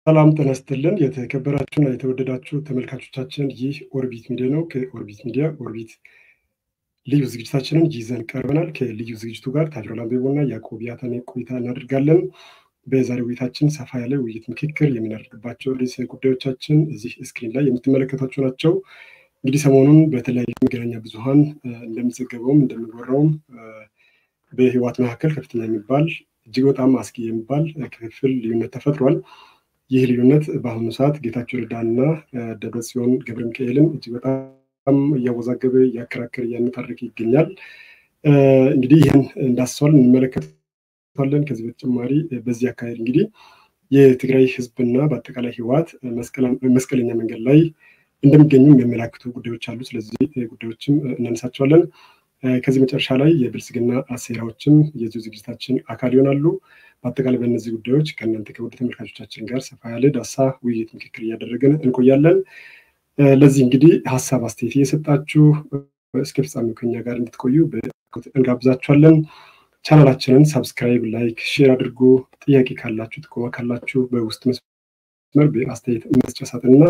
ሰላም ጤና ይስጥልን። የተከበራችሁና የተወደዳችሁ ተመልካቾቻችን ይህ ኦርቢት ሚዲያ ነው። ከኦርቢት ሚዲያ ኦርቢት ልዩ ዝግጅታችንን ይዘን ቀርበናል። ከልዩ ዝግጅቱ ጋር ታጅሮ ላምቤቦና ያዕቆብ ያተኔ ቆይታ እናደርጋለን። በዛሬው ውይይታችን ሰፋ ያለ ውይይት ምክክር የምናደርግባቸው ርዕሰ ጉዳዮቻችን እዚህ ስክሪን ላይ የምትመለከቷቸው ናቸው። እንግዲህ ሰሞኑን በተለያዩ መገናኛ ብዙኃን እንደሚዘገበውም እንደሚወራውም በህወሓት መካከል ከፍተኛ የሚባል እጅግ በጣም አስጊ የሚባል ክፍፍል ልዩነት ተፈጥሯል። ይህ ልዩነት በአሁኑ ሰዓት ጌታቸው ረዳና ደብረጽዮን ገብረ ሚካኤልን እጅግ በጣም እያወዛገበ እያከራከረ እያነታረከ ይገኛል። እንግዲህ ይህን እንዳስተዋል እንመለከታለን። ከዚህ በተጨማሪ በዚህ አካሄድ እንግዲህ የትግራይ ህዝብና በአጠቃላይ ህወሓት መስቀለኛ መንገድ ላይ እንደሚገኙ የሚያመላክቱ ጉዳዮች አሉ። ስለዚህ ጉዳዮችም እናነሳቸዋለን። ከዚህ መጨረሻ ላይ የብልጽግና ሴራዎችም የዚሁ ዝግጅታችን አካል ይሆናሉ። በአጠቃላይ በእነዚህ ጉዳዮች ከእናንተ ከውድ ተመልካቾቻችን ጋር ሰፋ ያለ ዳሳ ውይይት ምክክር እያደረግን እንቆያለን። ለዚህ እንግዲህ ሀሳብ አስተያየት እየሰጣችሁ እስከ ፍጻሜው ከኛ ጋር እንድትቆዩ በአክብሮት እንጋብዛችኋለን። ቻናላችንን ሳብስክራይብ፣ ላይክ፣ ሼር አድርጉ። ጥያቄ ካላችሁ ጥቆማ ካላችሁ በውስጥ መስመር በአስተያየት መስጫ ሳጥንና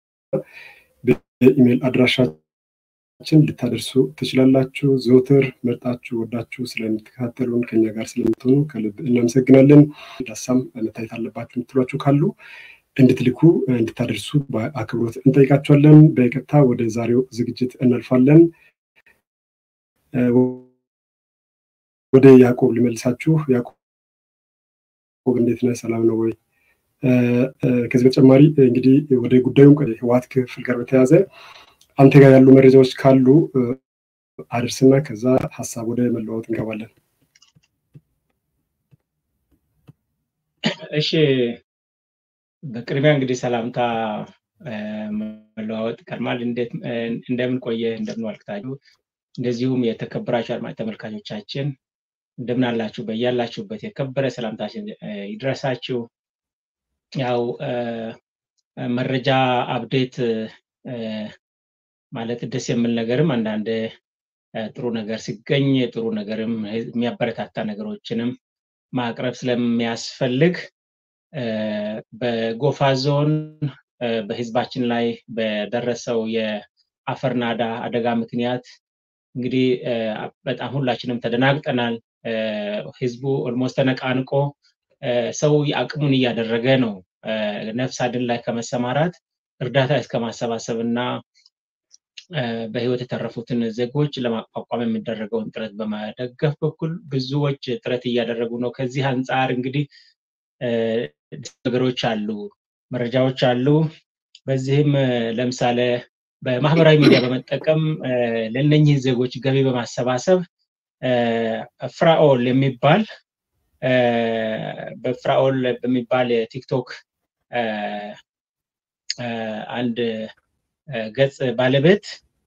በኢሜይል አድራሻችን ልታደርሱ ትችላላችሁ። ዘውትር መርጣችሁ ወዳችሁ ስለምትከታተሉን ከኛ ጋር ስለምትሆኑ ከልብ እናመሰግናለን። ዳሳም መታየት አለባችሁ የምትሏችሁ ካሉ እንድትልኩ እንድታደርሱ በአክብሮት እንጠይቃችኋለን። በቀጥታ ወደ ዛሬው ዝግጅት እናልፋለን። ወደ ያዕቆብ ልመልሳችሁ። ያዕቆብ እንዴት ነህ? ሰላም ነው ወይ? ከዚህ በተጨማሪ እንግዲህ ወደ ጉዳዩ ህወሓት ክፍል ጋር በተያያዘ አንተ ጋር ያሉ መረጃዎች ካሉ አድርስና ከዛ ሀሳብ ወደ መለዋወጥ እንገባለን። እሺ፣ በቅድሚያ እንግዲህ ሰላምታ መለዋወጥ ቀድማል። እንደምን ቆየ፣ እንደምን ዋልክታችሁ፣ እንደዚሁም የተከበራችሁ አድማጭ ተመልካቾቻችን እንደምን አላችሁ? በያላችሁበት የከበረ ሰላምታችን ይድረሳችሁ። ያው መረጃ አፕዴት ማለት ደስ የሚል ነገርም አንዳንድ ጥሩ ነገር ሲገኝ ጥሩ ነገርም የሚያበረታታ ነገሮችንም ማቅረብ ስለሚያስፈልግ በጎፋ ዞን በህዝባችን ላይ በደረሰው የአፈር ናዳ አደጋ ምክንያት እንግዲህ በጣም ሁላችንም ተደናግጠናል። ህዝቡ ኦልሞስት ተነቃንቆ ሰው አቅሙን እያደረገ ነው። ነፍስ አድን ላይ ከመሰማራት እርዳታ እስከ ማሰባሰብ እና በህይወት የተረፉትን ዜጎች ለማቋቋም የሚደረገውን ጥረት በመደገፍ በኩል ብዙዎች ጥረት እያደረጉ ነው። ከዚህ አንጻር እንግዲህ ነገሮች አሉ፣ መረጃዎች አሉ። በዚህም ለምሳሌ በማህበራዊ ሚዲያ በመጠቀም ለእነኝህ ዜጎች ገቢ በማሰባሰብ ፍራኦል የሚባል በፍራኦል በሚባል የቲክቶክ አንድ ገጽ ባለቤት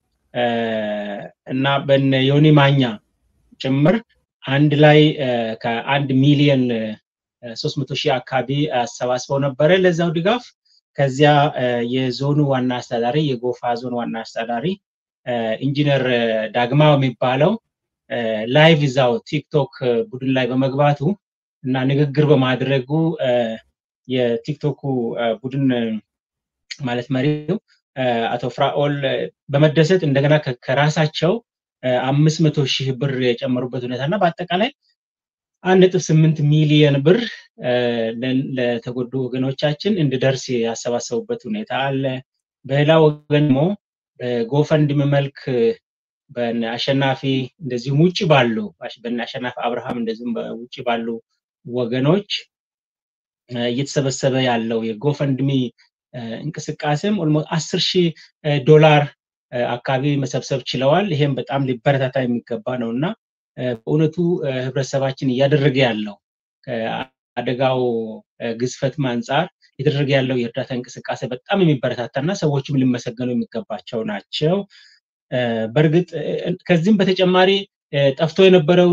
እና በነ ዮኒ ማኛ ጭምር አንድ ላይ ከአንድ ሚሊዮን ሶስት መቶ ሺህ አካባቢ አሰባስበው ነበረ ለዛው ድጋፍ። ከዚያ የዞኑ ዋና አስተዳዳሪ የጎፋ ዞን ዋና አስተዳዳሪ ኢንጂነር ዳግማው የሚባለው ላይቭ እዛው ቲክቶክ ቡድን ላይ በመግባቱ እና ንግግር በማድረጉ የቲክቶኩ ቡድን ማለት መሪው አቶ ፍራኦል በመደሰት እንደገና ከራሳቸው አምስት መቶ ሺህ ብር የጨመሩበት ሁኔታ እና በአጠቃላይ አንድ ነጥብ ስምንት ሚሊየን ብር ለተጎዱ ወገኖቻችን እንዲደርስ ያሰባሰቡበት ሁኔታ አለ። በሌላ ወገን ደግሞ በጎፈንድም መልክ በነ አሸናፊ እንደዚሁም ውጭ ባሉ በነ አሸናፊ አብርሃም እንደዚሁም በውጭ ባሉ ወገኖች እየተሰበሰበ ያለው የጎፈንድሚ እንቅስቃሴም ኦልሞስት አስር ሺህ ዶላር አካባቢ መሰብሰብ ችለዋል። ይሄም በጣም ሊበረታታ የሚገባ ነው እና በእውነቱ ህብረተሰባችን እያደረገ ያለው ከአደጋው ግዝፈትም አንጻር እየተደረገ ያለው የእርዳታ እንቅስቃሴ በጣም የሚበረታታ እና ሰዎችም ሊመሰገኑ የሚገባቸው ናቸው። በእርግጥ ከዚህም በተጨማሪ ጠፍቶ የነበረው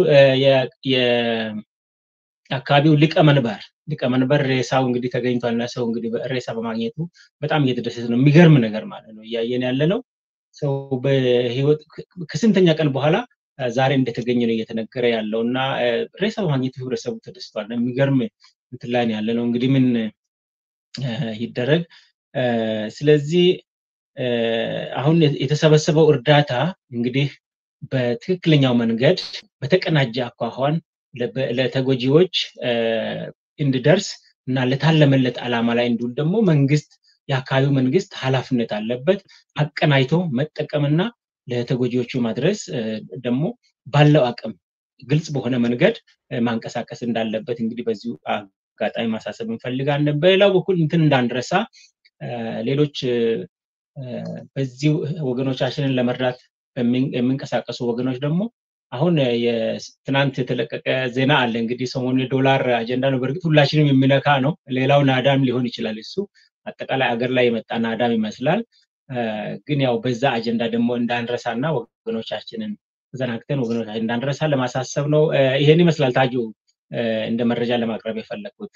የአካባቢው ሊቀመንበር ሊቀመንበር ሬሳው እንግዲህ ተገኝቷል እና ሰው እንግዲህ ሬሳ በማግኘቱ በጣም እየተደሰተ ነው። የሚገርም ነገር ማለት ነው እያየን ያለ ነው። ሰው በህይወት ከስንተኛ ቀን በኋላ ዛሬ እንደተገኘ ነው እየተነገረ ያለው እና ሬሳ በማግኘቱ ህብረተሰቡ ተደስቷል። የሚገርም እንትን ላይ ያለ ነው እንግዲህ ምን ይደረግ። ስለዚህ አሁን የተሰበሰበው እርዳታ እንግዲህ በትክክለኛው መንገድ በተቀናጀ አኳኋን ለተጎጂዎች እንዲደርስ እና ለታለመለት ዓላማ ላይ እንዲሁም ደግሞ መንግስት የአካባቢው መንግስት ኃላፊነት አለበት አቀናጅቶ መጠቀምና ለተጎጂዎቹ ማድረስ ደግሞ ባለው አቅም ግልጽ በሆነ መንገድ ማንቀሳቀስ እንዳለበት እንግዲህ በዚሁ አጋጣሚ ማሳሰብ እንፈልጋለን። በሌላው በኩል እንትን እንዳንረሳ ሌሎች በዚሁ ወገኖቻችንን ለመርዳት የሚንቀሳቀሱ ወገኖች ደግሞ አሁን ትናንት የተለቀቀ ዜና አለ። እንግዲህ ሰሞኑ የዶላር አጀንዳ ነው። በእርግጥ ሁላችንም የሚነካ ነው። ሌላው ናዳም ሊሆን ይችላል። እሱ አጠቃላይ አገር ላይ የመጣ ናዳም ይመስላል። ግን ያው በዛ አጀንዳ ደግሞ እንዳንረሳና ወገኖቻችንን ተዘናግተን ወገኖቻችን እንዳንረሳ ለማሳሰብ ነው። ይሄን ይመስላል ታጁ እንደ መረጃ ለማቅረብ የፈለግኩት።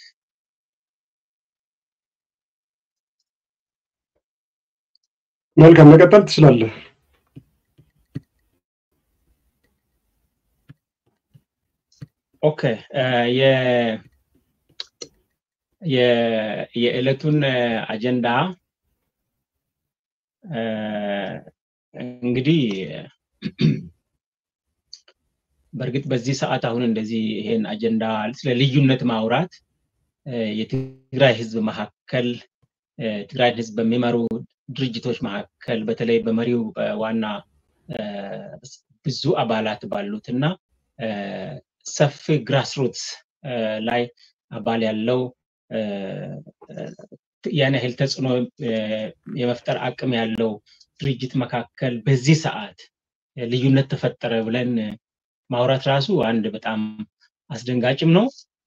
መልካም መቀጠል ትችላለህ። ኦኬ የዕለቱን አጀንዳ እንግዲህ በእርግጥ በዚህ ሰዓት አሁን እንደዚህ ይሄን አጀንዳ ስለ ልዩነት ማውራት የትግራይ ህዝብ መካከል ትግራይን ህዝብ በሚመሩ ድርጅቶች መካከል በተለይ በመሪው ዋና ብዙ አባላት ባሉት እና ሰፊ ግራስሩትስ ላይ አባል ያለው ያን ያህል ተጽዕኖ የመፍጠር አቅም ያለው ድርጅት መካከል በዚህ ሰዓት ልዩነት ተፈጠረ ብለን ማውራት ራሱ አንድ በጣም አስደንጋጭም ነው፣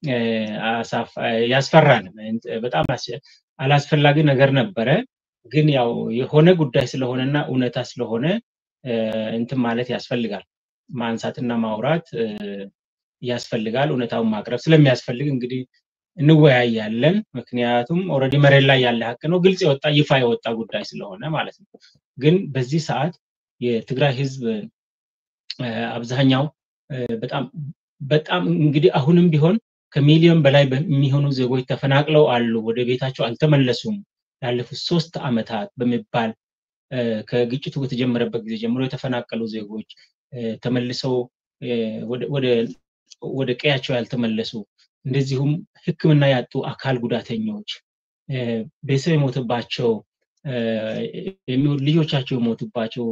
ያስፈራል። በጣም አላስፈላጊ ነገር ነበረ። ግን ያው የሆነ ጉዳይ ስለሆነና እውነታ ስለሆነ እንትን ማለት ያስፈልጋል፣ ማንሳትና ማውራት ያስፈልጋል። እውነታውን ማቅረብ ስለሚያስፈልግ እንግዲህ እንወያያለን። ምክንያቱም ኦልሬዲ መሬት ላይ ያለ ሀቅ ነው፣ ግልጽ የወጣ ይፋ የወጣ ጉዳይ ስለሆነ ማለት ነው። ግን በዚህ ሰዓት የትግራይ ህዝብ አብዛኛው በጣም በጣም እንግዲህ አሁንም ቢሆን ከሚሊዮን በላይ የሚሆኑ ዜጎች ተፈናቅለው አሉ፣ ወደ ቤታቸው አልተመለሱም። ላለፉት ሶስት ዓመታት በሚባል ከግጭቱ በተጀመረበት ጊዜ ጀምሮ የተፈናቀሉ ዜጎች ተመልሰው ወደ ቀያቸው ያልተመለሱ እንደዚሁም ሕክምና ያጡ አካል ጉዳተኞች ቤተሰብ የሞተባቸው ልጆቻቸው የሞቱባቸው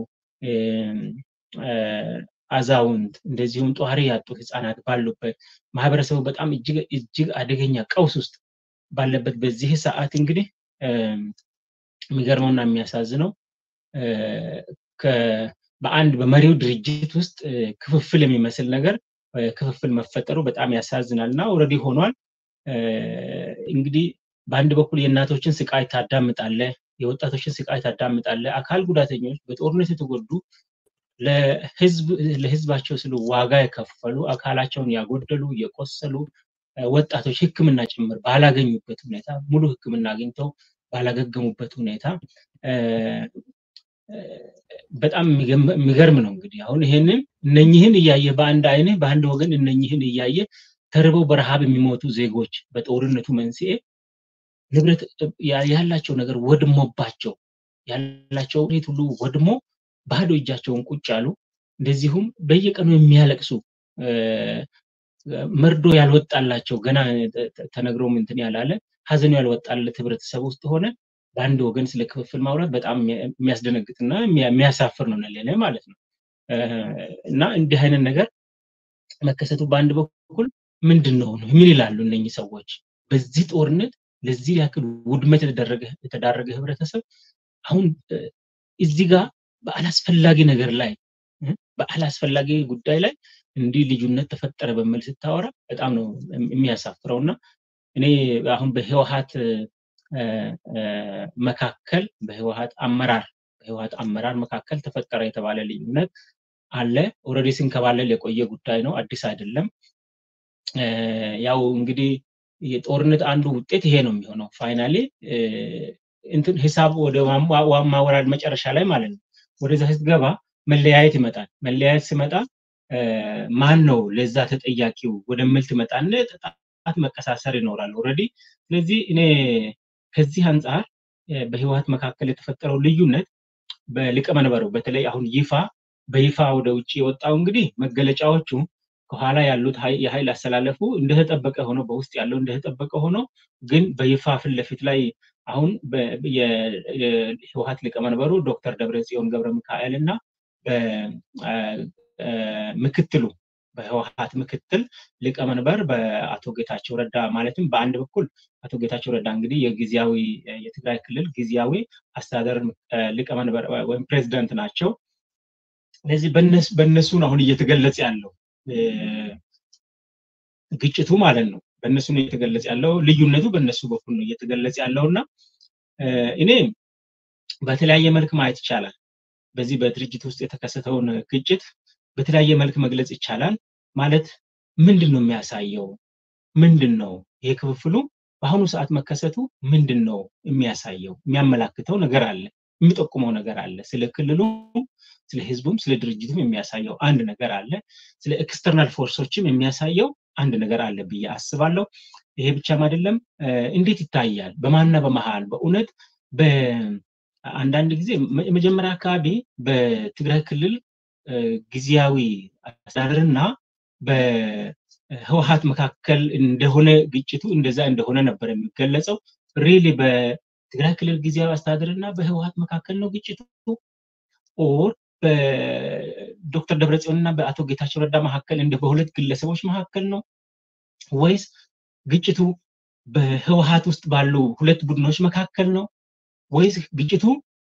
አዛውንት እንደዚሁም ጧሪ ያጡ ህፃናት ባሉበት ማህበረሰቡ በጣም እጅግ አደገኛ ቀውስ ውስጥ ባለበት በዚህ ሰዓት እንግዲህ የሚገርመውና የሚያሳዝነው በአንድ በመሪው ድርጅት ውስጥ ክፍፍል የሚመስል ነገር ክፍፍል መፈጠሩ በጣም ያሳዝናል እና ኦልሬዲ ሆኗል። እንግዲህ በአንድ በኩል የእናቶችን ስቃይ ታዳምጣለ፣ የወጣቶችን ስቃይ ታዳምጣለ። አካል ጉዳተኞች በጦርነት የተጎዱ ለህዝባቸው ስሉ ዋጋ የከፈሉ አካላቸውን ያጎደሉ የቆሰሉ ወጣቶች ህክምና ጭምር ባላገኙበት ሁኔታ ሙሉ ህክምና አግኝተው ባላገገሙበት ሁኔታ በጣም የሚገርም ነው። እንግዲህ አሁን ይሄንን እነኝህን እያየ በአንድ አይንህ በአንድ ወገን እነኝህን እያየ ተርበው በረሃብ የሚሞቱ ዜጎች በጦርነቱ መንስኤ ንብረት ያላቸው ነገር ወድሞባቸው ያላቸው ሁኔት ሁሉ ወድሞ ባዶ እጃቸውን ቁጭ ያሉ እንደዚሁም በየቀኑ የሚያለቅሱ መርዶ ያልወጣላቸው ገና ተነግሮም እንትን ያላለ ሀዘኑ ያልወጣለት ህብረተሰብ ውስጥ ሆነ በአንድ ወገን ስለ ክፍፍል ማውራት በጣም የሚያስደነግጥና የሚያሳፍር ነው ለኔ ማለት ነው። እና እንዲህ አይነት ነገር መከሰቱ በአንድ በኩል ምንድን ነው ምን ይላሉ እነኚህ ሰዎች? በዚህ ጦርነት ለዚህ ያክል ውድመት የተዳረገ ህብረተሰብ አሁን እዚህ ጋር በአላስፈላጊ ነገር ላይ በአላስፈላጊ ጉዳይ ላይ እንዲህ ልዩነት ተፈጠረ በሚል ስታወራ በጣም ነው የሚያሳፍረው እና እኔ አሁን በህወሀት መካከል በህወሀት አመራር በህወሀት አመራር መካከል ተፈጠረ የተባለ ልዩነት አለ። ኦልሬዲ ሲንከባለል የቆየ ጉዳይ ነው፣ አዲስ አይደለም። ያው እንግዲህ የጦርነት አንዱ ውጤት ይሄ ነው የሚሆነው። ፋይናሊ እንትን ሂሳብ ወደ ማወራድ መጨረሻ ላይ ማለት ነው ወደዛ ስትገባ መለያየት ይመጣል። መለያየት ሲመጣ ማን ነው ለዛ ተጠያቂው ወደሚል ትመጣና ጣት መቀሳሰር ይኖራል ኦልሬዲ። ስለዚህ እኔ ከዚህ አንጻር በህወሀት መካከል የተፈጠረው ልዩነት በሊቀመንበሩ በተለይ አሁን ይፋ በይፋ ወደ ውጭ የወጣው እንግዲህ መገለጫዎቹ ከኋላ ያሉት የኃይል አሰላለፉ እንደተጠበቀ ሆኖ በውስጥ ያለው እንደተጠበቀ ሆኖ ግን በይፋ ፊት ለፊት ላይ አሁን የህወሀት ሊቀመንበሩ ዶክተር ደብረጽዮን ገብረ ሚካኤል እና ምክትሉ በህወሀት ምክትል ሊቀመንበር በአቶ ጌታቸው ረዳ ማለትም በአንድ በኩል አቶ ጌታቸው ረዳ እንግዲህ የጊዜያዊ የትግራይ ክልል ጊዜያዊ አስተዳደር ሊቀመንበር ወይም ፕሬዚደንት ናቸው። ስለዚህ በእነሱ ነው አሁን እየተገለጸ ያለው ግጭቱ ማለት ነው። በእነሱ ነው እየተገለጸ ያለው ልዩነቱ በእነሱ በኩል ነው እየተገለጸ ያለው እና እኔ በተለያየ መልክ ማየት ይቻላል። በዚህ በድርጅት ውስጥ የተከሰተውን ግጭት በተለያየ መልክ መግለጽ ይቻላል። ማለት ምንድን ነው የሚያሳየው? ምንድን ነው ይሄ ክፍፍሉ በአሁኑ ሰዓት መከሰቱ ምንድን ነው የሚያሳየው? የሚያመላክተው ነገር አለ፣ የሚጠቁመው ነገር አለ። ስለ ክልሉ፣ ስለ ህዝቡም፣ ስለ ድርጅቱም የሚያሳየው አንድ ነገር አለ። ስለ ኤክስተርናል ፎርሶችም የሚያሳየው አንድ ነገር አለ ብዬ አስባለሁ። ይሄ ብቻም አይደለም። እንዴት ይታያል? በማንና በመሃል በእውነት በአንዳንድ ጊዜ መጀመሪያ አካባቢ በትግራይ ክልል ጊዜያዊ አስተዳደርና በህወሀት መካከል እንደሆነ ግጭቱ እንደዛ እንደሆነ ነበር የሚገለጸው። ሪሊ በትግራይ ክልል ጊዜያዊ አስተዳደርና በህወሀት መካከል ነው ግጭቱ ኦር በዶክተር ደብረጽዮንና በአቶ ጌታቸው ረዳ መካከል እንደ በሁለት ግለሰቦች መካከል ነው ወይስ ግጭቱ በህወሀት ውስጥ ባሉ ሁለት ቡድኖች መካከል ነው ወይስ ግጭቱ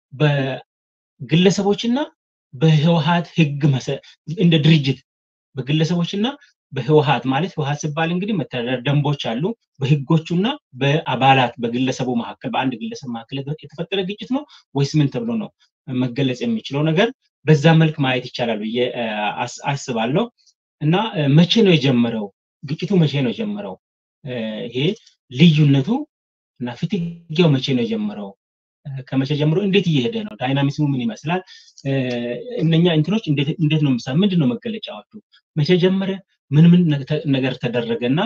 በግለሰቦችና በህወሀት ህግ እንደ ድርጅት በግለሰቦችና በህወሀት ማለት ህወሀት ሲባል እንግዲህ መተዳደር ደንቦች አሉ። በህጎቹና በአባላት በግለሰቡ መካከል በአንድ ግለሰብ መካከል የተፈጠረ ግጭት ነው ወይስ ምን ተብሎ ነው መገለጽ የሚችለው ነገር በዛ መልክ ማየት ይቻላል ብዬ አስባለሁ። እና መቼ ነው የጀመረው ግጭቱ? መቼ ነው የጀመረው? ይሄ ልዩነቱ እና ፍትጊያው መቼ ነው የጀመረው? ከመቼ ጀምሮ እንዴት እየሄደ ነው? ዳይናሚስሙ ምን ይመስላል? እነኛ እንትኖች እንዴት ነው ምሳ ምንድን ነው መገለጫዎቹ? መቼ ጀመረ? ምን ምን ነገር ተደረገ እና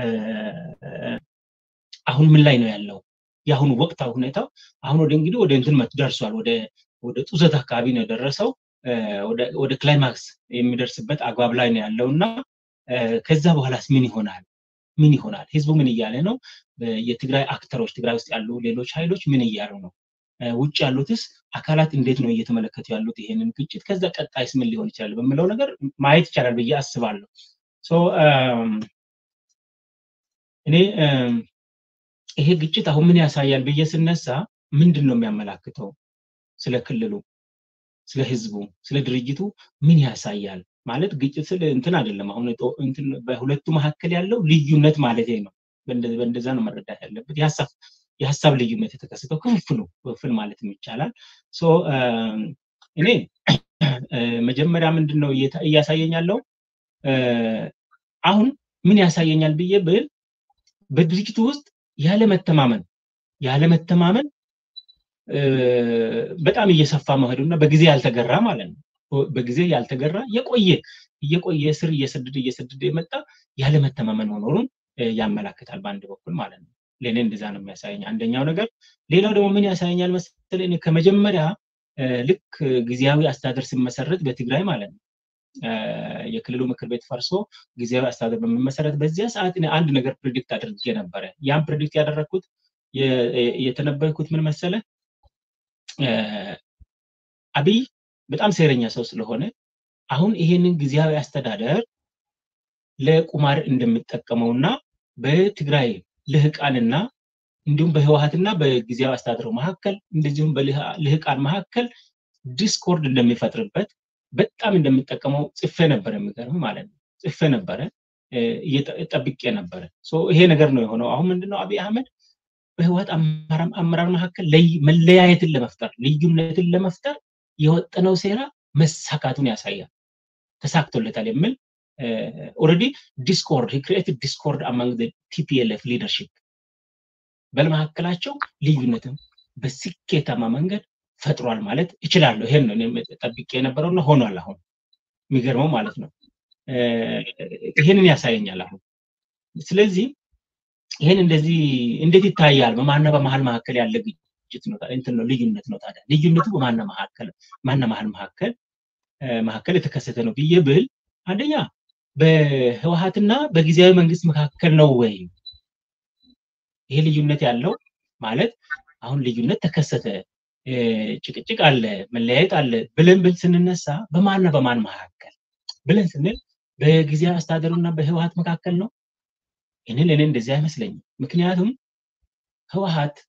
አሁን ምን ላይ ነው ያለው? የአሁኑ ወቅታዊ ሁኔታው አሁን ወደ እንግዲህ ወደ እንትን ደርሷል። ወደ ወደ ጡዘት አካባቢ ነው የደረሰው። ወደ ክላይማክስ የሚደርስበት አግባብ ላይ ነው ያለው እና ከዛ በኋላስ ምን ይሆናል? ምን ይሆናል? ህዝቡ ምን እያለ ነው? የትግራይ አክተሮች ትግራይ ውስጥ ያሉ ሌሎች ኃይሎች ምን እያሉ ነው? ውጭ ያሉትስ አካላት እንዴት ነው እየተመለከቱ ያሉት ይሄንን ግጭት? ከዛ ቀጣይስ ምን ሊሆን ይችላል በምለው ነገር ማየት ይቻላል ብዬ አስባለሁ። እኔ ይሄ ግጭት አሁን ምን ያሳያል ብዬ ስነሳ ምንድን ነው የሚያመላክተው? ስለ ክልሉ፣ ስለ ህዝቡ፣ ስለ ድርጅቱ ምን ያሳያል? ማለት ግጭት ስለ እንትን አይደለም። አሁን በሁለቱ መካከል ያለው ልዩነት ማለት ነው። በእንደዛ ነው መረዳት ያለበት። የሀሳብ ልዩነት የተከሰተው ክፍፍሉ ክፍል ማለት ይቻላል። እኔ መጀመሪያ ምንድን ነው እያሳየኝ ያለው አሁን ምን ያሳየኛል ብዬ ብል በድርጅቱ ውስጥ ያለመተማመን ያለመተማመን በጣም እየሰፋ መሄዱና በጊዜ ያልተገራ ማለት ነው። በጊዜ ያልተገራ የቆየ እየቆየ ስር እየሰደደ እየሰደደ የመጣ ያለመተማመን መኖሩን ያመላክታል በአንድ በኩል ማለት ነው። ለእኔ እንደዛ ነው የሚያሳየኝ አንደኛው ነገር። ሌላው ደግሞ ምን ያሳየኛል መሰለህ? እኔ ከመጀመሪያ ልክ ጊዜያዊ አስተዳደር ሲመሰረት በትግራይ ማለት ነው የክልሉ ምክር ቤት ፈርሶ ጊዜያዊ አስተዳደር በሚመሰረት በዚያ ሰዓት እኔ አንድ ነገር ፕሪዲክት አድርጌ ነበረ። ያን ፕሪዲክት ያደረግኩት የተነበይኩት ምን መሰለ አብይ በጣም ሴረኛ ሰው ስለሆነ አሁን ይሄንን ጊዜያዊ አስተዳደር ለቁማር እንደሚጠቀመውና በትግራይ ልህቃንና እንዲሁም በህወሀትና በጊዜያዊ አስተዳደሩ መካከል እንደዚሁም በልህቃን መካከል ዲስኮርድ እንደሚፈጥርበት በጣም እንደሚጠቀመው ጽፌ ነበረ። የሚገርም ማለት ነው ጽፌ ነበረ፣ ጠብቄ ነበረ። ይሄ ነገር ነው የሆነው። አሁን ምንድነው አብይ አህመድ በህወሀት አመራር መካከል መለያየትን ለመፍጠር ልዩነትን ለመፍጠር የወጠነው ሴራ መሳካቱን ያሳያል። ተሳክቶለታል የሚል ኦልሬዲ ዲስኮርድ ክሪኤትድ ዲስኮርድ አማንግ ቲፒኤልኤፍ ሊደርሽፕ በመካከላቸው ልዩነትን በስኬታማ መንገድ ፈጥሯል ማለት እችላለሁ። ይሄን ነው ጠብቄ የነበረውና ሆኗል። አሁን የሚገርመው ማለት ነው ይሄንን ያሳየኛል። አሁን ስለዚህ ይህን እንደዚህ እንዴት ይታያል? በማና በመሀል መካከል ያለ ግጭት ነው እንትን ነው ልዩነት ነው። ታዲያ ልዩነቱ በማና መካከል ማና መሀል መካከል መካከል የተከሰተ ነው ብዬ ብል አንደኛ በህወሀትና በጊዜያዊ መንግስት መካከል ነው ወይ ይሄ ልዩነት ያለው ማለት አሁን ልዩነት ተከሰተ፣ ጭቅጭቅ አለ፣ መለያየት አለ ብለን ብል ስንነሳ በማንና በማን መካከል ብለን ስንል በጊዜያዊ አስተዳደሩና በህወሀት መካከል ነው። ይህንን እኔ እንደዚህ አይመስለኝም። ምክንያቱም ህወሀት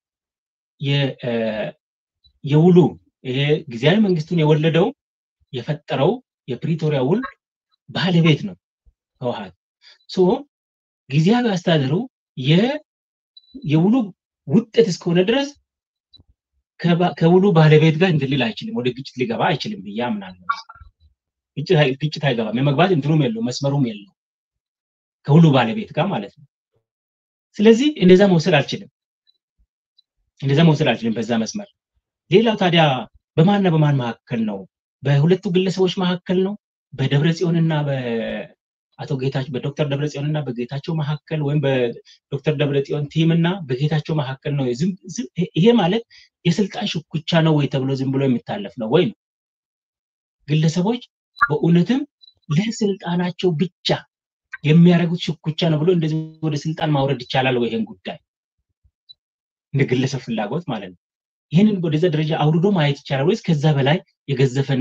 የውሉ ይሄ ጊዜያዊ መንግስቱን የወለደው የፈጠረው የፕሪቶሪያ ውል ባለቤት ነው ህወሀት። ሶ ጊዜያዊ አስተዳደሩ የውሉ ውጤት እስከሆነ ድረስ ከውሉ ባለቤት ጋር እንትን ሊል አይችልም፣ ወደ ግጭት ሊገባ አይችልም ብዬ አምናለሁ። ግጭት አይገባም። የመግባት እንትኑም የለው መስመሩም የለው ከውሉ ባለቤት ጋር ማለት ነው። ስለዚህ እንደዛ መውሰድ አልችልም፣ እንደዛ መውሰድ አልችልም በዛ መስመር። ሌላው ታዲያ በማንና በማን መካከል ነው? በሁለቱ ግለሰቦች መካከል ነው? በደብረ ጽዮንና በአቶ ጌታቸው በዶክተር ደብረ ጽዮንና በጌታቸው መካከል ወይም በዶክተር ደብረ ጽዮን ቲም እና በጌታቸው መካከል ነው? ይሄ ማለት የስልጣን ሽኩቻ ነው ወይ ተብሎ ዝም ብሎ የሚታለፍ ነው ወይ ነው? ግለሰቦች በእውነትም ለስልጣናቸው ብቻ የሚያደርጉት ሽኩቻ ነው ብሎ እንደዚህ ወደ ስልጣን ማውረድ ይቻላል ወይ? ይሄን ጉዳይ እንደ ግለሰብ ፍላጎት ማለት ነው። ይህንን ወደዛ ደረጃ አውርዶ ማየት ይቻላል ወይስ ከዛ በላይ የገዘፈና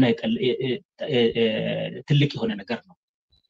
ትልቅ የሆነ ነገር ነው?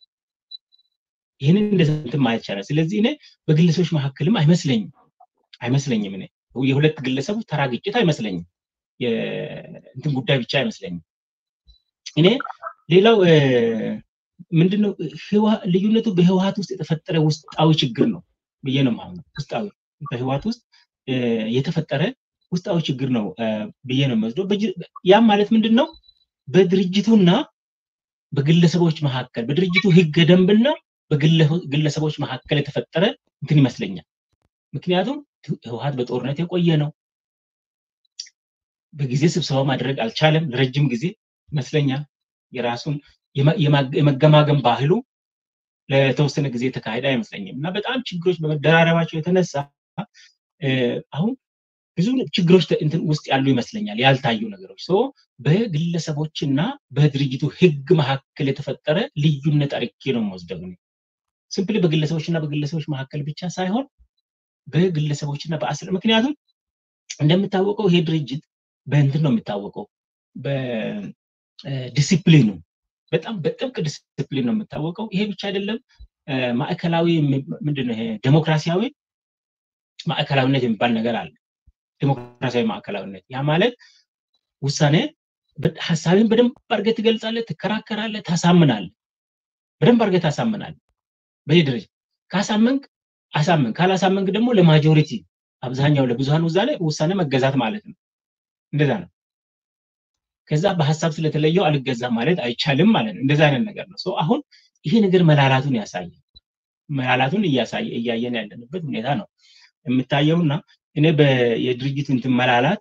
ይህንን እንደዚህ ማየት ይቻላል። ስለዚህ እኔ በግለሰቦች መካከልም አይመስለኝም አይመስለኝም እኔ የሁለት ግለሰቦች ተራ ግጭት አይመስለኝም። እንትን ጉዳይ ብቻ አይመስለኝም። እኔ ሌላው ምንድነው ልዩነቱ በህወሀት ውስጥ የተፈጠረ ውስጣዊ ችግር ነው ብዬ ነው ማለት ውስጣዊ በህወሀት ውስጥ የተፈጠረ ውስጣዊ ችግር ነው ብዬ ነው የምወስደው። ያም ማለት ምንድን ነው? በድርጅቱና በግለሰቦች መካከል በድርጅቱ ህገ ደንብና በግለሰቦች መካከል የተፈጠረ እንትን ይመስለኛል። ምክንያቱም ህወሀት በጦርነት የቆየ ነው። በጊዜ ስብሰባ ማድረግ አልቻለም ለረጅም ጊዜ ይመስለኛል። የራሱን የመገማገም ባህሉ ለተወሰነ ጊዜ የተካሄደ አይመስለኝም እና በጣም ችግሮች በመደራረባቸው የተነሳ አሁን ብዙ ችግሮች ውስጥ ያሉ ይመስለኛል፣ ያልታዩ ነገሮች ሶ በግለሰቦችና በድርጅቱ ህግ መካከል የተፈጠረ ልዩነት አድርጌ ነው የምወስደው። ሲምፕሊ በግለሰቦችና በግለሰቦች መካከል ብቻ ሳይሆን በግለሰቦችና በአስር ምክንያቱም እንደሚታወቀው ይሄ ድርጅት በእንትን ነው የሚታወቀው በዲሲፕሊኑ በጣም በጥብቅ ዲሲፕሊን ነው የሚታወቀው። ይሄ ብቻ አይደለም፣ ማዕከላዊ ምንድነው ይሄ ዴሞክራሲያዊ ማዕከላዊነት የሚባል ነገር አለ። ዴሞክራሲያዊ ማዕከላዊነት ያ ማለት ውሳኔ ሀሳብን በደንብ አድርገህ ትገልጻለህ፣ ትከራከራለህ፣ ታሳምናለህ። በደንብ አድርገህ ታሳምናለህ። በዚህ ደረጃ ካሳመንክ አሳመንክ፣ ካላሳመንክ ደግሞ ለማጆሪቲ አብዛኛው ለብዙሃን ውሳኔ ውሳኔ መገዛት ማለት ነው። እንደዛ ነው። ከዛ በሀሳብ ስለተለየው አልገዛም ማለት አይቻልም ማለት ነው። እንደዛ አይነት ነገር ነው። አሁን ይሄ ነገር መላላቱን ያሳያል። መላላቱን እያሳየ እያየን ያለንበት ሁኔታ ነው የምታየውና እኔ የድርጅቱ እንትን መላላት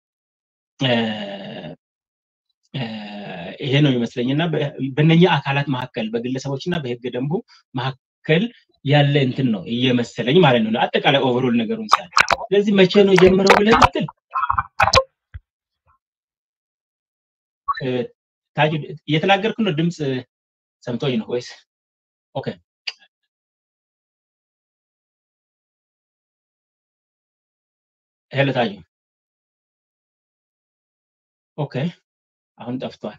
ይሄ ነው ይመስለኝ እና በእነኛ አካላት መካከል በግለሰቦች እና በህገ ደንቡ መካከል ያለ እንትን ነው እየመሰለኝ ማለት ነው። አጠቃላይ ኦቨሮል ነገሩን ሳይ ስለዚህ መቼ ነው የጀመረው ብለህ ስትል ታጁ እየተናገርኩ ነው። ድምፅ ሰምቶኝ ነው ወይስ? ኦኬ ሄሎ ታጁ። ኦኬ አሁን ጠፍቷል።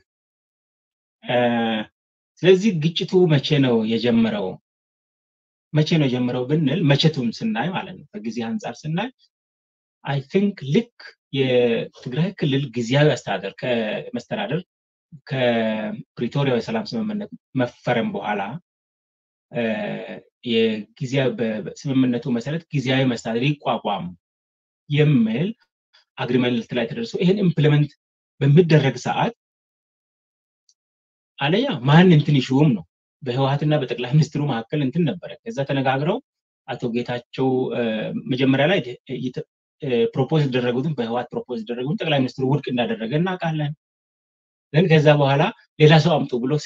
ስለዚህ ግጭቱ መቼ ነው የጀመረው? መቼ ነው የጀመረው ብንል መቼቱን ስናይ ማለት ነው ከጊዜ አንጻር ስናይ አይ ቲንክ ልክ የትግራይ ክልል ጊዜያዊ አስተዳደር ከመስተዳደር ከፕሪቶሪያ የሰላም ስምምነት መፈረም በኋላ ስምምነቱ መሰረት ጊዜያዊ መስተዳደር ይቋቋም የሚል አግሪመንት ላይ ተደርሶ ይህን ኢምፕሊመንት በሚደረግ ሰዓት አለያ ማን እንትን ይሹም ነው በህወሀትና በጠቅላይ ሚኒስትሩ መካከል እንትን ነበረ። ከዛ ተነጋግረው አቶ ጌታቸው መጀመሪያ ላይ ፕሮፖዝ የተደረጉትን በህወሀት ፕሮፖዝ የተደረጉትን ጠቅላይ ሚኒስትሩ ውድቅ እንዳደረገ እናውቃለን። ግን ከዛ በኋላ ሌላ ሰው አምጡ ብሎ ሲል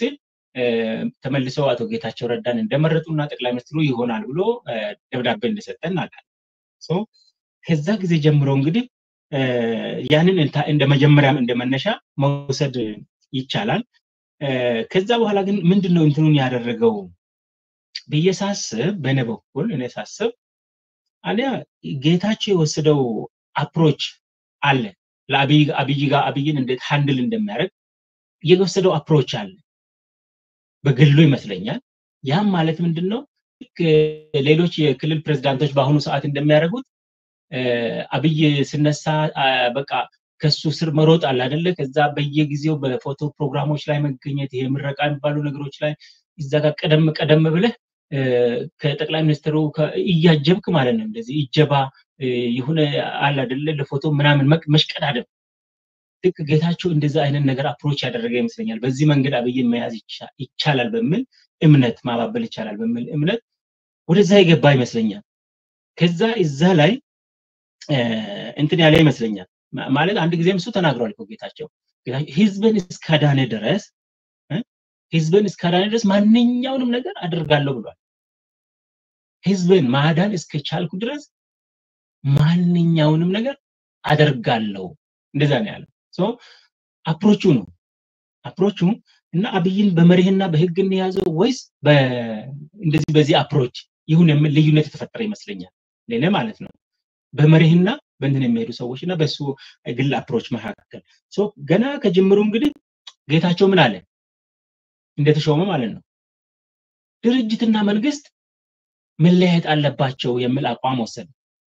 ተመልሰው አቶ ጌታቸው ረዳን እንደመረጡና ጠቅላይ ሚኒስትሩ ይሆናል ብሎ ደብዳቤ እንደሰጠን እናውቃለን። ከዛ ጊዜ ጀምሮ እንግዲህ ያንን እንደ መጀመሪያም እንደ መነሻ መውሰድ ይቻላል። ከዛ በኋላ ግን ምንድን ነው እንትኑን ያደረገው ብዬ ሳስብ በእኔ በኩል እኔ ሳስብ አንደኛ ጌታቸው የወሰደው አፕሮች አለ ለአብይ ጋር አብይን እንዴት ሃንድል እንደሚያደርግ የወሰደው አፕሮች አለ በግሉ ይመስለኛል። ያም ማለት ምንድን ነው ሌሎች የክልል ፕሬዝዳንቶች በአሁኑ ሰዓት እንደሚያደርጉት አብይ ስነሳ በቃ ከሱ ስር መሮጥ አለ አይደለ? ከዛ በየጊዜው በፎቶ ፕሮግራሞች ላይ መገኘት ይሄ ምረቃ የሚባሉ ነገሮች ላይ እዛ ጋር ቀደም ቀደም ብለህ ከጠቅላይ ሚኒስትሩ እያጀብክ ማለት ነው። እንደዚህ እጀባ የሆነ አለ አይደለ? ለፎቶ ምናምን መሽቀዳደም ልክ ጌታቸው እንደዛ አይነት ነገር አፕሮች ያደረገ ይመስለኛል። በዚህ መንገድ አብይን መያዝ ይቻላል በሚል እምነት ማባበል ይቻላል በሚል እምነት ወደዛ የገባ ይመስለኛል። ከዛ እዛ ላይ እንትን ያለ ይመስለኛል። ማለት አንድ ጊዜም እሱ ተናግሯል እኮ ጌታቸው ህዝብን እስካዳነ ድረስ ህዝብን እስካዳነ ድረስ ማንኛውንም ነገር አድርጋለሁ ብሏል። ህዝብን ማዳን እስከቻልኩ ድረስ ማንኛውንም ነገር አደርጋለሁ እንደዛ ነው ያለው። አፕሮቹ ነው አፕሮቹ እና አብይን በመሪህና በህግ እንያዘው ወይስ እንደዚህ በዚህ አፕሮች ይሁን የሚል ልዩነት የተፈጠረ ይመስለኛል ለእኔ ማለት ነው። በመሪህና በእንትን የሚሄዱ ሰዎች እና በሱ ግል አፕሮች መካከል ገና ከጅምሩ እንግዲህ ጌታቸው ምን አለ እንደተሾመ ማለት ነው ድርጅትና መንግስት መለያየት አለባቸው የሚል አቋም ወሰደ።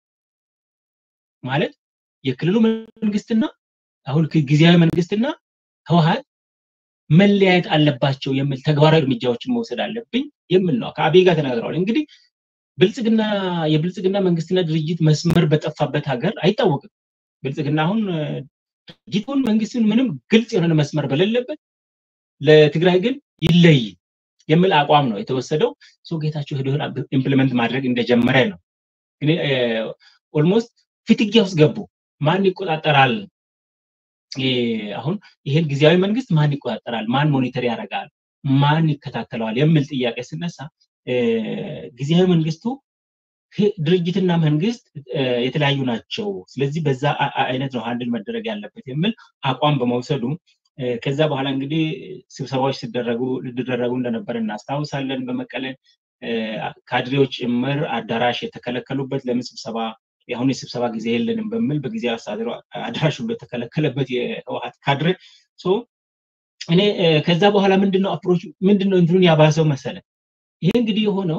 ማለት የክልሉ መንግስትና አሁን ጊዜያዊ መንግስትና ህወሀት መለያየት አለባቸው የሚል ተግባራዊ እርምጃዎችን መውሰድ አለብኝ የሚል ነው። ከአብይ ጋር ተናግረዋል። እንግዲህ ብልጽግና የብልጽግና መንግስትና ድርጅት መስመር በጠፋበት ሀገር አይታወቅም። ብልጽግና አሁን ድርጅቱን መንግስቱን ምንም ግልጽ የሆነ መስመር በሌለበት ለትግራይ ግን ይለይ የሚል አቋም ነው የተወሰደው። ሰው ጌታቸው ሄዶ ኢምፕሊመንት ማድረግ እንደጀመረ ነው። ኦልሞስት ፍትጊያ ውስጥ ገቡ። ማን ይቆጣጠራል? አሁን ይሄን ጊዜያዊ መንግስት ማን ይቆጣጠራል? ማን ሞኒተር ያደርጋል? ማን ይከታተለዋል? የሚል ጥያቄ ስነሳ ጊዜያዊ መንግስቱ ድርጅትና መንግስት የተለያዩ ናቸው። ስለዚህ በዛ አይነት ነው ሃንድል መደረግ ያለበት የሚል አቋም በመውሰዱ ከዛ በኋላ እንግዲህ ስብሰባዎች ሲደረጉ ሊደረጉ እንደነበር እናስታውሳለን። በመቀለ ካድሬዎች ጭምር አዳራሽ የተከለከሉበት ለምን ስብሰባ የአሁኑ የስብሰባ ጊዜ የለንም በሚል በጊዜ አስተዳደሩ አዳራሽ ሁሉ የተከለከለበት የህወሀት ካድሬ እኔ ከዛ በኋላ ምንድነው አፕሮች ምንድነው እንትኑን ያባሰው መሰለ ይሄ እንግዲህ የሆነው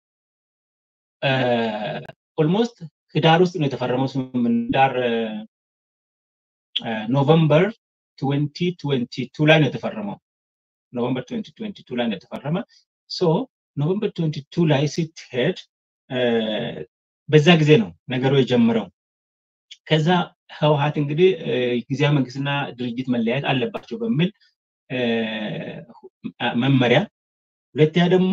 ኦልሞስት ህዳር ውስጥ ነው የተፈረመው ስምምነት ዳር ኖቨምበር 2022 ላይ ነው የተፈረመው ኖቨምበር 2022 ላይ ነው የተፈረመ ሶ ኖቨምበር 22 ላይ ስትሄድ በዛ ጊዜ ነው ነገሩ የጀመረው ከዛ ህወሀት እንግዲህ ጊዜያዊ መንግስትና ድርጅት መለያየት አለባቸው በሚል መመሪያ ሁለተኛ ደግሞ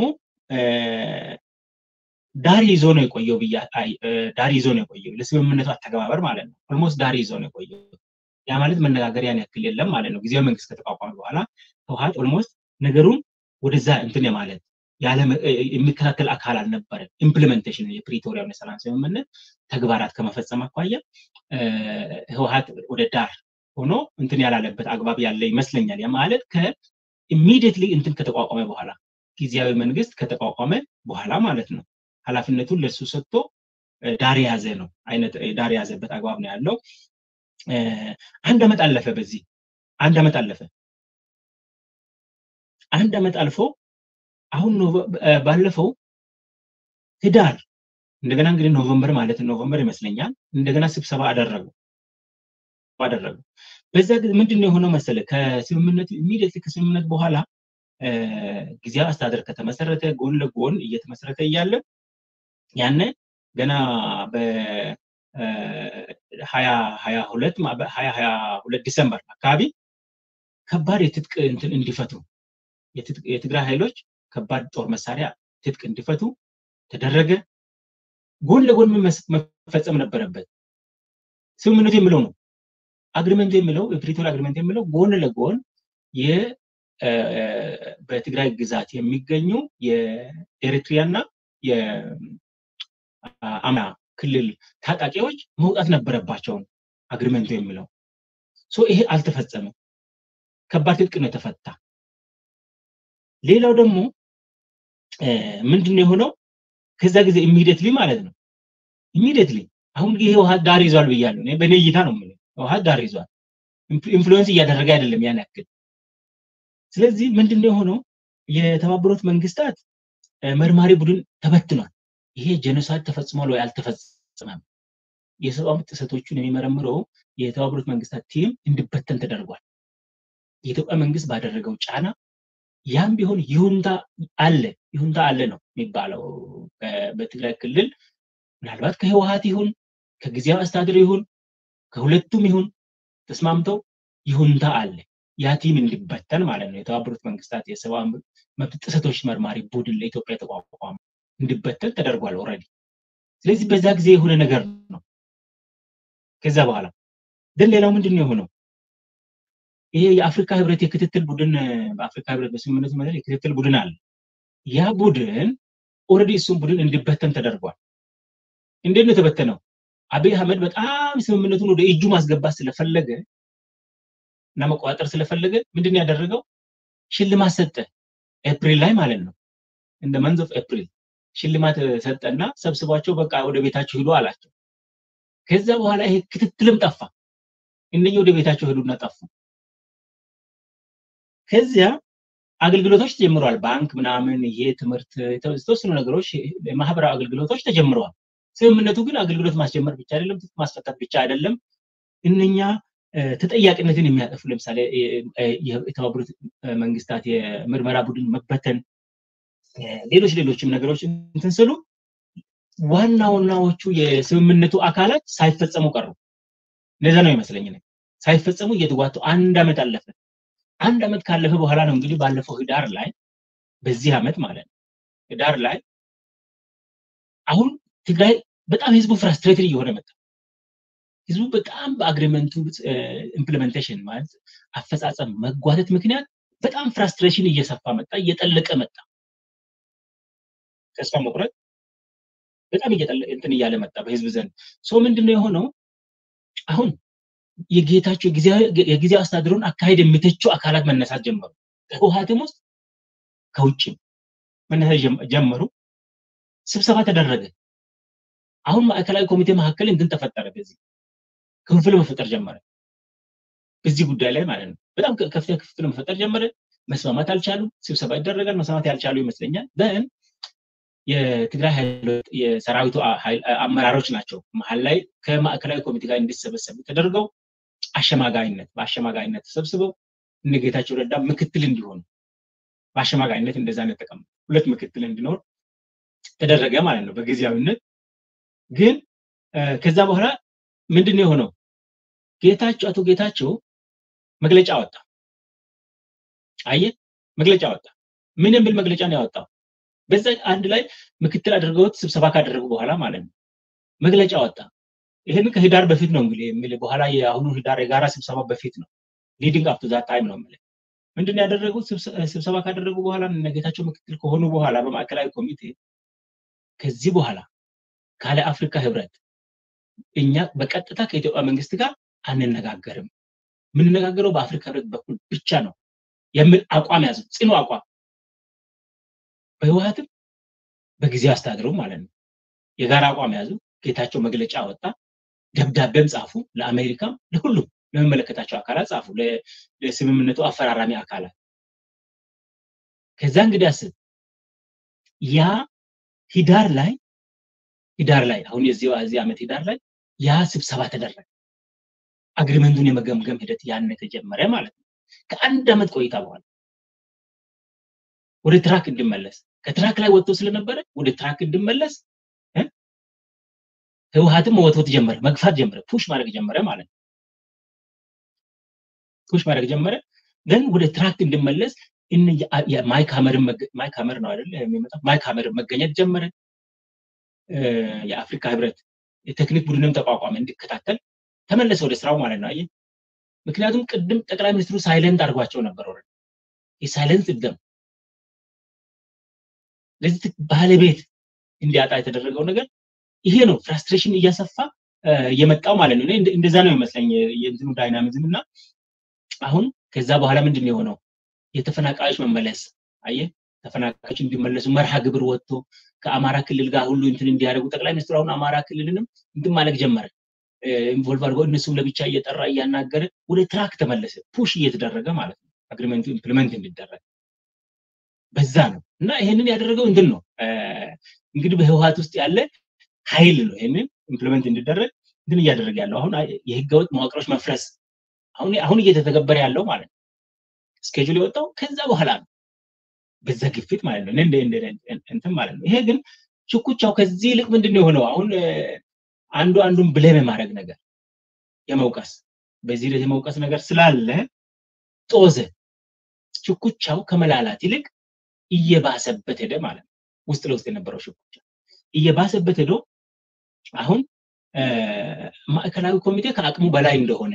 ዳር ይዞ ነው የቆየው ብያ ዳር ይዞ ነው የቆየው ለስምምነቱ አተገባበር ማለት ነው ኦልሞስት ዳር ይዞ ነው የቆየው ያ ማለት መነጋገር ያን ያክል የለም ማለት ነው ጊዜያዊ መንግስት ከተቋቋመ በኋላ ህወሀት ኦልሞስት ነገሩን ወደዛ እንትን የማለት የሚከታተል አካል አልነበረም ኢምፕሊሜንቴሽን የፕሪቶሪያውን የሰላም ስምምነት ተግባራት ከመፈጸም አኳያ ህወሀት ወደ ዳር ሆኖ እንትን ያላለበት አግባብ ያለ ይመስለኛል ያ ማለት ከኢሚዲየትሊ እንትን ከተቋቋመ በኋላ ጊዜያዊ መንግስት ከተቋቋመ በኋላ ማለት ነው ኃላፊነቱን ለሱ ሰጥቶ ዳር የያዘ ነው አይነት ዳር የያዘበት አግባብ ነው ያለው አንድ አመት አለፈ በዚህ አንድ አመት አለፈ አንድ አመት አልፎ አሁን ባለፈው ህዳር እንደገና እንግዲህ ኖቨምበር ማለት ኖቨምበር ይመስለኛል እንደገና ስብሰባ አደረጉ አደረጉ በዛ ምንድን ነው የሆነው መሰለ ከስምምነቱ ኢሚዲየትሊ ከስምምነት በኋላ ጊዜያዊ አስተዳደር ከተመሰረተ ጎን ለጎን እየተመሰረተ እያለ ያነ ገና በሀያ ሀያ ሁለት ሀያ ሀያ ሁለት ዲሰምበር አካባቢ ከባድ የትጥቅ እንትን እንዲፈቱ የትግራይ ኃይሎች ከባድ ጦር መሳሪያ ትጥቅ እንዲፈቱ ተደረገ ጎን ለጎን መፈጸም ነበረበት ስምምነቱ የሚለው ነው አግሪመንቱ የሚለው የፕሪቶሪያ አግሪመንት የሚለው ጎን ለጎን በትግራይ ግዛት የሚገኙ የኤሪትሪያና የአማራ ክልል ታጣቂዎች መውጣት ነበረባቸውን አግሪመንቱ የሚለው ይሄ አልተፈጸመም። ከባድ ትጥቅ ነው የተፈታ። ሌላው ደግሞ ምንድን ነው የሆነው? ከዛ ጊዜ ኢሚዲየትሊ ማለት ነው ኢሚዲየትሊ አሁን ይሄ ውሃ ዳር ይዟል ብያለሁ። በእኔ እይታ ነው የምልህ ውሃ ዳር ይዟል። ኢንፍሉዌንስ እያደረገ አይደለም ያን ያክል። ስለዚህ ምንድን ነው የሆነው? የተባበሩት መንግስታት መርማሪ ቡድን ተበትኗል። ይሄ ጄኖሳይድ ተፈጽሟል ወይ አልተፈጸመም? የሰብአዊ መብት ጥሰቶቹን የሚመረምረው የተባበሩት መንግስታት ቲም እንዲበተን ተደርጓል። የኢትዮጵያ መንግስት ባደረገው ጫና ያም ቢሆን ይሁንታ አለ ይሁንታ አለ ነው የሚባለው በትግራይ ክልል ምናልባት ከህወሀት ይሁን ከጊዜያዊ አስተዳደር ይሁን ከሁለቱም ይሁን ተስማምተው ይሁንታ አለ ያ ቲም እንዲበተን ማለት ነው። የተባበሩት መንግስታት የሰብአዊ መብት ጥሰቶች መርማሪ ቡድን ለኢትዮጵያ የተቋቋመ እንዲበተን ተደርጓል ኦልሬዲ። ስለዚህ በዛ ጊዜ የሆነ ነገር ነው። ከዛ በኋላ ግን ሌላው ምንድን ነው የሆነው? ይሄ የአፍሪካ ህብረት የክትትል ቡድን በአፍሪካ ህብረት በስምምነቱ መሰረት የክትትል ቡድን አለ። ያ ቡድን ኦልሬዲ እሱም ቡድን እንዲበተን ተደርጓል። እንዴት ነው የተበተነው? አብይ አህመድ በጣም ስምምነቱን ወደ እጁ ማስገባት ስለፈለገ እና መቆጣጠር ስለፈለገ ምንድን ያደረገው ሽልማት ሰጠ። ኤፕሪል ላይ ማለት ነው እንደ መንዝ ኦፍ ኤፕሪል ሽልማት ሰጠና ሰብስቧቸው በቃ ወደ ቤታቸው ሂዱ አላቸው። ከዛ በኋላ ይሄ ክትትልም ጠፋ። እነኚህ ወደ ቤታቸው ሄዱና ጠፉ። ከዚያ አገልግሎቶች ተጀምረዋል። ባንክ ምናምን፣ ይሄ ትምህርት፣ የተወሰኑ ነገሮች ማህበራዊ አገልግሎቶች ተጀምረዋል። ስምምነቱ ግን አገልግሎት ማስጀመር ብቻ አይደለም፣ ማስፈታት ብቻ አይደለም። እነኛ ተጠያቂነትን የሚያጠፉ ለምሳሌ የተባበሩት መንግስታት የምርመራ ቡድን መበተን፣ ሌሎች ሌሎችም ነገሮች እንትን ስሉ ዋና ዋናዎቹ የስምምነቱ አካላት ሳይፈጸሙ ቀሩ። እንደዛ ነው ይመስለኝ። ሳይፈጸሙ እየተጓቱ አንድ አመት አለፈ። አንድ አመት ካለፈ በኋላ ነው እንግዲህ ባለፈው ህዳር ላይ በዚህ አመት ማለት ነው ህዳር ላይ አሁን ትግራይ በጣም ህዝቡ ፍራስትሬትድ እየሆነ መጣ። ህዝቡ በጣም በአግሪመንቱ ኢምፕሊሜንቴሽን ማለት አፈጻጸም መጓተት ምክንያት በጣም ፍራስትሬሽን እየሰፋ መጣ፣ እየጠለቀ መጣ። ተስፋ መቁረጥ በጣም እንትን እያለ መጣ በህዝብ ዘንድ። ሶ ምንድነው የሆነው አሁን የጌታቸው የጊዜያዊ አስተዳደሩን አካሄድ የሚተቹ አካላት መነሳት ጀመሩ። ከህወሀትም ውስጥ ከውጭም መነሳት ጀመሩ። ስብሰባ ተደረገ። አሁን ማዕከላዊ ኮሚቴ መካከል እንትን ተፈጠረ። በዚህ ክፍፍል መፈጠር ጀመረ። በዚህ ጉዳይ ላይ ማለት ነው። በጣም ከፍተኛ ክፍፍል መፈጠር ጀመረ። መስማማት አልቻሉም። ስብሰባ ይደረጋል። መስማማት ያልቻሉ ይመስለኛል። በን የትግራይ ኃይሎች የሰራዊቱ አመራሮች ናቸው መሀል ላይ ከማዕከላዊ ኮሚቴ ጋር እንዲሰበሰቡ ተደርገው አሸማጋይነት በአሸማጋይነት ተሰብስበው እነ ጌታቸው ረዳ ምክትል እንዲሆኑ በአሸማጋይነት እንደዛ ነው የተቀመጠ ሁለት ምክትል እንዲኖር ተደረገ ማለት ነው በጊዜያዊነት ግን ከዛ በኋላ ምንድን ነው የሆነው ጌታቸው አቶ ጌታቸው መግለጫ ወጣ አየ መግለጫ ወጣ ምን የሚል መግለጫ ነው ያወጣው በዛ አንድ ላይ ምክትል አድርገውት ስብሰባ ካደረጉ በኋላ ማለት ነው መግለጫ ወጣ ይህን ከህዳር በፊት ነው እንግዲህ የሚል በኋላ የአሁኑ ህዳር የጋራ ስብሰባ በፊት ነው ሊዲንግ አፕ ቱ ዛት ታይም ነው የሚል ምንድን ያደረጉት ስብሰባ ካደረጉ በኋላ ነገታቸው ምክትል ከሆኑ በኋላ በማዕከላዊ ኮሚቴ ከዚህ በኋላ ካለ አፍሪካ ህብረት እኛ በቀጥታ ከኢትዮጵያ መንግስት ጋር አንነጋገርም የምንነጋገረው በአፍሪካ ህብረት በኩል ብቻ ነው የሚል አቋም ያዙ ጽኑ አቋም በህወሀትም በጊዜ አስተዳደሩ ማለት ነው የጋራ አቋም ያዙ ጌታቸው መግለጫ ወጣ ደብዳቤም ጻፉ ለአሜሪካም ለሁሉም ለመመለከታቸው አካላት ጻፉ ለስምምነቱ አፈራራሚ አካላት ከዛ እንግዲህ አስብ ያ ሂዳር ላይ ሂዳር ላይ አሁን የዚህ ዓመት ሂዳር ላይ ያ ስብሰባ ተደረገ አግሪመንቱን የመገምገም ሂደት ያን የተጀመረ ማለት ነው ከአንድ ዓመት ቆይታ በኋላ ወደ ትራክ እንድመለስ ከትራክ ላይ ወጥቶ ስለነበረ ወደ ትራክ እንድመለስ ህወሀትም መወትወት ጀመረ መግፋት ጀመረ ፑሽ ማድረግ ጀመረ ማለት ነው ፑሽ ማድረግ ጀመረ ግን ወደ ትራክ እንድመለስ ማይክ ሀመርን ማይክ ሀመር ነው አይደል የሚመጣው ማይክ ሀመር መገኘት ጀመረ የአፍሪካ ህብረት የቴክኒክ ቡድንም ተቋቋመ እንዲከታተል ተመለሰ ወደ ስራው ማለት ነው አየህ ምክንያቱም ቅድም ጠቅላይ ሚኒስትሩ ሳይለንት አድርጓቸው ነበር ወረ የሳይለንስ ደም ለዚህ ባለቤት እንዲያጣ የተደረገው ነገር ይሄ ነው። ፍራስትሬሽን እያሰፋ የመጣው ማለት ነው። እንደዛ ነው ይመስለኝ የእንትኑ ዳይናሚዝም እና አሁን ከዛ በኋላ ምንድን ነው የሆነው? የተፈናቃዮች መመለስ አየ ተፈናቃዮች እንዲመለሱ መርሃ ግብር ወጥቶ ከአማራ ክልል ጋር ሁሉ እንትን እንዲያደርጉ ጠቅላይ ሚኒስትሩ አሁን አማራ ክልልንም እንትን ማለቅ ጀመረ። ኢንቮልቭ አድርገው እነሱም ለብቻ እየጠራ እያናገረ ወደ ትራክ ተመለሰ። ፑሽ እየተደረገ ማለት ነው አግሪመንቱ ኢምፕሊመንት እንዲደረግ በዛ ነው እና ይሄንን ያደረገው እንትን ነው እንግዲህ በህወሀት ውስጥ ያለ ኃይል ነው ይሄንን ኢምፕሊመንት እንዲደረግ እንትን እያደረገ ያለው አሁን የህገወጥ መዋቅሮች መፍረስ አሁን አሁን እየተተገበረ ያለው ማለት ነው። ስኬጁል የወጣው ከዛ በኋላ ነው። በዛ ግፊት ማለት ነው እንትን ማለት ነው። ይሄ ግን ሽኩቻው ከዚህ ይልቅ ምንድን ነው የሆነው? አሁን አንዱ አንዱን ብሌም የማድረግ ነገር የመውቀስ በዚህ ሂደት የመውቀስ ነገር ስላለ ጦዘ። ሽኩቻው ከመላላት ይልቅ እየባሰበት ሄደ ማለት ነው። ውስጥ ለውስጥ የነበረው ሽኩቻ እየባሰበት ሄዶ አሁን ማዕከላዊ ኮሚቴ ከአቅሙ በላይ እንደሆነ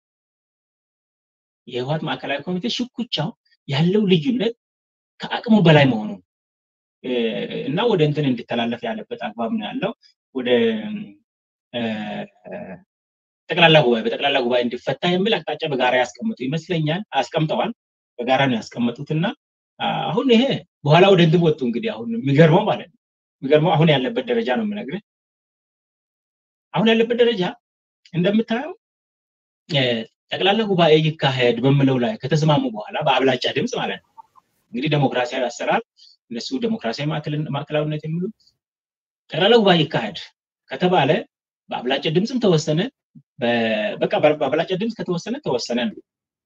የህወሓት ማዕከላዊ ኮሚቴ ሽኩቻው ያለው ልዩነት ከአቅሙ በላይ መሆኑ እና ወደ እንትን እንዲተላለፍ ያለበት አግባብ ነው ያለው። ወደ ጠቅላላ ጉባኤ በጠቅላላ ጉባኤ እንዲፈታ የሚል አቅጣጫ በጋራ ያስቀምጡ ይመስለኛል። አስቀምጠዋል። በጋራ ነው ያስቀመጡት እና አሁን ይሄ በኋላ ወደ እንትን ወጡ። እንግዲህ አሁን የሚገርመው ማለት ነው የሚገርመው አሁን ያለበት ደረጃ ነው የምነግርህ። አሁን ያለበት ደረጃ እንደምታየው ጠቅላላ ጉባኤ ይካሄድ በምለው ላይ ከተስማሙ በኋላ በአብላጫ ድምፅ ማለት ነው እንግዲህ ዴሞክራሲያዊ አሰራር እነሱ ዴሞክራሲያዊ ማዕከላዊነት የሚሉት ጠቅላላ ጉባኤ ይካሄድ ከተባለ በአብላጫ ድምፅም ተወሰነ። በቃ በአብላጫ ድምፅ ከተወሰነ ተወሰነ ነው።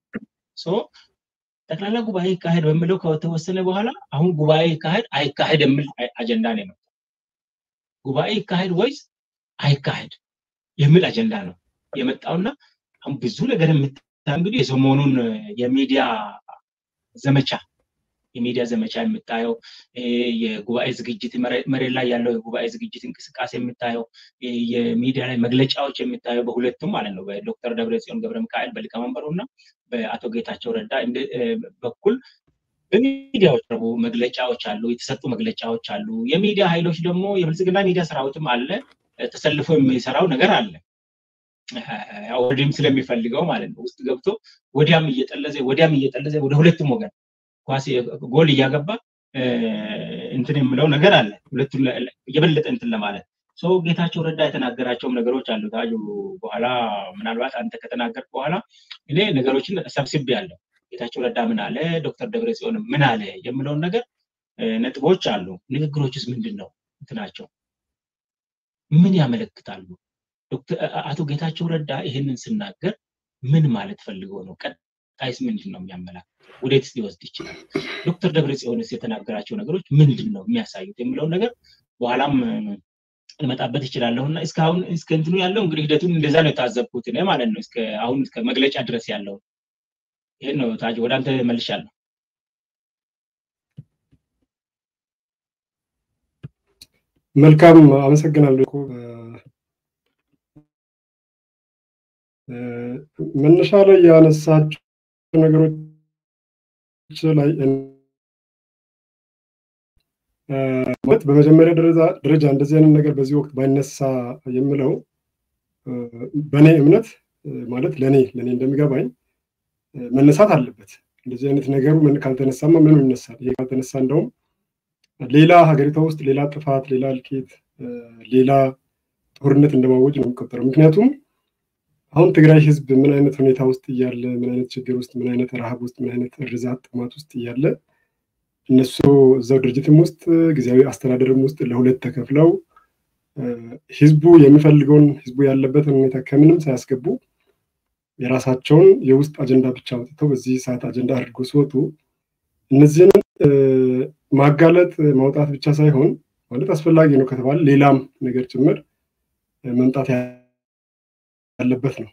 ጠቅላላ ጉባኤ ይካሄድ በሚለው ከተወሰነ በኋላ አሁን ጉባኤ ይካሄድ አይካሄድ የሚል አጀንዳ ነው የመጣው። ጉባኤ ይካሄድ ወይስ አይካሄድ የሚል አጀንዳ ነው የመጣውና አሁን ብዙ ነገር የምታ እንግዲህ የሰሞኑን የሚዲያ ዘመቻ የሚዲያ ዘመቻ የምታየው የጉባኤ ዝግጅት መሬት ላይ ያለው የጉባኤ ዝግጅት እንቅስቃሴ የምታየው የሚዲያ ላይ መግለጫዎች የምታየው በሁለቱም ማለት ነው በዶክተር ደብረጽዮን ገብረ ሚካኤል በሊቀመንበሩ እና በአቶ ጌታቸው ረዳ በኩል በሚዲያዎች ረቡ መግለጫዎች አሉ፣ የተሰጡ መግለጫዎች አሉ። የሚዲያ ኃይሎች ደግሞ የብልጽግና ሚዲያ ሰራዊትም አለ ተሰልፎ የሚሰራው ነገር አለ። ወዲህም ስለሚፈልገው ማለት ነው ውስጥ ገብቶ ወዲያም እየጠለዘ ወዲያም እየጠለዘ ወደ ሁለቱም ወገን ኳስ ጎል እያገባ እንትን የምለው ነገር አለ። ሁለቱን የበለጠ እንትን ለማለት ሰው ጌታቸው ረዳ የተናገራቸውም ነገሮች አሉ። ታጁ በኋላ ምናልባት አንተ ከተናገር በኋላ እኔ ነገሮችን ሰብስቤ ያለው ጌታቸው ረዳ ምን አለ፣ ዶክተር ደብረጽዮን ምን አለ የምለውን ነገር ነጥቦች አሉ። ንግግሮችስ ምንድን ነው እንትናቸው ምን ያመለክታሉ? አቶ ጌታቸው ረዳ ይህንን ስናገር ምን ማለት ፈልገው ነው? ቀጣይስ ምንድን ነው የሚያመላክተው? ወዴትስ ሊወስድ ይችላል? ዶክተር ደብረጽዮንስ የተናገራቸው ነገሮች ምንድን ነው የሚያሳዩት የሚለውን ነገር በኋላም ልመጣበት ይችላለሁ እና እስካሁን እስከ እንትኑ ያለው እንግዲህ ሂደቱን እንደዛ ነው የታዘብኩት እኔ ማለት ነው። እስከ አሁን እስከ መግለጫ ድረስ ያለው ይህን ነው። ታጅ ወደ አንተ መልሻለሁ። መልካም አመሰግናለሁ። መነሻ ላይ ያነሳቸው ነገሮች ላይ ማለት በመጀመሪያ ደረጃ እንደዚህ አይነት ነገር በዚህ ወቅት ባይነሳ የምለው በእኔ እምነት ማለት ለእኔ ለእኔ እንደሚገባኝ መነሳት አለበት። እንደዚህ አይነት ነገሩ ካልተነሳማ ምኑ ይነሳል? ይሄ ካልተነሳ እንደውም ሌላ ሀገሪቷ ውስጥ ሌላ ጥፋት፣ ሌላ እልቂት፣ ሌላ ጦርነት እንደማወጅ ነው የሚቆጠረው። ምክንያቱም አሁን ትግራይ ህዝብ ምን አይነት ሁኔታ ውስጥ እያለ ምን አይነት ችግር ውስጥ ምን አይነት ረሃብ ውስጥ ምን አይነት እርዛት ጥማት ውስጥ እያለ እነሱ እዛው ድርጅትም ውስጥ ጊዜያዊ አስተዳደርም ውስጥ ለሁለት ተከፍለው ህዝቡ የሚፈልገውን ህዝቡ ያለበትን ሁኔታ ከምንም ሳያስገቡ የራሳቸውን የውስጥ አጀንዳ ብቻ አውጥተው በዚህ ሰዓት አጀንዳ አድርጎ ሲወጡ እነዚህን ማጋለጥ ማውጣት ብቻ ሳይሆን ማለት አስፈላጊ ነው ከተባለ ሌላም ነገር ጭምር መምጣት ያለበት ነው።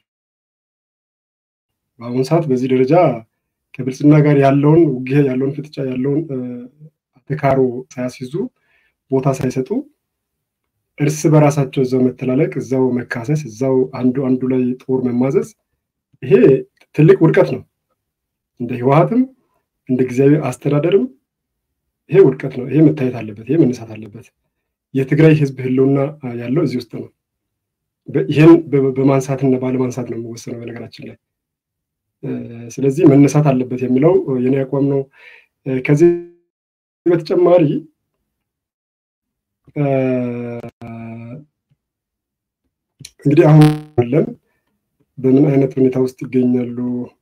በአሁኑ ሰዓት በዚህ ደረጃ ከብልጽግና ጋር ያለውን ውጊያ ያለውን ፍጥጫ ያለውን አተካሮ ሳያስይዙ ቦታ ሳይሰጡ እርስ በራሳቸው እዛው መተላለቅ፣ እዛው መካሰስ፣ እዛው አንዱ አንዱ ላይ ጦር መማዘዝ ይሄ ትልቅ ውድቀት ነው። እንደ ህወሀትም እንደ ጊዜያዊ አስተዳደርም ይሄ ውድቀት ነው። ይሄ መታየት አለበት። ይሄ መነሳት አለበት። የትግራይ ህዝብ ህልውና ያለው እዚህ ውስጥ ነው። ይህን በማንሳትና ባለማንሳት ነው የሚወሰነው በነገራችን ላይ። ስለዚህ መነሳት አለበት የሚለው የኔ አቋም ነው። ከዚህ በተጨማሪ እንግዲህ አሁን አለን በምን አይነት ሁኔታ ውስጥ ይገኛሉ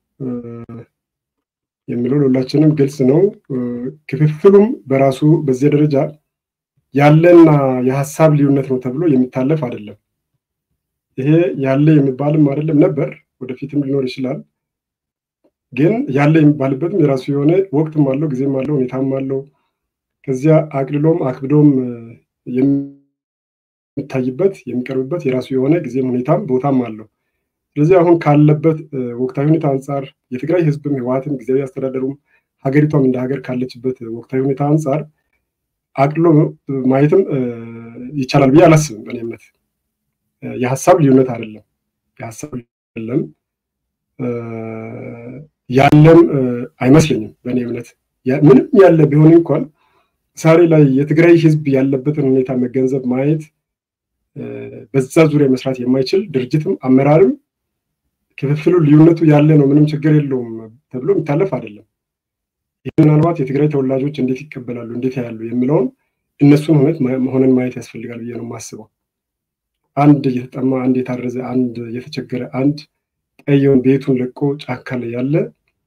የሚለው ለሁላችንም ግልጽ ነው። ክፍፍሉም በራሱ በዚህ ደረጃ ያለና የሀሳብ ልዩነት ነው ተብሎ የሚታለፍ አይደለም። ይሄ ያለ የሚባልም አይደለም ነበር፣ ወደፊትም ሊኖር ይችላል። ግን ያለ የሚባልበትም የራሱ የሆነ ወቅትም አለው፣ ጊዜም አለው፣ ሁኔታም አለው። ከዚያ አቅልሎም አክብዶም የሚታይበት የሚቀርብበት የራሱ የሆነ ጊዜም ሁኔታም ቦታም አለው። ስለዚህ አሁን ካለበት ወቅታዊ ሁኔታ አንጻር የትግራይ ህዝብም ህወሓትም ጊዜያዊ አስተዳደሩም ሀገሪቷም እንደ ሀገር ካለችበት ወቅታዊ ሁኔታ አንጻር አቅሎ ማየትም ይቻላል ብዬ አላስብም። በእኔ እምነት የሀሳብ ልዩነት አይደለም፣ የሀሳብ አይደለም ያለም አይመስለኝም። በእኔ እምነት ምንም ያለ ቢሆን እንኳን ዛሬ ላይ የትግራይ ህዝብ ያለበትን ሁኔታ መገንዘብ ማየት በዛ ዙሪያ መስራት የማይችል ድርጅትም አመራርም ክፍፍሉ ልዩነቱ ያለ ነው፣ ምንም ችግር የለውም ተብሎ የሚታለፍ አይደለም። ይህ ምናልባት የትግራይ ተወላጆች እንዴት ይቀበላሉ፣ እንዴት ያሉ የሚለውን እነሱን ሁነት ሆነን ማየት ያስፈልጋል ብዬ ነው የማስበው። አንድ የተጠማ፣ አንድ የታረዘ፣ አንድ የተቸገረ፣ አንድ ቀየውን ቤቱን ለቆ ጫካ ላይ ያለ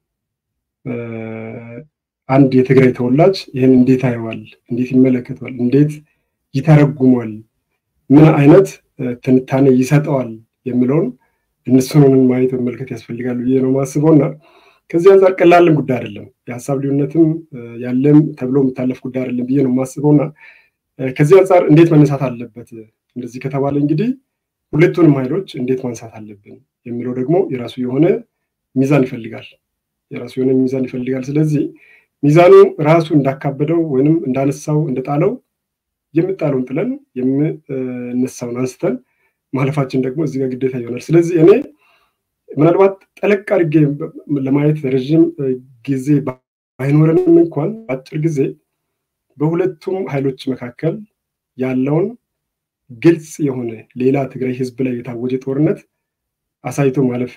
አንድ የትግራይ ተወላጅ ይህን እንዴት አየዋል፣ እንዴት ይመለከተዋል፣ እንዴት ይተረጉሟል፣ ምን አይነት ትንታኔ ይሰጠዋል የሚለውን እነሱን ማየት መመልከት ያስፈልጋል ብዬ ነው የማስበው እና ከዚህ አንጻር ቀላልም ጉዳይ አይደለም። የሀሳብ ልዩነትም ያለም ተብሎ የሚታለፍ ጉዳይ አይደለም ብዬ ነው የማስበው እና ከዚህ አንጻር እንዴት መነሳት አለበት እንደዚህ ከተባለ እንግዲህ ሁለቱንም ኃይሎች እንዴት ማንሳት አለብን የሚለው ደግሞ የራሱ የሆነ ሚዛን ይፈልጋል። የራሱ የሆነ ሚዛን ይፈልጋል። ስለዚህ ሚዛኑ ራሱ እንዳካበደው ወይንም እንዳነሳው እንደጣለው የምጣለውን ጥለን የምነሳውን አንስተን ማለፋችን ደግሞ እዚህ ጋር ግዴታ ይሆናል። ስለዚህ እኔ ምናልባት ጠለቅ አድርጌ ለማየት ረዥም ጊዜ ባይኖረንም እንኳን አጭር ጊዜ በሁለቱም ኃይሎች መካከል ያለውን ግልጽ የሆነ ሌላ ትግራይ ህዝብ ላይ የታወጀ ጦርነት አሳይቶ ማለፍ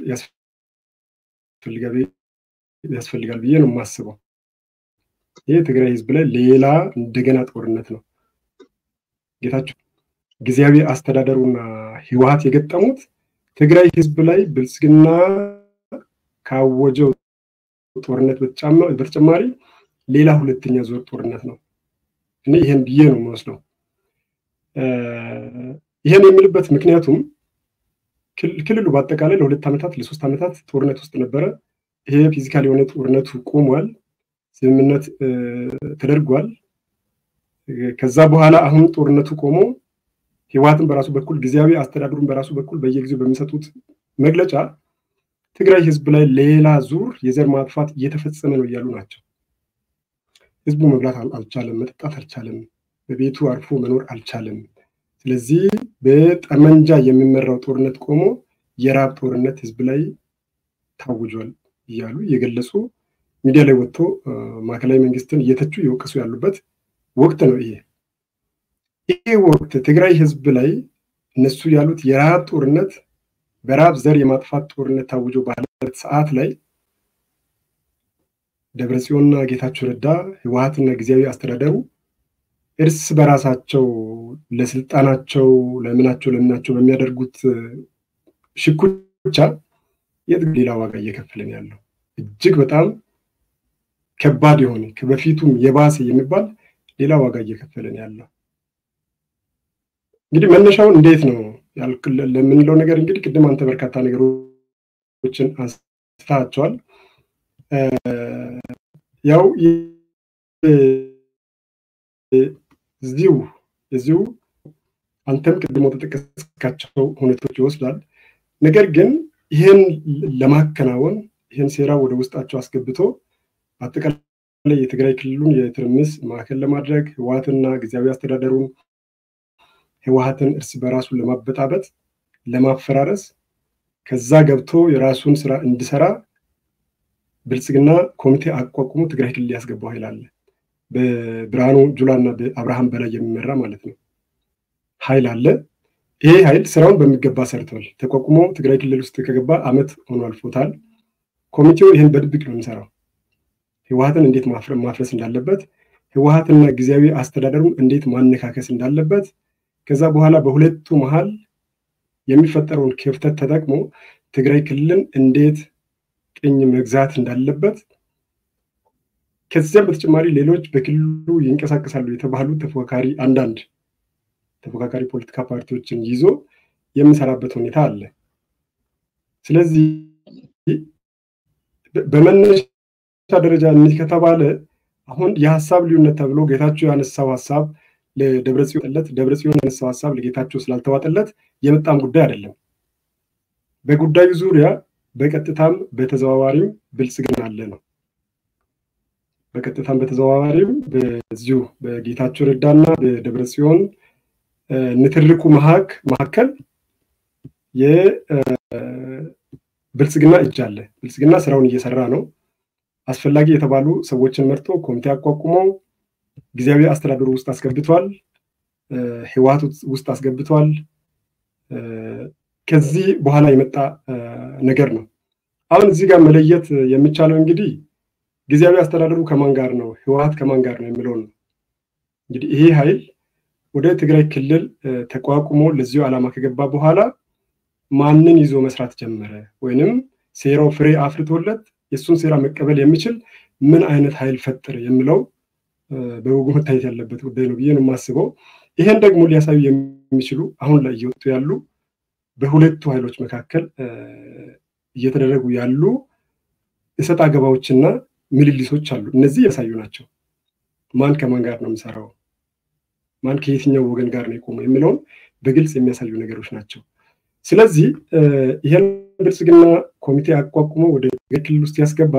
ያስፈልጋል ብዬ ነው የማስበው። ይህ ትግራይ ህዝብ ላይ ሌላ እንደገና ጦርነት ነው። ጌታቸው ጊዜያዊ አስተዳደሩና ህወሓት የገጠሙት ትግራይ ህዝብ ላይ ብልጽግና ካወጀው ጦርነት በተጨማሪ ሌላ ሁለተኛ ዙር ጦርነት ነው። እኔ ይህን ብዬ ነው የምወስደው። ይህን የምልበት ምክንያቱም ክልሉ በአጠቃላይ ለሁለት ዓመታት ለሶስት ዓመታት ጦርነት ውስጥ ነበረ። ይሄ ፊዚካል የሆነ ጦርነቱ ቆሟል። ስምምነት ተደርጓል። ከዛ በኋላ አሁን ጦርነቱ ቆሞ ህወሓትን በራሱ በኩል ጊዜያዊ አስተዳደሩን በራሱ በኩል በየጊዜው በሚሰጡት መግለጫ ትግራይ ህዝብ ላይ ሌላ ዙር የዘር ማጥፋት እየተፈጸመ ነው እያሉ ናቸው። ህዝቡ መብላት አልቻለም፣ መጠጣት አልቻለም፣ በቤቱ አርፎ መኖር አልቻለም። ስለዚህ በጠመንጃ የሚመራው ጦርነት ቆሞ የራብ ጦርነት ህዝብ ላይ ታውጇል እያሉ እየገለጹ ሚዲያ ላይ ወጥቶ ማዕከላዊ መንግስትን እየተቹ እየወቀሱ ያሉበት ወቅት ነው ይሄ። ይህ ወቅት ትግራይ ህዝብ ላይ እነሱ ያሉት የረሃብ ጦርነት በረሃብ ዘር የማጥፋት ጦርነት ታውጆ ባለበት ሰዓት ላይ ደብረጽዮንና ጌታቸው ረዳ ህወሓትና ጊዜያዊ አስተዳደሩ እርስ በራሳቸው ለስልጣናቸው ለምናቸው ለምናቸው በሚያደርጉት ሽኩቻ የት ሌላ ዋጋ እየከፈለን ያለው እጅግ በጣም ከባድ የሆነ ከበፊቱም የባሰ የሚባል ሌላ ዋጋ እየከፈለን ያለው እንግዲህ መነሻውን እንዴት ነው ለምንለው ነገር እንግዲህ ቅድም አንተ በርካታ ነገሮችን አንስታቸዋል። ያው እዚሁ እዚሁ አንተም ቅድሞ ተጠቀስካቸው ሁኔታዎች ይወስዳል። ነገር ግን ይህን ለማከናወን ይህን ሴራ ወደ ውስጣቸው አስገብቶ አጠቃላይ የትግራይ ክልሉን የትርምስ ማዕከል ለማድረግ ህወሓትና ጊዜያዊ አስተዳደሩን ህወሓትን እርስ በራሱን ለማበጣበጥ ለማፈራረስ ከዛ ገብቶ የራሱን ስራ እንዲሰራ ብልጽግና ኮሚቴ አቋቁሞ ትግራይ ክልል ያስገባው ኃይል አለ። በብርሃኑ ጁላ እና በአብርሃም በላይ የሚመራ ማለት ነው ኃይል አለ። ይሄ ኃይል ስራውን በሚገባ ሰርቷል። ተቋቁሞ ትግራይ ክልል ውስጥ ከገባ አመት ሆኖ አልፎታል። ኮሚቴው ይህን በድብቅ ነው የሚሰራው። ህወሀትን እንዴት ማፍረስ እንዳለበት፣ ህወሀትና ጊዜያዊ አስተዳደሩን እንዴት ማነካከስ እንዳለበት፣ ከዛ በኋላ በሁለቱ መሀል የሚፈጠረውን ክፍተት ተጠቅሞ ትግራይ ክልልን እንዴት ቅኝ መግዛት እንዳለበት ከዚያም በተጨማሪ ሌሎች በክልሉ ይንቀሳቀሳሉ የተባሉ ተፎካካሪ አንዳንድ ተፎካካሪ ፖለቲካ ፓርቲዎችን ይዞ የሚሰራበት ሁኔታ አለ። ስለዚህ በመነሻ ደረጃ እኒህ ከተባለ አሁን የሀሳብ ልዩነት ተብሎ ጌታቸው ያነሳው ሀሳብ ለደብረጽዮን ደብረጽዮን ያነሳው ሀሳብ ለጌታቸው ስላልተዋጠለት የመጣም ጉዳይ አይደለም። በጉዳዩ ዙሪያ በቀጥታም በተዘዋዋሪም ብልጽግና አለ ነው። በቀጥታም በተዘዋዋሪም በዚሁ በጌታቸው ረዳና በደብረጽዮን ንትርኩ መካከል የብልጽግና እጅ አለ። ብልጽግና ስራውን እየሰራ ነው። አስፈላጊ የተባሉ ሰዎችን መርጦ ኮሚቴ አቋቁሞ ጊዜያዊ አስተዳደሩ ውስጥ አስገብቷል። ህወሀት ውስጥ አስገብቷል። ከዚህ በኋላ የመጣ ነገር ነው። አሁን እዚህ ጋር መለየት የሚቻለው እንግዲህ ጊዜያዊ አስተዳደሩ ከማን ጋር ነው፣ ህወሀት ከማን ጋር ነው የሚለውን ነው። እንግዲህ ይሄ ኃይል ወደ ትግራይ ክልል ተቋቁሞ ለዚሁ ዓላማ ከገባ በኋላ ማንን ይዞ መስራት ጀመረ? ወይንም ሴራው ፍሬ አፍርቶለት የእሱን ሴራ መቀበል የሚችል ምን አይነት ኃይል ፈጠረ የሚለው በወጉ መታየት ያለበት ጉዳይ ነው ብዬ ነው የማስበው። ይሄን ደግሞ ሊያሳዩ የሚችሉ አሁን ላይ እየወጡ ያሉ በሁለቱ ኃይሎች መካከል እየተደረጉ ያሉ እሰጥ አገባዎችና ምልልሶች አሉ። እነዚህ ያሳዩ ናቸው። ማን ከማን ጋር ነው የሚሰራው፣ ማን ከየትኛው ወገን ጋር ነው የቆመው የሚለውን በግልጽ የሚያሳዩ ነገሮች ናቸው። ስለዚህ ይህን ብልጽግና ኮሚቴ አቋቁሞ ወደ ክልል ውስጥ ያስገባ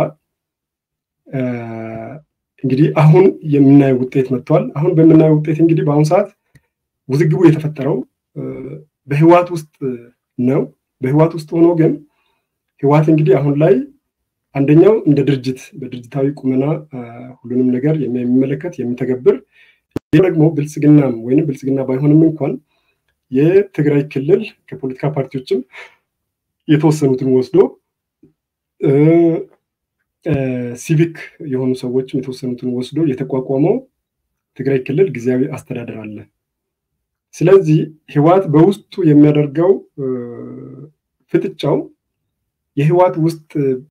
እንግዲህ አሁን የምናየው ውጤት መጥቷል። አሁን በምናየው ውጤት እንግዲህ በአሁኑ ሰዓት ውዝግቡ የተፈጠረው በህወሓት ውስጥ ነው። በህወሓት ውስጥ ሆኖ ግን ህወሓት እንግዲህ አሁን ላይ አንደኛው እንደ ድርጅት በድርጅታዊ ቁመና ሁሉንም ነገር የሚመለከት የሚተገብር፣ ይህ ደግሞ ብልጽግናም ወይም ብልጽግና ባይሆንም እንኳን የትግራይ ክልል ከፖለቲካ ፓርቲዎችም የተወሰኑትን ወስዶ ሲቪክ የሆኑ ሰዎችም የተወሰኑትን ወስዶ የተቋቋመው ትግራይ ክልል ጊዜያዊ አስተዳደር አለ። ስለዚህ ህወሓት በውስጡ የሚያደርገው ፍጥጫው የህወሓት ውስጥ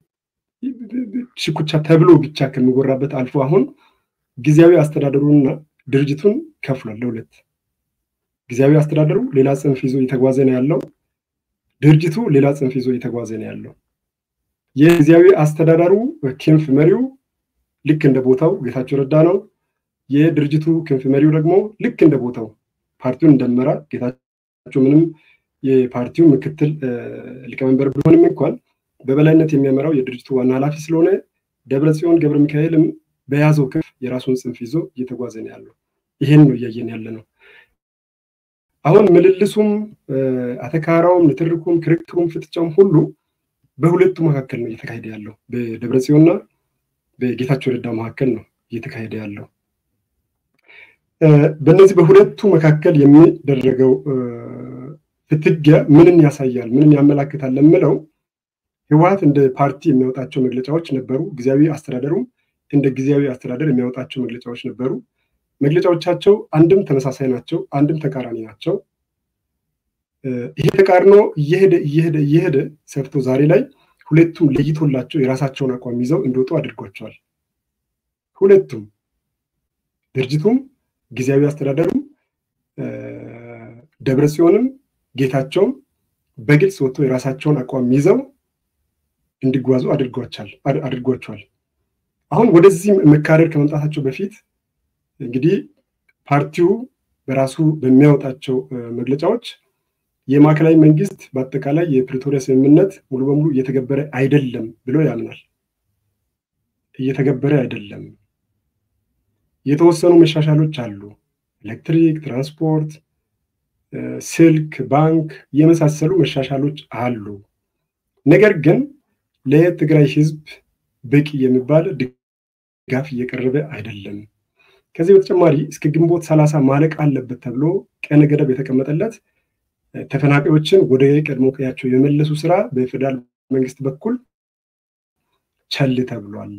ሽኩቻ ተብሎ ብቻ ከሚወራበት አልፎ አሁን ጊዜያዊ አስተዳደሩንና ድርጅቱን ከፍሏል ለሁለት። ጊዜያዊ አስተዳደሩ ሌላ ጽንፍ ይዞ እየተጓዘ ነው ያለው። ድርጅቱ ሌላ ጽንፍ ይዞ እየተጓዘ ነው ያለው። የጊዜያዊ አስተዳደሩ ክንፍ መሪው ልክ እንደ ቦታው ጌታቸው ረዳ ነው። የድርጅቱ ክንፍ መሪው ደግሞ ልክ እንደ ቦታው ፓርቲውን እንደመራ ጌታቸው ምንም የፓርቲው ምክትል ሊቀመንበር ቢሆንም እንኳን በበላይነት የሚያመራው የድርጅቱ ዋና ኃላፊ ስለሆነ ደብረ ጽዮን ገብረ ሚካኤልም በያዘው ክንፍ የራሱን ጽንፍ ይዞ እየተጓዘ ነው ያለው። ይሄን ነው እያየን ያለ ነው። አሁን ምልልሱም አተካራውም፣ ንትርኩም፣ ክርክሩም፣ ፍጥጫውም ሁሉ በሁለቱ መካከል ነው እየተካሄደ ያለው። በደብረ ጽዮንና በጌታቸው ረዳ መካከል ነው እየተካሄደ ያለው። በእነዚህ በሁለቱ መካከል የሚደረገው ፍትጊያ ምንን ያሳያል፣ ምንን ያመላክታል ለምለው ህወሓት እንደ ፓርቲ የሚያወጣቸው መግለጫዎች ነበሩ። ጊዜያዊ አስተዳደሩ እንደ ጊዜያዊ አስተዳደር የሚያወጣቸው መግለጫዎች ነበሩ። መግለጫዎቻቸው አንድም ተመሳሳይ ናቸው፣ አንድም ተቃራኒ ናቸው። ይሄ ተቃርኖ እየሄደ እየሄደ እየሄደ ሰፍቶ ዛሬ ላይ ሁለቱም ለይቶላቸው የራሳቸውን አቋም ይዘው እንዲወጡ አድርጓቸዋል። ሁለቱም ድርጅቱም ጊዜያዊ አስተዳደሩም ደብረ ጽዮንም ጌታቸውም በግልጽ ወጥቶ የራሳቸውን አቋም ይዘው እንዲጓዙ አድርጓቸዋል። አሁን ወደዚህ መካረር ከመምጣታቸው በፊት እንግዲህ ፓርቲው በራሱ በሚያወጣቸው መግለጫዎች የማዕከላዊ መንግስት በአጠቃላይ የፕሪቶሪያ ስምምነት ሙሉ በሙሉ እየተገበረ አይደለም ብሎ ያምናል። እየተገበረ አይደለም፣ የተወሰኑ መሻሻሎች አሉ። ኤሌክትሪክ፣ ትራንስፖርት፣ ስልክ፣ ባንክ የመሳሰሉ መሻሻሎች አሉ። ነገር ግን ለትግራይ ህዝብ በቂ የሚባል ድጋፍ እየቀረበ አይደለም። ከዚህ በተጨማሪ እስከ ግንቦት ሰላሳ ማለቅ አለበት ተብሎ ቀነ ገደብ የተቀመጠለት ተፈናቃዮችን ወደ ቀድሞ ቀያቸው የመለሱ ስራ በፌዴራል መንግስት በኩል ቸል ተብሏል።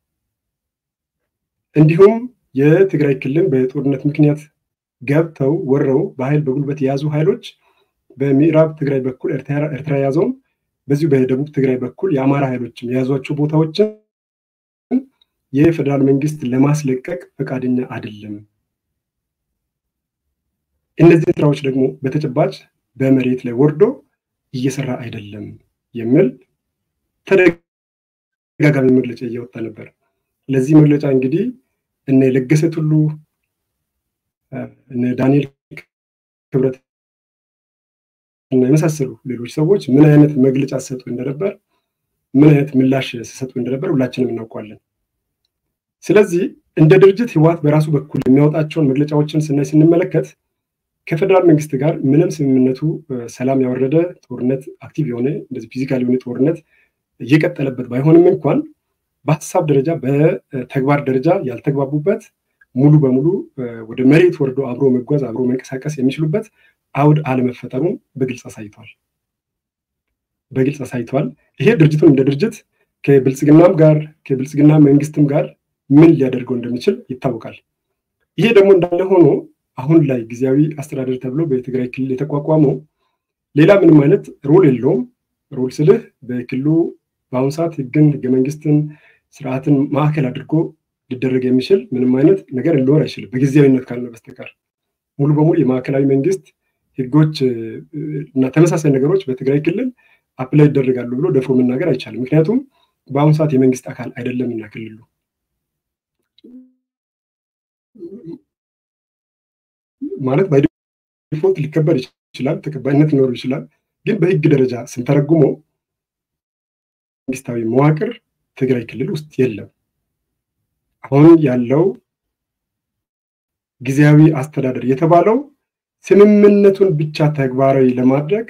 እንዲሁም የትግራይ ክልል በጦርነት ምክንያት ገብተው ወረው በኃይል በጉልበት የያዙ ኃይሎች በምዕራብ ትግራይ በኩል ኤርትራ የያዘውም በዚሁ በደቡብ ትግራይ በኩል የአማራ ኃይሎችም የያዟቸው ቦታዎችን የፌዴራል መንግስት ለማስለቀቅ ፈቃደኛ አይደለም። እነዚህ ስራዎች ደግሞ በተጨባጭ በመሬት ላይ ወርዶ እየሰራ አይደለም የሚል ተደጋጋሚ መግለጫ እያወጣ ነበር። ለዚህ መግለጫ እንግዲህ እነ ለገሰ ቱሉ እነ ዳንኤል ክብረት እና የመሳሰሉ ሌሎች ሰዎች ምን አይነት መግለጫ ሲሰጡ እንደነበር ምን አይነት ምላሽ ሲሰጡ እንደነበር ሁላችንም እናውቀዋለን። ስለዚህ እንደ ድርጅት ህወሓት በራሱ በኩል የሚያወጣቸውን መግለጫዎችን ስናይ ስንመለከት ከፌዴራል መንግስት ጋር ምንም ስምምነቱ ሰላም ያወረደ ጦርነት አክቲቭ የሆነ እንደዚህ ፊዚካል የሆነ ጦርነት እየቀጠለበት ባይሆንም እንኳን በሀሳብ ደረጃ በተግባር ደረጃ ያልተግባቡበት ሙሉ በሙሉ ወደ መሬት ወርዶ አብሮ መጓዝ አብሮ መንቀሳቀስ የሚችሉበት አውድ አለመፈጠሩን በግልጽ አሳይቷል። በግልጽ አሳይቷል። ይሄ ድርጅቱን እንደ ድርጅት ከብልጽግናም ጋር ከብልጽግና መንግስትም ጋር ምን ሊያደርገው እንደሚችል ይታወቃል። ይሄ ደግሞ እንዳለ ሆኖ አሁን ላይ ጊዜያዊ አስተዳደር ተብሎ በትግራይ ክልል የተቋቋመው ሌላ ምንም አይነት ሮል የለውም። ሮል ስልህ በክልሉ በአሁኑ ሰዓት ህግን፣ ህገ መንግስትን፣ ስርዓትን ማዕከል አድርጎ ሊደረግ የሚችል ምንም አይነት ነገር ሊኖር አይችልም በጊዜያዊነት ካልሆነ በስተቀር ሙሉ በሙሉ የማዕከላዊ መንግስት ህጎች እና ተመሳሳይ ነገሮች በትግራይ ክልል አፕላይ ይደረጋሉ ብሎ ደፍሮ መናገር አይቻልም። ምክንያቱም በአሁኑ ሰዓት የመንግስት አካል አይደለምና ክልሉ ማለት ባይዲፎልት ሊከበር ይችላል፣ ተቀባይነት ሊኖሩ ይችላል። ግን በህግ ደረጃ ስንተረጉሞ መንግስታዊ መዋቅር ትግራይ ክልል ውስጥ የለም። አሁን ያለው ጊዜያዊ አስተዳደር የተባለው ስምምነቱን ብቻ ተግባራዊ ለማድረግ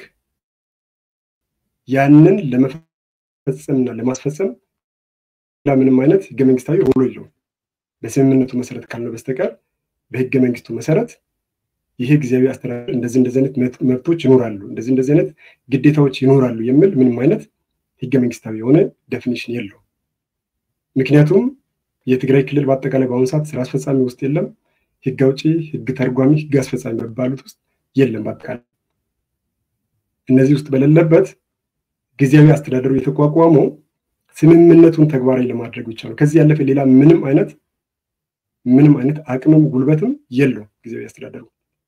ያንን ለመፈጸምና ለማስፈጸም ምንም አይነት ህገ መንግስታዊ ሮሎ የለውም። በስምምነቱ መሰረት ካልነው በስተቀር በህገ መንግስቱ መሰረት ይሄ ጊዜያዊ አስተዳደር እንደዚህ እንደዚህ አይነት መብቶች ይኖራሉ፣ እንደዚህ እንደዚህ አይነት ግዴታዎች ይኖራሉ የሚል ምንም አይነት ህገ መንግስታዊ የሆነ ዴፊኒሽን የለውም። ምክንያቱም የትግራይ ክልል በአጠቃላይ በአሁኑ ሰዓት ስራ አስፈጻሚ ውስጥ የለም። ህግ አውጪ፣ ህግ ተርጓሚ፣ ህግ አስፈጻሚ በሚባሉት ውስጥ የለም። በአጠቃላይ እነዚህ ውስጥ በሌለበት ጊዜያዊ አስተዳደሩ የተቋቋመው ስምምነቱን ተግባራዊ ለማድረግ ብቻ ነው። ከዚህ ያለፈ ሌላ ምንም አይነት ምንም አይነት አቅምም ጉልበትም የለው ጊዜያዊ አስተዳደሩ።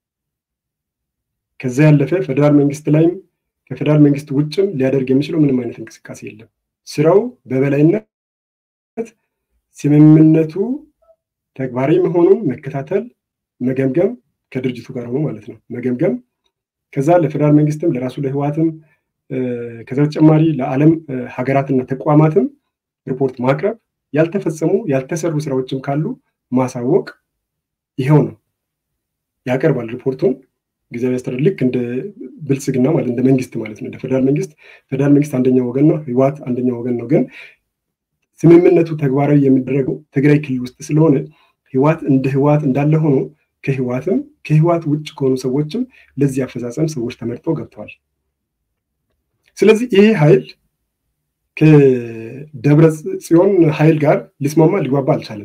ከዛ ያለፈ ፌዴራል መንግስት ላይም ከፌዴራል መንግስት ውጭም ሊያደርግ የሚችለው ምንም አይነት እንቅስቃሴ የለም። ስራው በበላይነት ስምምነቱ ተግባራዊ መሆኑን መከታተል፣ መገምገም ከድርጅቱ ጋር ሆኖ ማለት ነው መገምገም፣ ከዛ ለፌዴራል መንግስትም ለራሱ ለህወሓትም ከዛ በተጨማሪ ለዓለም ሀገራትና ተቋማትም ሪፖርት ማቅረብ፣ ያልተፈጸሙ ያልተሰሩ ስራዎችም ካሉ ማሳወቅ፣ ይኸው ነው ያቀርባል ሪፖርቱን። ጊዜያዊ አስተዳደር ልክ እንደ ብልጽግና ማለት እንደ መንግስት ማለት ነው እንደ ፌዴራል መንግስት ፌዴራል መንግስት አንደኛው ወገን ነው፣ ህወሓት አንደኛው ወገን ነው። ግን ስምምነቱ ተግባራዊ የሚደረገው ትግራይ ክልል ውስጥ ስለሆነ ህወሓት እንደ ህወሓት እንዳለ ሆኖ ከህወሓትም ከህወሓት ውጭ ከሆኑ ሰዎችም ለዚህ አፈጻጸም ሰዎች ተመርጠው ገብተዋል። ስለዚህ ይሄ ኃይል ከደብረ ጽዮን ኃይል ጋር ሊስማማ ሊግባባ አልቻለም።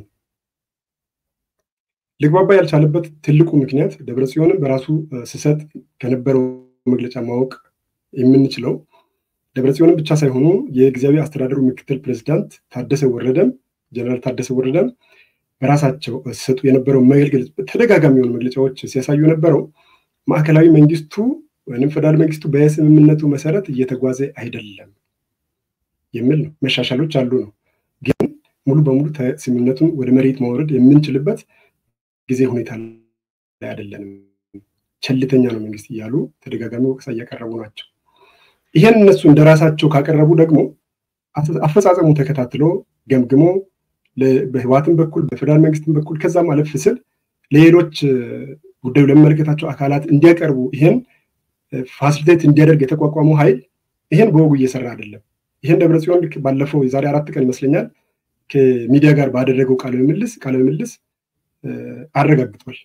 ሊግባባ ያልቻለበት ትልቁ ምክንያት ደብረ ጽዮንን በራሱ ስሰጥ ከነበረው መግለጫ ማወቅ የምንችለው ደብረ ጽዮንን ብቻ ሳይሆኑ የጊዜያዊ አስተዳደሩ ምክትል ፕሬዚዳንት ታደሰ ወረደም ጀነራል ታደሰ ወረደም በራሳቸው ሲሰጡ የነበረው መገልገል ተደጋጋሚ የሆኑ መግለጫዎች ሲያሳዩ የነበረው ማዕከላዊ መንግስቱ ወይም ፌዴራል መንግስቱ በስምምነቱ መሰረት እየተጓዘ አይደለም የሚል ነው። መሻሻሎች አሉ ነው፣ ግን ሙሉ በሙሉ ስምምነቱን ወደ መሬት ማውረድ የምንችልበት ጊዜ ሁኔታ ላይ አይደለንም፣ ቸልተኛ ነው መንግስት እያሉ ተደጋጋሚ ወቀሳ እያቀረቡ ናቸው። ይህን እነሱ እንደ ራሳቸው ካቀረቡ ደግሞ አፈጻጸሙ ተከታትሎ ገምግሞ በህወሓትም በኩል በፌዴራል መንግስትም በኩል ከዛም አለፍ ስል ለሌሎች ጉዳዩ ለሚመለከታቸው አካላት እንዲያቀርቡ ይህን ፋሲሊቴት እንዲያደርግ የተቋቋመው ኃይል ይህን በወጉ እየሰራ አይደለም። ይህን ደብረ ጽዮን ልክ ባለፈው የዛሬ አራት ቀን ይመስለኛል ከሚዲያ ጋር ባደረገው ቃለ ምልልስ ቃለ ምልልስ አረጋግጧል።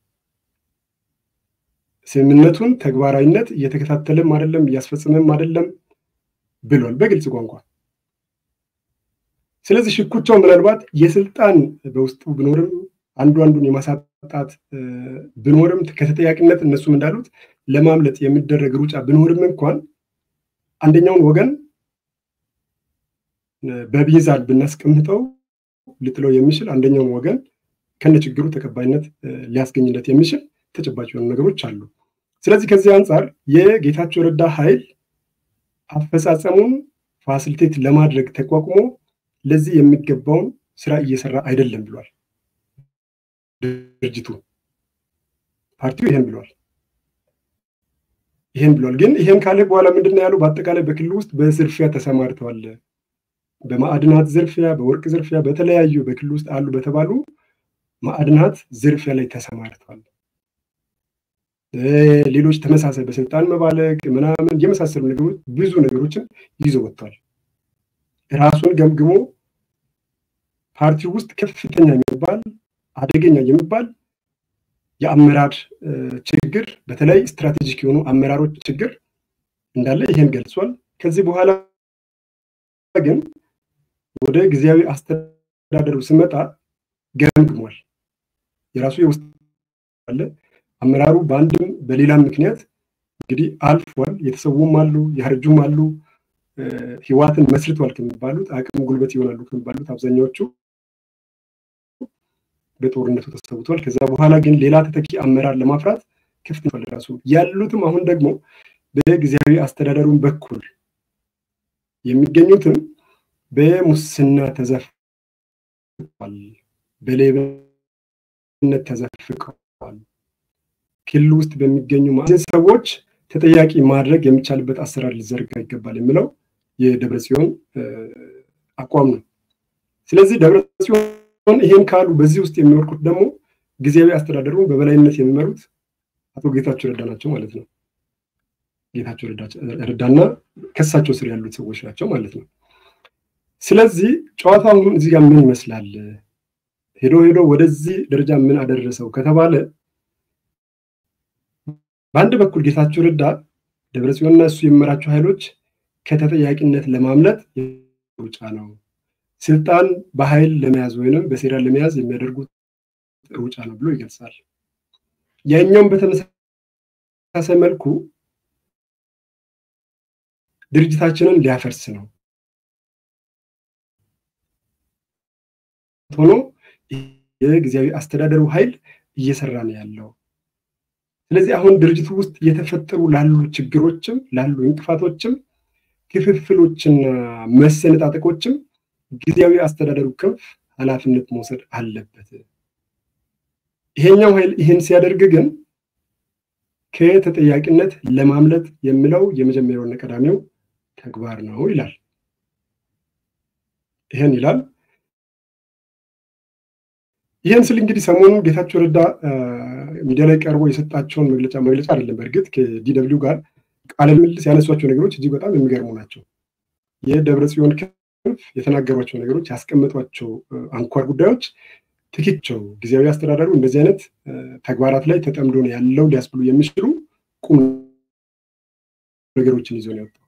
ስምምነቱን ተግባራዊነት እየተከታተለም አይደለም እያስፈጸመም አይደለም ብሏል በግልጽ ቋንቋ። ስለዚህ ሽኩቻው ምናልባት የስልጣን በውስጡ ቢኖርም አንዱ አንዱን የማሳጣት ብኖርም ከተጠያቂነት እነሱም እንዳሉት ለማምለጥ የሚደረግ ሩጫ ብኖርም እንኳን አንደኛውን ወገን በሚዛን ብናስቀምጠው ልጥለው የሚችል አንደኛውን ወገን ከነ ችግሩ ተቀባይነት ሊያስገኝለት የሚችል ተጨባጭ የሆኑ ነገሮች አሉ። ስለዚህ ከዚህ አንጻር የጌታቸው ረዳ ኃይል አፈጻጸሙን ፋሲሊቴት ለማድረግ ተቋቁሞ ለዚህ የሚገባውን ስራ እየሰራ አይደለም ብሏል። ድርጅቱ ፓርቲው ይሄን ብሏል ይሄን ብሏል። ግን ይሄን ካለ በኋላ ምንድን ነው ያለው? በአጠቃላይ በክልል ውስጥ በዝርፊያ ተሰማርተዋል። በማዕድናት ዝርፊያ፣ በወርቅ ዝርፊያ፣ በተለያዩ በክልል ውስጥ አሉ በተባሉ ማዕድናት ዝርፊያ ላይ ተሰማርተዋል። ሌሎች ተመሳሳይ በስልጣን መባለግ ምናምን የመሳሰሉ ነገሮች ብዙ ነገሮችን ይዞ ወጥቷል። ራሱን ገምግሞ ፓርቲው ውስጥ ከፍተኛ የሚባል አደገኛ የሚባል የአመራር ችግር በተለይ ስትራቴጂክ የሆኑ አመራሮች ችግር እንዳለ ይሄን ገልጿል። ከዚህ በኋላ ግን ወደ ጊዜያዊ አስተዳደሩ ስመጣ ገምግሟል። የራሱ የውስጥ አለ አመራሩ በአንድም በሌላም ምክንያት እንግዲህ አልፏል። የተሰዉም አሉ፣ ያረጁም አሉ። ህዋትን መስርቷል ከሚባሉት አቅም ጉልበት ይሆናሉ ከሚባሉት አብዛኛዎቹ በጦርነቱ ተሰውቷል። ከዛ በኋላ ግን ሌላ ተተኪ አመራር ለማፍራት ክፍት ራሱ ያሉትም አሁን ደግሞ በጊዜያዊ አስተዳደሩን በኩል የሚገኙትም በሙስና ተዘፍቀዋል፣ በሌብነት ተዘፍቀዋል። ክልል ውስጥ በሚገኙ ማዕዘን ሰዎች ተጠያቂ ማድረግ የሚቻልበት አሰራር ሊዘርጋ ይገባል የሚለው የደብረ ጽዮን አቋም ነው። ስለዚህ ደብረ ጽዮን ይሄን ካሉ በዚህ ውስጥ የሚወርቁት ደግሞ ጊዜያዊ አስተዳደሩን በበላይነት የሚመሩት አቶ ጌታቸው ረዳ ናቸው ማለት ነው። ጌታቸው ረዳና ከሳቸው ስር ያሉት ሰዎች ናቸው ማለት ነው። ስለዚህ ጨዋታ አሁን እዚህ ጋር ምን ይመስላል? ሄዶ ሄዶ ወደዚህ ደረጃ ምን አደረሰው ከተባለ በአንድ በኩል ጌታቸው ረዳ ደብረጽዮንና እሱ የሚመራቸው ኃይሎች ከተጠያቂነት ለማምለጥ ሩጫ ነው፣ ስልጣን በኃይል ለመያዝ ወይንም በሴራ ለመያዝ የሚያደርጉት ሩጫ ነው ብሎ ይገልጻል። ያኛውም በተመሳሳይ መልኩ ድርጅታችንን ሊያፈርስ ነው ሆኖ የጊዜያዊ አስተዳደሩ ኃይል እየሰራ ነው ያለው። ስለዚህ አሁን ድርጅቱ ውስጥ የተፈጠሩ ላሉ ችግሮችም ላሉ እንቅፋቶችም ክፍፍሎችና መሰነጣጠቆችም ጊዜያዊ አስተዳደሩ ክንፍ ኃላፊነት መውሰድ አለበት። ይሄኛው ኃይል ይህን ሲያደርግ ግን ከተጠያቂነት ለማምለጥ የሚለው የመጀመሪያውና ቀዳሚው ተግባር ነው ይላል። ይህን ይላል። ይህን ስል እንግዲህ ሰሞኑን ጌታቸው ረዳ ሚዲያ ላይ ቀርቦ የሰጣቸውን መግለጫ መግለጫ አይደለም። በእርግጥ ከዲደብሊው ጋር ቃለ ምልልስ ያነሷቸው ነገሮች እጅግ በጣም የሚገርሙ ናቸው። የደብረ ጽዮን ክንፍ የተናገሯቸው ነገሮች፣ ያስቀመጧቸው አንኳር ጉዳዮች ትክቸው ጊዜያዊ አስተዳደሩ እንደዚህ አይነት ተግባራት ላይ ተጠምዶ ነው ያለው ሊያስብሉ የሚችሉ ቁም ነገሮችን ይዞ ነው የወጣው።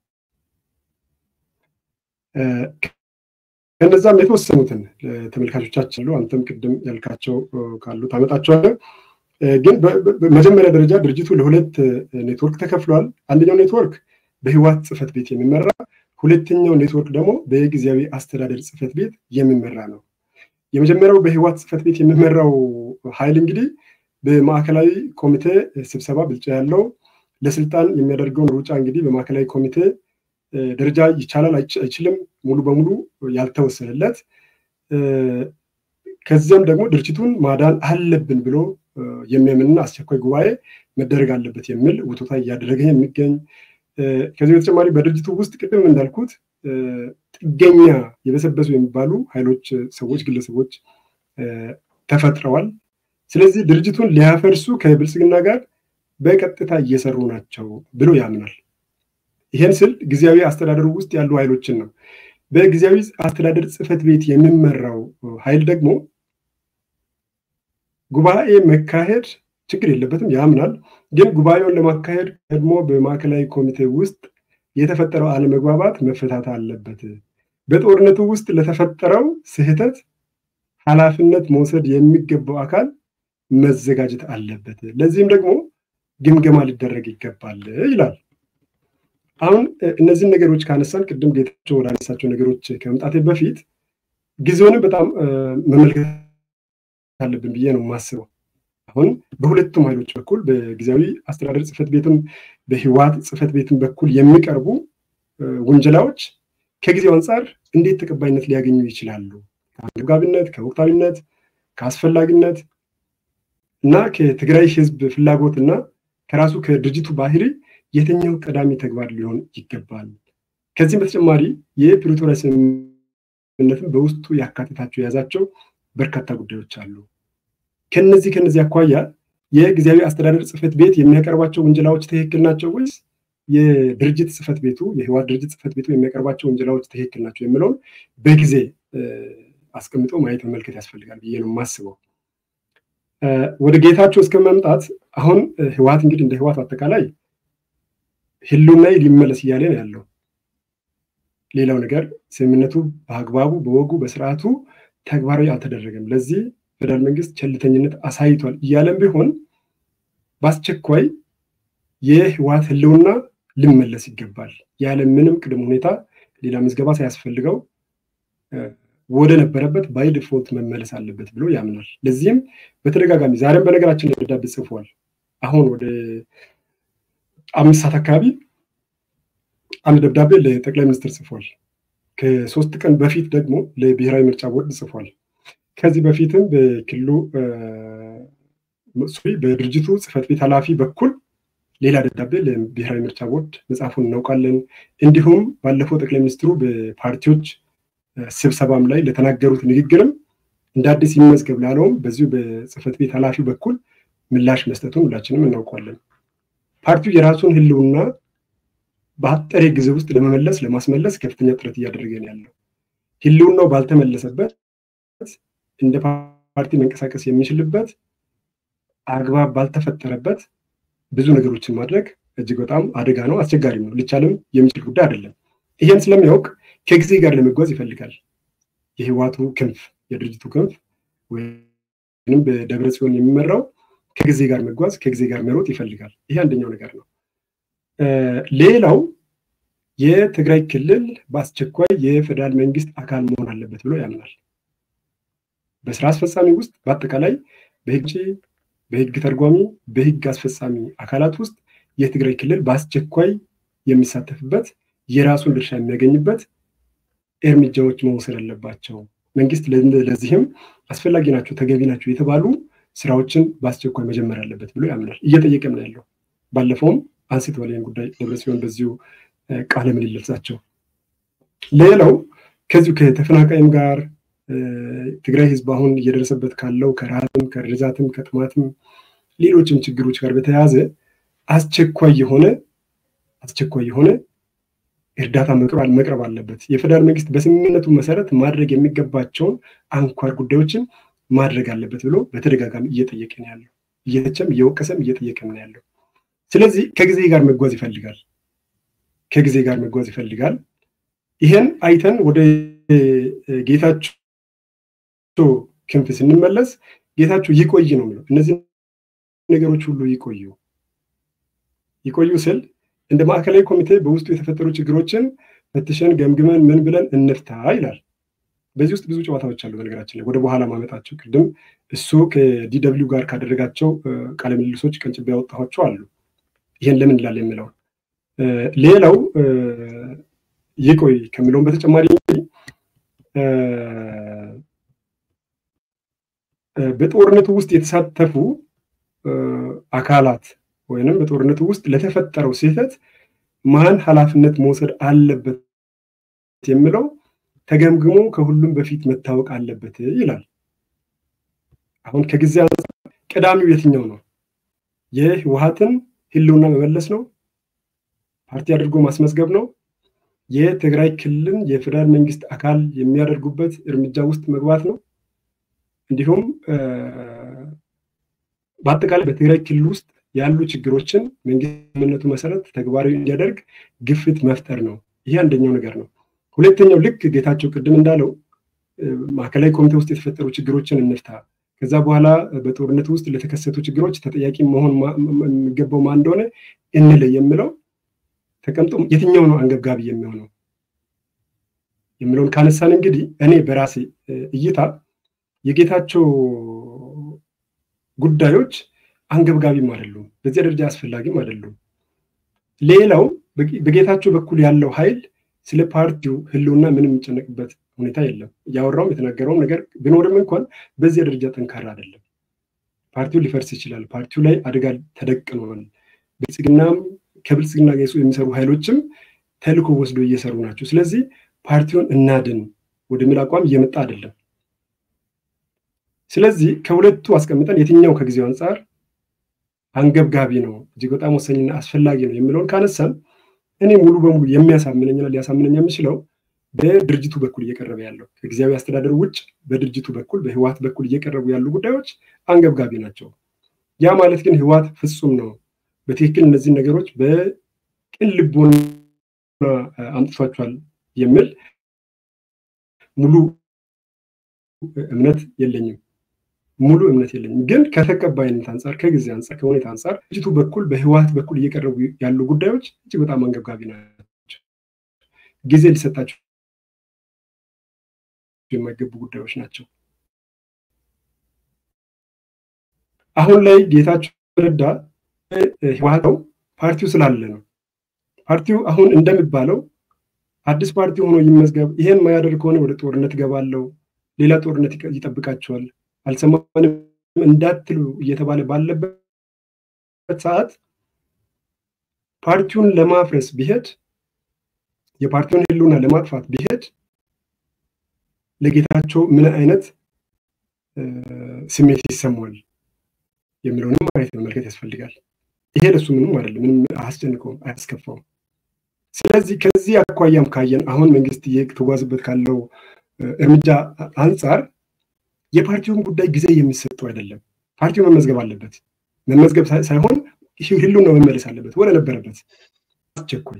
ከነዛም የተወሰኑትን ተመልካቾቻችን አሉ። አንተም ቅድም ያልካቸው ካሉ ታመጣቸዋለህ። ግን በመጀመሪያ ደረጃ ድርጅቱ ለሁለት ኔትወርክ ተከፍሏል። አንደኛው ኔትወርክ በህወሓት ጽህፈት ቤት የሚመራ ሁለተኛው ኔትወርክ ደግሞ በጊዜያዊ አስተዳደር ጽህፈት ቤት የሚመራ ነው። የመጀመሪያው በህወሓት ጽህፈት ቤት የሚመራው ኃይል እንግዲህ በማዕከላዊ ኮሚቴ ስብሰባ ብልጫ ያለው ለስልጣን የሚያደርገውን ሩጫ እንግዲህ በማዕከላዊ ኮሚቴ ደረጃ ይቻላል አይችልም ሙሉ በሙሉ ያልተወሰነለት ከዚያም ደግሞ ድርጅቱን ማዳን አለብን ብሎ የሚያምንና አስቸኳይ ጉባኤ መደረግ አለበት የሚል ውቶታ እያደረገ የሚገኝ ከዚህ በተጨማሪ በድርጅቱ ውስጥ ቅድም እንዳልኩት ጥገኛ የበሰበሱ የሚባሉ ኃይሎች፣ ሰዎች፣ ግለሰቦች ተፈጥረዋል። ስለዚህ ድርጅቱን ሊያፈርሱ ከብልጽግና ጋር በቀጥታ እየሰሩ ናቸው ብሎ ያምናል። ይሄን ስል ጊዜያዊ አስተዳደሩ ውስጥ ያሉ ኃይሎችን ነው። በጊዜያዊ አስተዳደር ጽሕፈት ቤት የሚመራው ኃይል ደግሞ ጉባኤ መካሄድ ችግር የለበትም ያምናል። ግን ጉባኤውን ለማካሄድ ቀድሞ በማዕከላዊ ኮሚቴ ውስጥ የተፈጠረው አለመግባባት መፈታት አለበት። በጦርነቱ ውስጥ ለተፈጠረው ስህተት ኃላፊነት መውሰድ የሚገባው አካል መዘጋጀት አለበት። ለዚህም ደግሞ ግምገማ ሊደረግ ይገባል ይላል። አሁን እነዚህን ነገሮች ካነሳን ቅድም ጌታቸው ወዳነሳቸው ነገሮች ከመምጣቴ በፊት ጊዜውንም በጣም መመልከት አለብን ብዬ ነው የማስበው። አሁን በሁለቱም ኃይሎች በኩል በጊዜያዊ አስተዳደር ጽሕፈት ቤትም በህወሓት ጽሕፈት ቤትም በኩል የሚቀርቡ ውንጀላዎች ከጊዜው አንጻር እንዴት ተቀባይነት ሊያገኙ ይችላሉ? ከአንገብጋቢነት፣ ከወቅታዊነት፣ ከአስፈላጊነት እና ከትግራይ ህዝብ ፍላጎት እና ከራሱ ከድርጅቱ ባህሪ የትኛው ቀዳሚ ተግባር ሊሆን ይገባል? ከዚህም በተጨማሪ የፕሪቶሪያ ስምምነትን በውስጡ ያካትታቸው የያዛቸው በርካታ ጉዳዮች አሉ። ከነዚህ ከነዚህ አኳያ የጊዜያዊ አስተዳደር ጽሕፈት ቤት የሚያቀርባቸው ውንጀላዎች ትክክል ናቸው ወይስ የድርጅት ጽሕፈት ቤቱ የህወሓት ድርጅት ጽሕፈት ቤቱ የሚያቀርባቸው ውንጀላዎች ትክክል ናቸው የሚለውን በጊዜ አስቀምጦ ማየት መመልከት ያስፈልጋል ብዬ ነው የማስበው። ወደ ጌታቸው እስከ መምጣት አሁን ህወሓት እንግዲህ እንደ ህወሓት አጠቃላይ ህልውናዬ ሊመለስ እያለ ነው ያለው። ሌላው ነገር ስምምነቱ በአግባቡ በወጉ በስርዓቱ ተግባራዊ አልተደረገም፣ ለዚህ ፌደራል መንግስት ቸልተኝነት አሳይቷል እያለም ቢሆን በአስቸኳይ የህወሓት ህልውና ሊመለስ ይገባል ያለ ምንም ቅድመ ሁኔታ ሌላ ምዝገባ ሳያስፈልገው ወደ ነበረበት ባይ ዲፎልት መመለስ አለበት ብሎ ያምናል። ለዚህም በተደጋጋሚ ዛሬም በነገራችን ላይ ደብዳቤ ጽፏል። አሁን ወደ አምስት ሰዓት አካባቢ አንድ ደብዳቤ ለጠቅላይ ሚኒስትር ጽፏል። ከሶስት ቀን በፊት ደግሞ ለብሔራዊ ምርጫ ቦርድ ጽፏል። ከዚህ በፊትም በክልሉ በድርጅቱ ጽሕፈት ቤት ኃላፊ በኩል ሌላ ደብዳቤ ለብሔራዊ ምርጫ ቦርድ መጽሐፉን እናውቃለን። እንዲሁም ባለፈው ጠቅላይ ሚኒስትሩ በፓርቲዎች ስብሰባም ላይ ለተናገሩት ንግግርም እንደ አዲስ ይመዝገብ ላለውም በዚሁ በጽሕፈት ቤት ኃላፊው በኩል ምላሽ መስጠቱን ሁላችንም እናውቋለን። ፓርቲው የራሱን ህልውና በአጠረ ጊዜ ውስጥ ለመመለስ ለማስመለስ ከፍተኛ ጥረት እያደረገ ነው ያለው። ህልውናው ባልተመለሰበት እንደ ፓርቲ መንቀሳቀስ የሚችልበት አግባብ ባልተፈጠረበት ብዙ ነገሮችን ማድረግ እጅግ በጣም አደጋ ነው፣ አስቸጋሪም ነው፣ ሊቻልም የሚችል ጉዳይ አይደለም። ይህን ስለሚያውቅ ከጊዜ ጋር ለመጓዝ ይፈልጋል። የህወሓቱ ክንፍ የድርጅቱ ክንፍ ወይም በደብረ ጽዮን የሚመራው ከጊዜ ጋር መጓዝ ከጊዜ ጋር መሮጥ ይፈልጋል። ይሄ አንደኛው ነገር ነው። ሌላው የትግራይ ክልል በአስቸኳይ የፌዴራል መንግስት አካል መሆን አለበት ብሎ ያምናል። በስራ አስፈጻሚ ውስጥ በአጠቃላይ በህግ በህግ ተርጓሚ፣ በህግ አስፈጻሚ አካላት ውስጥ የትግራይ ክልል በአስቸኳይ የሚሳተፍበት የራሱን ድርሻ የሚያገኝበት እርምጃዎች መውሰድ አለባቸው። መንግስት ለዚህም አስፈላጊ ናቸው፣ ተገቢ ናቸው የተባሉ ስራዎችን በአስቸኳይ መጀመር አለበት ብሎ ያምናል። እየጠየቀም ነው ያለው። ባለፈውም አንስተዋል ይህን ጉዳይ ደብረ ጽዮን በዚሁ ቃለ ምልልሳቸው። ሌላው ከዚሁ ከተፈናቃይም ጋር ትግራይ ህዝብ አሁን እየደረሰበት ካለው ከረሃብም ከርዛትም ከጥማትም ሌሎችም ችግሮች ጋር በተያያዘ አስቸኳይ የሆነ አስቸኳይ የሆነ እርዳታ መቅረብ አለበት። የፌዴራል መንግስት በስምምነቱ መሰረት ማድረግ የሚገባቸውን አንኳር ጉዳዮችን ማድረግ አለበት ብሎ በተደጋጋሚ እየጠየቀ ነው ያለው። እየተቸም እየወቀሰም እየጠየቀ ነው ያለው። ስለዚህ ከጊዜ ጋር መጓዝ ይፈልጋል። ከጊዜ ጋር መጓዝ ይፈልጋል። ይህን አይተን ወደ ጌታቸው ክንፍ ስንመለስ ጌታቸው ይቆይ ነው የሚለው። እነዚህ ነገሮች ሁሉ ይቆዩ ይቆዩ ስል እንደ ማዕከላዊ ኮሚቴ በውስጡ የተፈጠሩ ችግሮችን ፈትሸን ገምግመን ምን ብለን እንፍታ ይላል። በዚህ ውስጥ ብዙ ጨዋታዎች አሉ። በነገራችን ላይ ወደ በኋላ ማመጣቸው ቅድም እሱ ከዲደብሊው ጋር ካደረጋቸው ቃለ ምልልሶች ቀንጭቤ ያወጣኋቸው አሉ። ይህን ለምን ይላል የሚለውን ሌላው ይቆይ ከሚለውን በተጨማሪ በጦርነቱ ውስጥ የተሳተፉ አካላት ወይንም በጦርነቱ ውስጥ ለተፈጠረው ስህተት ማን ኃላፊነት መውሰድ አለበት የሚለው ተገምግሞ ከሁሉም በፊት መታወቅ አለበት ይላል። አሁን ከጊዜ አንጻር ቀዳሚው የትኛው ነው? የህወሓትን ህልውና መመለስ ነው? ፓርቲ አድርጎ ማስመዝገብ ነው? የትግራይ ክልልን የፌዴራል መንግስት አካል የሚያደርጉበት እርምጃ ውስጥ መግባት ነው። እንዲሁም በአጠቃላይ በትግራይ ክልል ውስጥ ያሉ ችግሮችን መንግስት ስምምነቱ መሰረት ተግባራዊ እንዲያደርግ ግፊት መፍጠር ነው። ይሄ አንደኛው ነገር ነው። ሁለተኛው ልክ ጌታቸው ቅድም እንዳለው ማዕከላዊ ኮሚቴ ውስጥ የተፈጠሩ ችግሮችን እንፍታ፣ ከዛ በኋላ በጦርነቱ ውስጥ ለተከሰቱ ችግሮች ተጠያቂ መሆን የሚገባው ማን እንደሆነ እንለይ የምለው ተቀምጦ የትኛው ነው አንገብጋቢ የሚሆነው የሚለውን ካነሳን እንግዲህ እኔ በራሴ እይታ የጌታቸው ጉዳዮች አንገብጋቢም አይደሉም፣ በዚያ ደረጃ አስፈላጊም አይደሉም። ሌላው በጌታቸው በኩል ያለው ኃይል ስለ ፓርቲው ህልውና ምንም የሚጨነቅበት ሁኔታ የለም። እያወራውም የተናገረውም ነገር ቢኖርም እንኳን በዚያ ደረጃ ጠንካራ አይደለም። ፓርቲው ሊፈርስ ይችላል። ፓርቲው ላይ አደጋ ተደቅኗል። ብልጽግናም ከብልጽግና ጋር የሚሰሩ ኃይሎችም ተልዕኮ ወስዶ እየሰሩ ናቸው። ስለዚህ ፓርቲውን እናድን ወደሚል አቋም እየመጣ አይደለም። ስለዚህ ከሁለቱ አስቀምጠን የትኛው ከጊዜው አንጻር አንገብጋቢ ነው፣ እጅግ በጣም ወሳኝና አስፈላጊ ነው የሚለውን ካነሳን እኔ ሙሉ በሙሉ የሚያሳምነኝና ሊያሳምነኝ የሚችለው በድርጅቱ በኩል እየቀረበ ያለው ከጊዜያዊ አስተዳደሩ ውጭ በድርጅቱ በኩል በህወሓት በኩል እየቀረቡ ያሉ ጉዳዮች አንገብጋቢ ናቸው። ያ ማለት ግን ህወሓት ፍጹም ነው፣ በትክክል እነዚህን ነገሮች በቅን ልቦና አምጥቷቸዋል የሚል ሙሉ እምነት የለኝም። ሙሉ እምነት የለኝም። ግን ከተቀባይነት አንጻር፣ ከጊዜ አንጻር፣ ከሁኔታ አንጻር ድርጅቱ በኩል በህወሓት በኩል እየቀረቡ ያሉ ጉዳዮች እጅግ በጣም አንገብጋቢ ናቸው። ጊዜ ሊሰጣቸው የማይገቡ ጉዳዮች ናቸው። አሁን ላይ ጌታቸው ረዳ ህወሓት ፓርቲው ስላለ ነው። ፓርቲው አሁን እንደሚባለው አዲስ ፓርቲ ሆኖ ይመዝገብ፣ ይሄን ማያደርግ ከሆነ ወደ ጦርነት ገባለው፣ ሌላ ጦርነት ይጠብቃቸዋል አልሰማንም እንዳትሉ እየተባለ ባለበት ሰዓት ፓርቲውን ለማፍረስ ቢሄድ የፓርቲውን ህልውና ለማጥፋት ቢሄድ ለጌታቸው ምን አይነት ስሜት ይሰማዋል የሚለውንም ማየት መመልከት ያስፈልጋል። ይሄ ለሱ ምንም አይደለም፣ ምንም አያስጨንቀውም፣ አያስከፋውም። ስለዚህ ከዚህ አኳያም ካየን አሁን መንግስት እየተጓዝበት ካለው እርምጃ አንጻር የፓርቲውን ጉዳይ ጊዜ የሚሰጠው አይደለም። ፓርቲው መመዝገብ አለበት። መመዝገብ ሳይሆን ህልውና መመለስ አለበት ወደ ነበረበት አስቸኳይ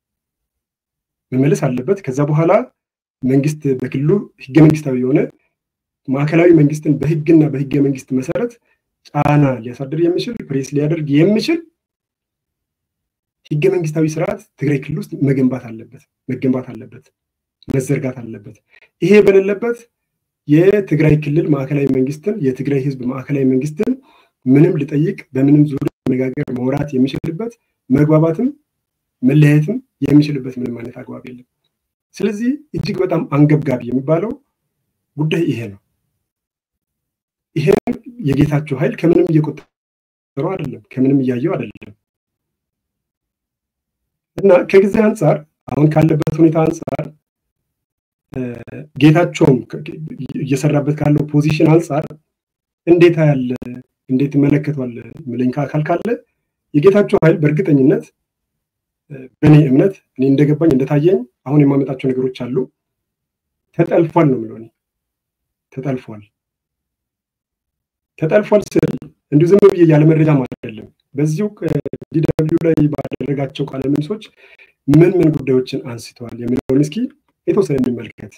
መመለስ አለበት። ከዛ በኋላ መንግስት በክልሉ ህገ መንግስታዊ የሆነ ማዕከላዊ መንግስትን በህግና በህገ መንግስት መሰረት ጫና ሊያሳድር የሚችል ፕሬስ ሊያደርግ የሚችል ህገ መንግስታዊ ስርዓት ትግራይ ክልል ውስጥ መገንባት አለበት መገንባት አለበት መዘርጋት አለበት። ይሄ በሌለበት የትግራይ ክልል ማዕከላዊ መንግስትን የትግራይ ህዝብ ማዕከላዊ መንግስትን ምንም ሊጠይቅ በምንም ዙሪያ መነጋገር መውራት የሚችልበት መግባባትም መለያየትም የሚችልበት ምንም አይነት አግባብ የለም። ስለዚህ እጅግ በጣም አንገብጋቢ የሚባለው ጉዳይ ይሄ ነው። ይሄን የጌታቸው ኃይል ከምንም እየቆጠረው አይደለም፣ ከምንም እያየው አይደለም እና ከጊዜ አንጻር አሁን ካለበት ሁኔታ አንጻር ጌታቸውም እየሰራበት ካለው ፖዚሽን አንጻር እንዴት ያለ እንዴት ይመለከቷል ምለኝ አካል ካለ የጌታቸው ኃይል በእርግጠኝነት በእኔ እምነት እኔ እንደገባኝ እንደታየኝ አሁን የማመጣቸው ነገሮች አሉ ተጠልፏል ነው የምለው። ተጠልፏል ተጠልፏል ስል እንዲሁ ዝም ብዬ ያለ መረጃም አይደለም። በዚሁ ዲደብሊው ላይ ባደረጋቸው ቃለ ምልሶች ምን ምን ጉዳዮችን አንስተዋል የሚለውን እስኪ የተወሰነ እንመልከት።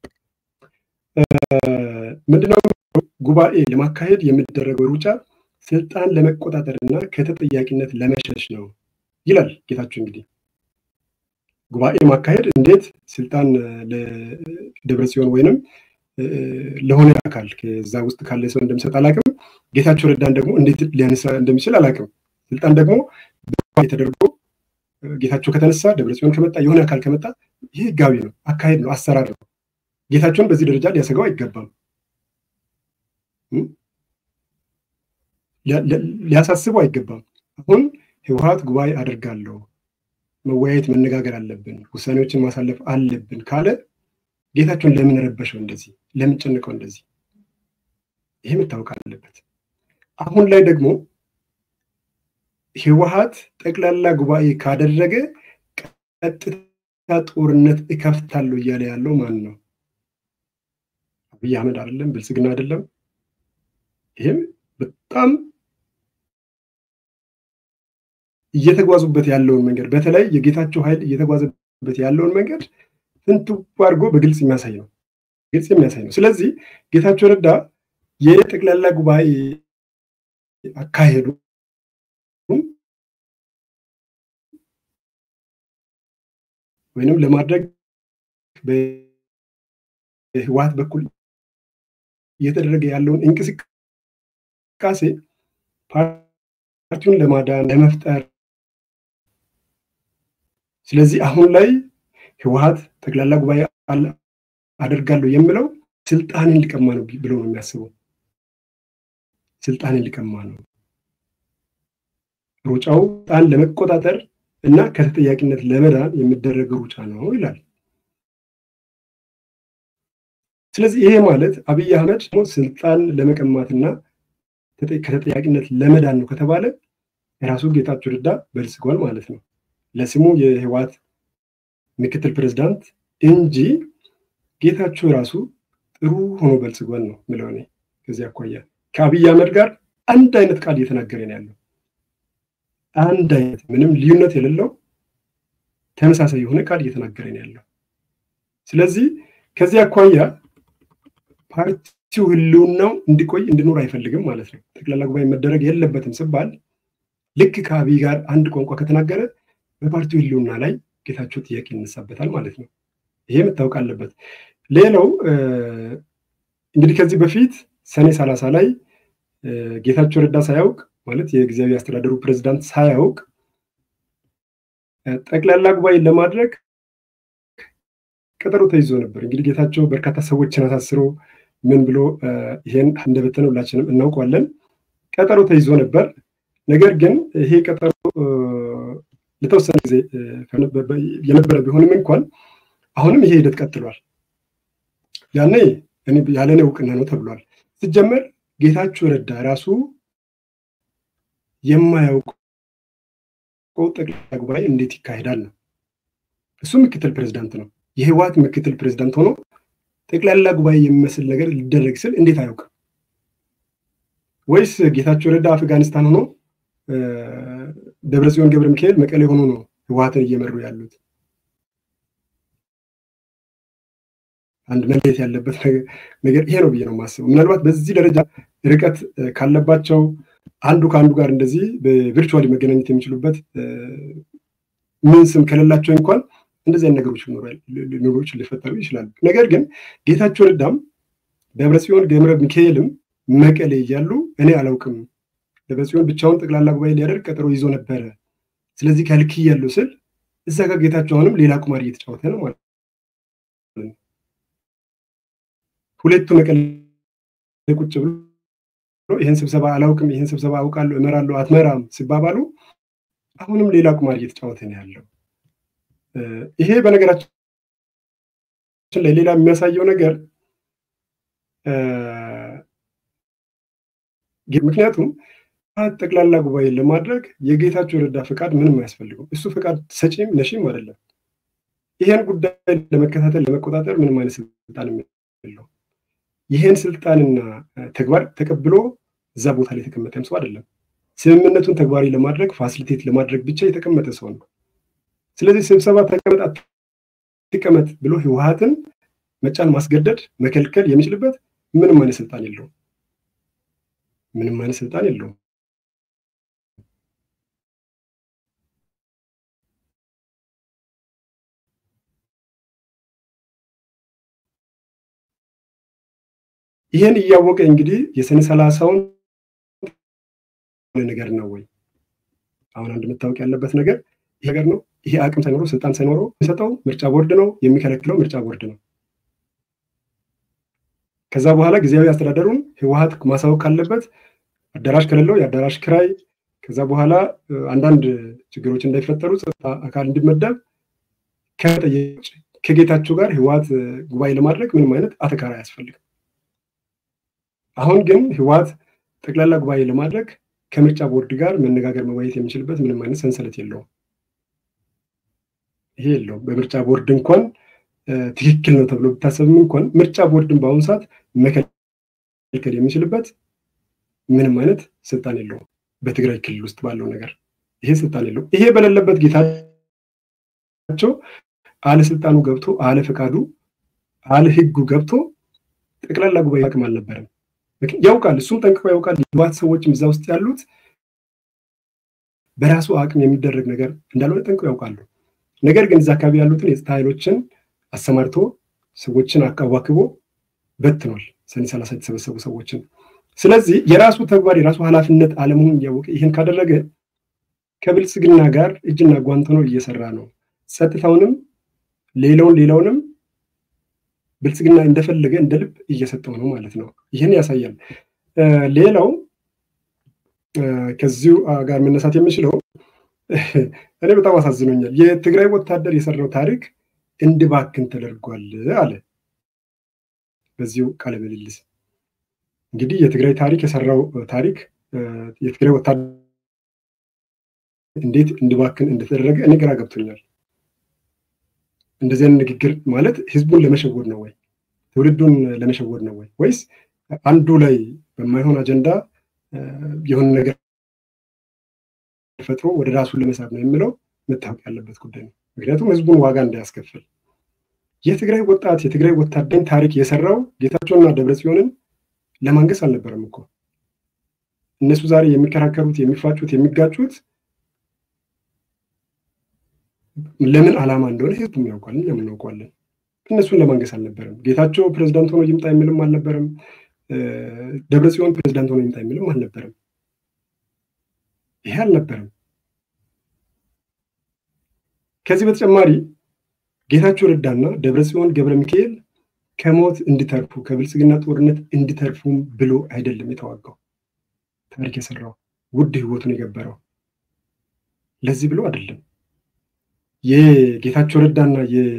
ምንድነው ጉባኤ ለማካሄድ የሚደረገው ሩጫ ስልጣን ለመቆጣጠር እና ከተጠያቂነት ለመሸሽ ነው ይላል ጌታቸው። እንግዲህ ጉባኤ ማካሄድ እንዴት ስልጣን ለደብረ ጽዮን ወይንም ለሆነ አካል ከዛ ውስጥ ካለ ሰው እንደሚሰጥ አላቅም። ጌታቸው ረዳን ደግሞ እንዴት ሊያነሳ እንደሚችል አላቅም። ስልጣን ደግሞ ተደርጎ ጌታቸው ከተነሳ ደብረጽዮን ከመጣ የሆነ አካል ከመጣ ይህ ህጋዊ ነው፣ አካሄድ ነው፣ አሰራር ነው። ጌታቸውን በዚህ ደረጃ ሊያሰጋው አይገባም፣ ሊያሳስበው አይገባም። አሁን ህወሓት ጉባኤ አድርጋለሁ፣ መወያየት መነጋገር አለብን፣ ውሳኔዎችን ማሳለፍ አለብን ካለ ጌታቸውን ለምን ረበሸው እንደዚህ? ለምን ጨንቀው እንደዚህ? ይሄ መታወቅ አለበት። አሁን ላይ ደግሞ ህወሓት ጠቅላላ ጉባኤ ካደረገ ቀጥታ ጦርነት እከፍታለሁ እያለ ያለው ማን ነው? አብይ አህመድ አይደለም? ብልጽግና አይደለም? ይህም በጣም እየተጓዙበት ያለውን መንገድ በተለይ የጌታቸው ኃይል እየተጓዘበት ያለውን መንገድ ፍንትው አድርጎ በግልጽ የሚያሳይ ነው። ግልጽ የሚያሳይ ነው። ስለዚህ ጌታቸው ረዳ የጠቅላላ ጉባኤ አካሄዱ ወይንም ለማድረግ በህወሓት በኩል እየተደረገ ያለውን እንቅስቃሴ ፓርቲውን ለማዳን ለመፍጠር ስለዚህ አሁን ላይ ህወሓት ጠቅላላ ጉባኤ አደርጋለሁ የምለው ስልጣንን ሊቀማ ነው ብሎ ነው የሚያስበው። ስልጣንን ሊቀማ ነው ሩጫው ስልጣን ለመቆጣጠር እና ከተጠያቂነት ለመዳን የሚደረግ ሩጫ ነው ይላል። ስለዚህ ይሄ ማለት አብይ አህመድ ስልጣን ለመቀማትና ከተጠያቂነት ለመዳን ነው ከተባለ የራሱ ጌታቸው ረዳ በልጽጓል ማለት ነው። ለስሙ የህወሓት ምክትል ፕሬዝዳንት እንጂ ጌታቸው ራሱ ጥሩ ሆኖ በልጽጓል ነው ምለው እኔ። ከዚህ አኳያ ከአብይ አህመድ ጋር አንድ አይነት ቃል እየተናገረ ነው ያለው። አንድ አይነት ምንም ልዩነት የሌለው ተመሳሳይ የሆነ ቃል እየተናገረ ነው ያለው። ስለዚህ ከዚህ አኳያ ፓርቲው ህልውናው እንዲቆይ እንዲኖር አይፈልግም ማለት ነው። ጠቅላላ ጉባኤ መደረግ የለበትም ሲባል ልክ ከአብይ ጋር አንድ ቋንቋ ከተናገረ በፓርቲው ህልውና ላይ ጌታቸው ጥያቄ ይነሳበታል ማለት ነው። ይሄ መታወቅ አለበት። ሌላው እንግዲህ ከዚህ በፊት ሰኔ ሰላሳ ላይ ጌታቸው ረዳ ሳያውቅ ማለት የጊዜያዊ አስተዳደሩ ፕሬዚዳንት ሳያውቅ ጠቅላላ ጉባኤ ለማድረግ ቀጠሮ ተይዞ ነበር። እንግዲህ ጌታቸው በርካታ ሰዎችን አሳስሮ ምን ብሎ ይሄን እንደበተነ ሁላችንም እናውቀዋለን። ቀጠሮ ተይዞ ነበር። ነገር ግን ይሄ ቀጠሮ ለተወሰነ ጊዜ የነበረ ቢሆንም እንኳን አሁንም ይሄ ሂደት ቀጥሏል። ያኔ ያለኔ እውቅና ነው ተብሏል። ሲጀመር ጌታቸው ረዳ ራሱ የማያውቀው ጠቅላላ ጉባኤ እንዴት ይካሄዳል ነው። እሱ ምክትል ፕሬዚዳንት ነው። የህወሓት ምክትል ፕሬዚዳንት ሆኖ ጠቅላላ ጉባኤ የሚመስል ነገር ሊደረግ ስል እንዴት አያውቅም? ወይስ ጌታቸው ረዳ አፍጋኒስታን ሆኖ ደብረጽዮን ገብረ ሚካኤል መቀሌ ሆኖ ነው ህወሓትን እየመሩ ያሉት? አንድ መለየት ያለበት ነገር ይሄ ነው ብዬ ነው የማስበው። ምናልባት በዚህ ደረጃ ርቀት ካለባቸው አንዱ ከአንዱ ጋር እንደዚህ በቪርቹዋሊ መገናኘት የሚችሉበት ምን ስም ከሌላቸው እንኳን እንደዚህ አይነት ነገሮች ሊኖሮች ሊፈጠሩ ይችላሉ። ነገር ግን ጌታቸው ረዳም ደብረጽዮን ገብረ ሚካኤልም መቀሌ እያሉ እኔ አላውቅም፣ ደብረጽዮን ብቻውን ጠቅላላ ጉባኤ ሊያደርግ ቀጠሮ ይዞ ነበረ፣ ስለዚህ ከልክያለሁ ስል እዛ ጋር ጌታቸው አሁንም ሌላ ቁማር እየተጫወተ ነው ማለት ነው። ሁለቱ መቀሌ ቁጭ ብሎ ይህን ስብሰባ አላውቅም፣ ይህን ስብሰባ አውቃለሁ፣ እመራለሁ፣ አትመራም ሲባባሉ አሁንም ሌላ ቁማር እየተጫወተ ነው ያለው። ይሄ በነገራችን ላይ ሌላ የሚያሳየው ነገር ምክንያቱም ጠቅላላ ጉባኤ ለማድረግ የጌታቸው ረዳ ፈቃድ ምንም አያስፈልገው። እሱ ፈቃድ ሰጪም ነሺም አይደለም። ይሄን ጉዳይ ለመከታተል ለመቆጣጠር ምንም አይነት ስልጣን የለው። ይሄን ስልጣንና ተግባር ተቀብሎ እዛ ቦታ ላይ የተቀመጠም ሰው አይደለም። ስምምነቱን ተግባራዊ ለማድረግ ፋሲሊቴት ለማድረግ ብቻ የተቀመጠ ሰው ነው። ስለዚህ ስብሰባ ተቀመጥ አትቀመጥ ብሎ ህወሓትን መጫን፣ ማስገደድ፣ መከልከል የሚችልበት ምንም አይነት ስልጣን የለውም። ምንም አይነት ስልጣን የለውም። ይህን እያወቀ እንግዲህ የሰኔ ሰላሳውን ነገር ነው ወይ? አሁን አንድ መታወቅ ያለበት ነገር ይሄ ነገር ነው። ይሄ አቅም ሳይኖረው ስልጣን ሳይኖረው የሚሰጠው ምርጫ ቦርድ ነው፣ የሚከለክለው ምርጫ ቦርድ ነው። ከዛ በኋላ ጊዜያዊ አስተዳደሩን ህወሓት ማሳወቅ ካለበት አዳራሽ ከሌለው የአዳራሽ ክራይ፣ ከዛ በኋላ አንዳንድ ችግሮች እንዳይፈጠሩ ጸጥታ አካል እንዲመደብ ከጠየቅ ከጌታቸው ጋር ህወሓት ጉባኤ ለማድረግ ምንም አይነት አተካራ አያስፈልግም። አሁን ግን ህወሓት ጠቅላላ ጉባኤ ለማድረግ ከምርጫ ቦርድ ጋር መነጋገር መወያየት የሚችልበት ምንም አይነት ሰንሰለት የለውም። ይሄ የለውም። በምርጫ ቦርድ እንኳን ትክክል ነው ተብሎ ብታሰብም እንኳን ምርጫ ቦርድን በአሁኑ ሰዓት መከልከል የሚችልበት ምንም አይነት ስልጣን የለውም። በትግራይ ክልል ውስጥ ባለው ነገር ይሄ ስልጣን የለውም። ይሄ በሌለበት ጌታቸው አለ ስልጣኑ ገብቶ አለ ፈቃዱ አለ ህጉ ገብቶ ጠቅላላ ጉባኤ አቅም አልነበረም። ያውቃል፣ እሱም ጠንቅቆ ያውቃል። የህወሓት ሰዎችም እዛ ውስጥ ያሉት በራሱ አቅም የሚደረግ ነገር እንዳልሆነ ጠንቅቆ ያውቃሉ። ነገር ግን እዛ አካባቢ ያሉትን የጸጥታ ኃይሎችን አሰማርቶ ሰዎችን አዋክቦ በትኗል። ሰኔ ሰላሳ የተሰበሰቡ ሰዎችን። ስለዚህ የራሱ ተግባር የራሱ ኃላፊነት አለመሆኑን እያወቀ ይህን ካደረገ ከብልጽግና ጋር እጅና ጓንት ሆኖ እየሰራ ነው። ጸጥታውንም ሌላውን ሌላውንም ብልጽግና እንደፈለገ እንደ ልብ እየሰጠው ነው ማለት ነው። ይህን ያሳያል። ሌላው ከዚሁ ጋር መነሳት የምችለው እኔ በጣም አሳዝኖኛል። የትግራይ ወታደር የሰራው ታሪክ እንዲባክን ተደርጓል አለ በዚሁ ቃለ ምልልስ። እንግዲህ የትግራይ ታሪክ የሰራው ታሪክ የትግራይ ወታደር እንዴት እንዲባክን እንደተደረገ እኔ ግራ ገብቶኛል። እንደዚህ አይነት ንግግር ማለት ህዝቡን ለመሸወድ ነው ወይ ትውልዱን ለመሸወድ ነው ወይ ወይስ አንዱ ላይ በማይሆን አጀንዳ የሆነ ነገር ፈጥሮ ወደ ራሱን ለመሳብ ነው የሚለው መታወቅ ያለበት ጉዳይ ነው። ምክንያቱም ህዝቡን ዋጋ እንዳያስከፍል የትግራይ ወጣት የትግራይ ወታደር ታሪክ የሰራው ጌታቸውና ደብረጽዮንን ለማንገስ አልነበረም እኮ እነሱ ዛሬ የሚከራከሩት የሚፋጩት የሚጋጩት ለምን ዓላማ እንደሆነ ህዝቡም ያውቃል፣ እኛም እናውቀዋለን። እነሱን ለማንገስ አልነበረም። ጌታቸው ፕሬዚዳንት ሆኖ ይምጣ የሚልም አልነበረም። ደብረጽዮን ፕሬዚዳንት ሆኖ ይምጣ የሚልም አልነበረም። ይሄ አልነበረም። ከዚህ በተጨማሪ ጌታቸው ረዳና ደብረጽዮን ገብረ ሚካኤል ከሞት እንዲተርፉ ከብልጽግና ጦርነት እንዲተርፉም ብሎ አይደለም የተዋጋው ታሪክ የሰራው ውድ ህይወቱን የገበረው ለዚህ ብሎ አይደለም። የጌታቸው ረዳና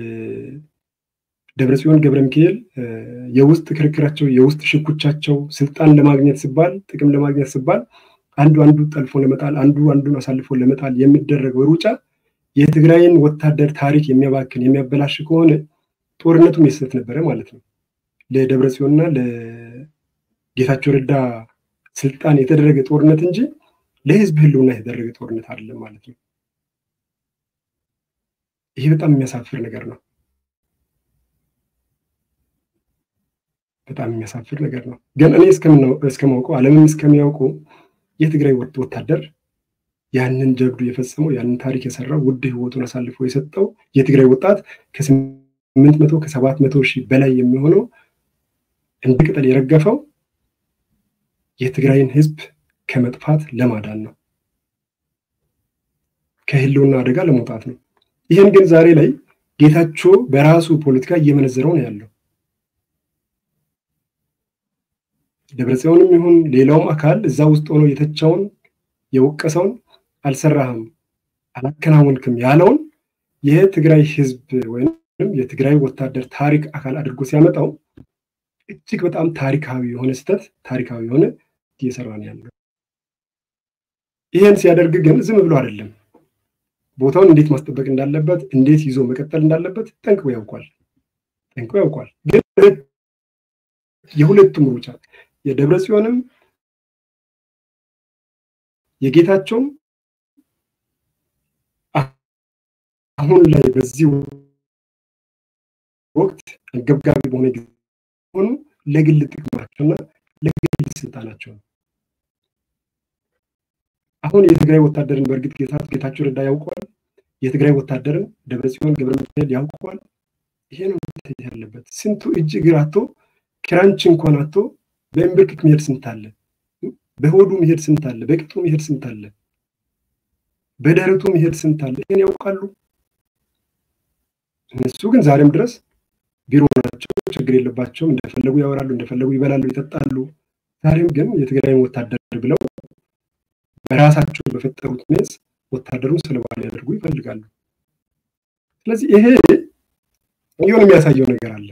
የደብረጽዮን ገብረ ሚካኤል የውስጥ ክርክራቸው የውስጥ ሽኩቻቸው ስልጣን ለማግኘት ሲባል ጥቅም ለማግኘት ሲባል አንዱ አንዱ ጠልፎ ለመጣል አንዱ አንዱን አሳልፎ ለመጣል የሚደረገው ሩጫ የትግራይን ወታደር ታሪክ የሚያባክን የሚያበላሽ ከሆነ ጦርነቱም የስህተት ነበረ ማለት ነው። ለደብረጽዮንና ለጌታቸው ረዳ ስልጣን የተደረገ ጦርነት እንጂ ለህዝብ ህልውና የተደረገ ጦርነት አይደለም ማለት ነው። ይሄ በጣም የሚያሳፍር ነገር ነው። በጣም የሚያሳፍር ነገር ነው። ግን እኔ እስከማውቀው ዓለምም እስከሚያውቁ የትግራይ ወታደር ያንን ጀብዱ የፈጸመው ያንን ታሪክ የሰራው ውድ ህይወቱን አሳልፎ የሰጠው የትግራይ ወጣት ከስምንት መቶ ከሰባት መቶ ሺህ በላይ የሚሆነው እንደ ቅጠል የረገፈው የትግራይን ህዝብ ከመጥፋት ለማዳን ነው፣ ከህልውና አደጋ ለመውጣት ነው። ይህን ግን ዛሬ ላይ ጌታቸው በራሱ ፖለቲካ እየመነዘረው ነው ያለው። ደብረጽዮንም ይሁን ሌላውም አካል እዛ ውስጥ ሆኖ የተቻውን የወቀሰውን አልሰራህም፣ አላከናወንክም ያለውን የትግራይ ህዝብ ወይም የትግራይ ወታደር ታሪክ አካል አድርጎ ሲያመጣው እጅግ በጣም ታሪካዊ የሆነ ስህተት ታሪካዊ የሆነ እየሰራ ነው ያለው። ይህን ሲያደርግ ግን ዝም ብሎ አይደለም። ቦታውን እንዴት ማስጠበቅ እንዳለበት፣ እንዴት ይዞ መቀጠል እንዳለበት ጠንቅቆ ያውቋል። ጠንቅቆ ያውቋል። ግን የሁለቱም ሩጫ የደብረ ጽዮንም የጌታቸውም አሁን ላይ በዚህ ወቅት አንገብጋቢ በሆነ ጊዜ ሆኑ ለግል ጥቅማቸውና ለግል ስልጣናቸው ነው። አሁን የትግራይ ወታደርን በእርግጥ ጌታቸው ረዳ ያውቀዋል። የትግራይ ወታደርን ደብረጽዮን ገብረ ሚካኤል ያውቀዋል። ይሄ ነው ያለበት። ስንቱ እጅ እግር አቶ ክራንች እንኳን አቶ በእምብርክክ መሄድ ስንት አለ፣ በሆዱ መሄድ ስንት አለ፣ በቅጡ መሄድ ስንት አለ፣ በደረቱ መሄድ ስንት አለ። ይሄን ያውቃሉ። እነሱ ግን ዛሬም ድረስ ቢሮ ናቸው፣ ችግር የለባቸውም። እንደፈለጉ ያወራሉ፣ እንደፈለጉ ይበላሉ፣ ይጠጣሉ። ዛሬም ግን የትግራይን ወታደር ብለው በራሳቸው በፈጠሩት ሜስ ወታደሩን ሰለባ ሊያደርጉ ይፈልጋሉ። ስለዚህ ይሄ የሆነ የሚያሳየው ነገር አለ።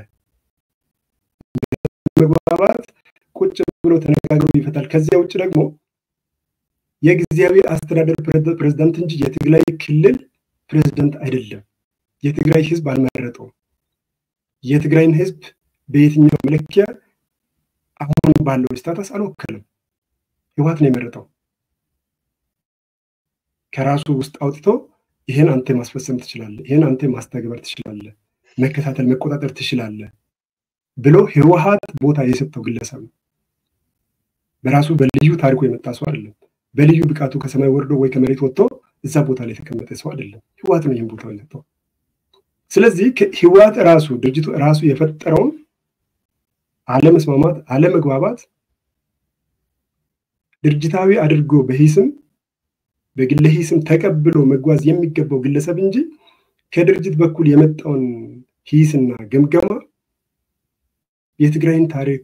መግባባት ቁጭ ብሎ ተነጋግሮ ይፈታል። ከዚያ ውጭ ደግሞ የጊዜያዊ አስተዳደር ፕሬዝዳንት እንጂ የትግራይ ክልል ፕሬዝዳንት አይደለም። የትግራይ ህዝብ አልመረጠውም። የትግራይን ህዝብ በየትኛው መለኪያ አሁን ባለው ስታተስ አልወከልም። ህወሓት ነው የመረጠው። ከራሱ ውስጥ አውጥቶ ይህን አንተ ማስፈጸም ትችላለህ፣ ይህን አንተ ማስተግበር ትችላለህ፣ መከታተል መቆጣጠር ትችላለህ ብሎ ህወሓት ቦታ የሰጠው ግለሰብ ነው። በራሱ በልዩ ታሪኩ የመጣ ሰው አይደለም። በልዩ ብቃቱ ከሰማይ ወርዶ ወይ ከመሬት ወጥቶ እዛ ቦታ ላይ የተቀመጠ ሰው አይደለም። ህወሓት ነው ይህን ቦታ የሰጠው። ስለዚህ ህወሓት ራሱ ድርጅቱ ራሱ የፈጠረውን አለመስማማት፣ አለመግባባት ድርጅታዊ አድርጎ በሂስም በግለ ሂስም ተቀብሎ መጓዝ የሚገባው ግለሰብ እንጂ ከድርጅት በኩል የመጣውን ሂስና ገምገማ የትግራይን ታሪክ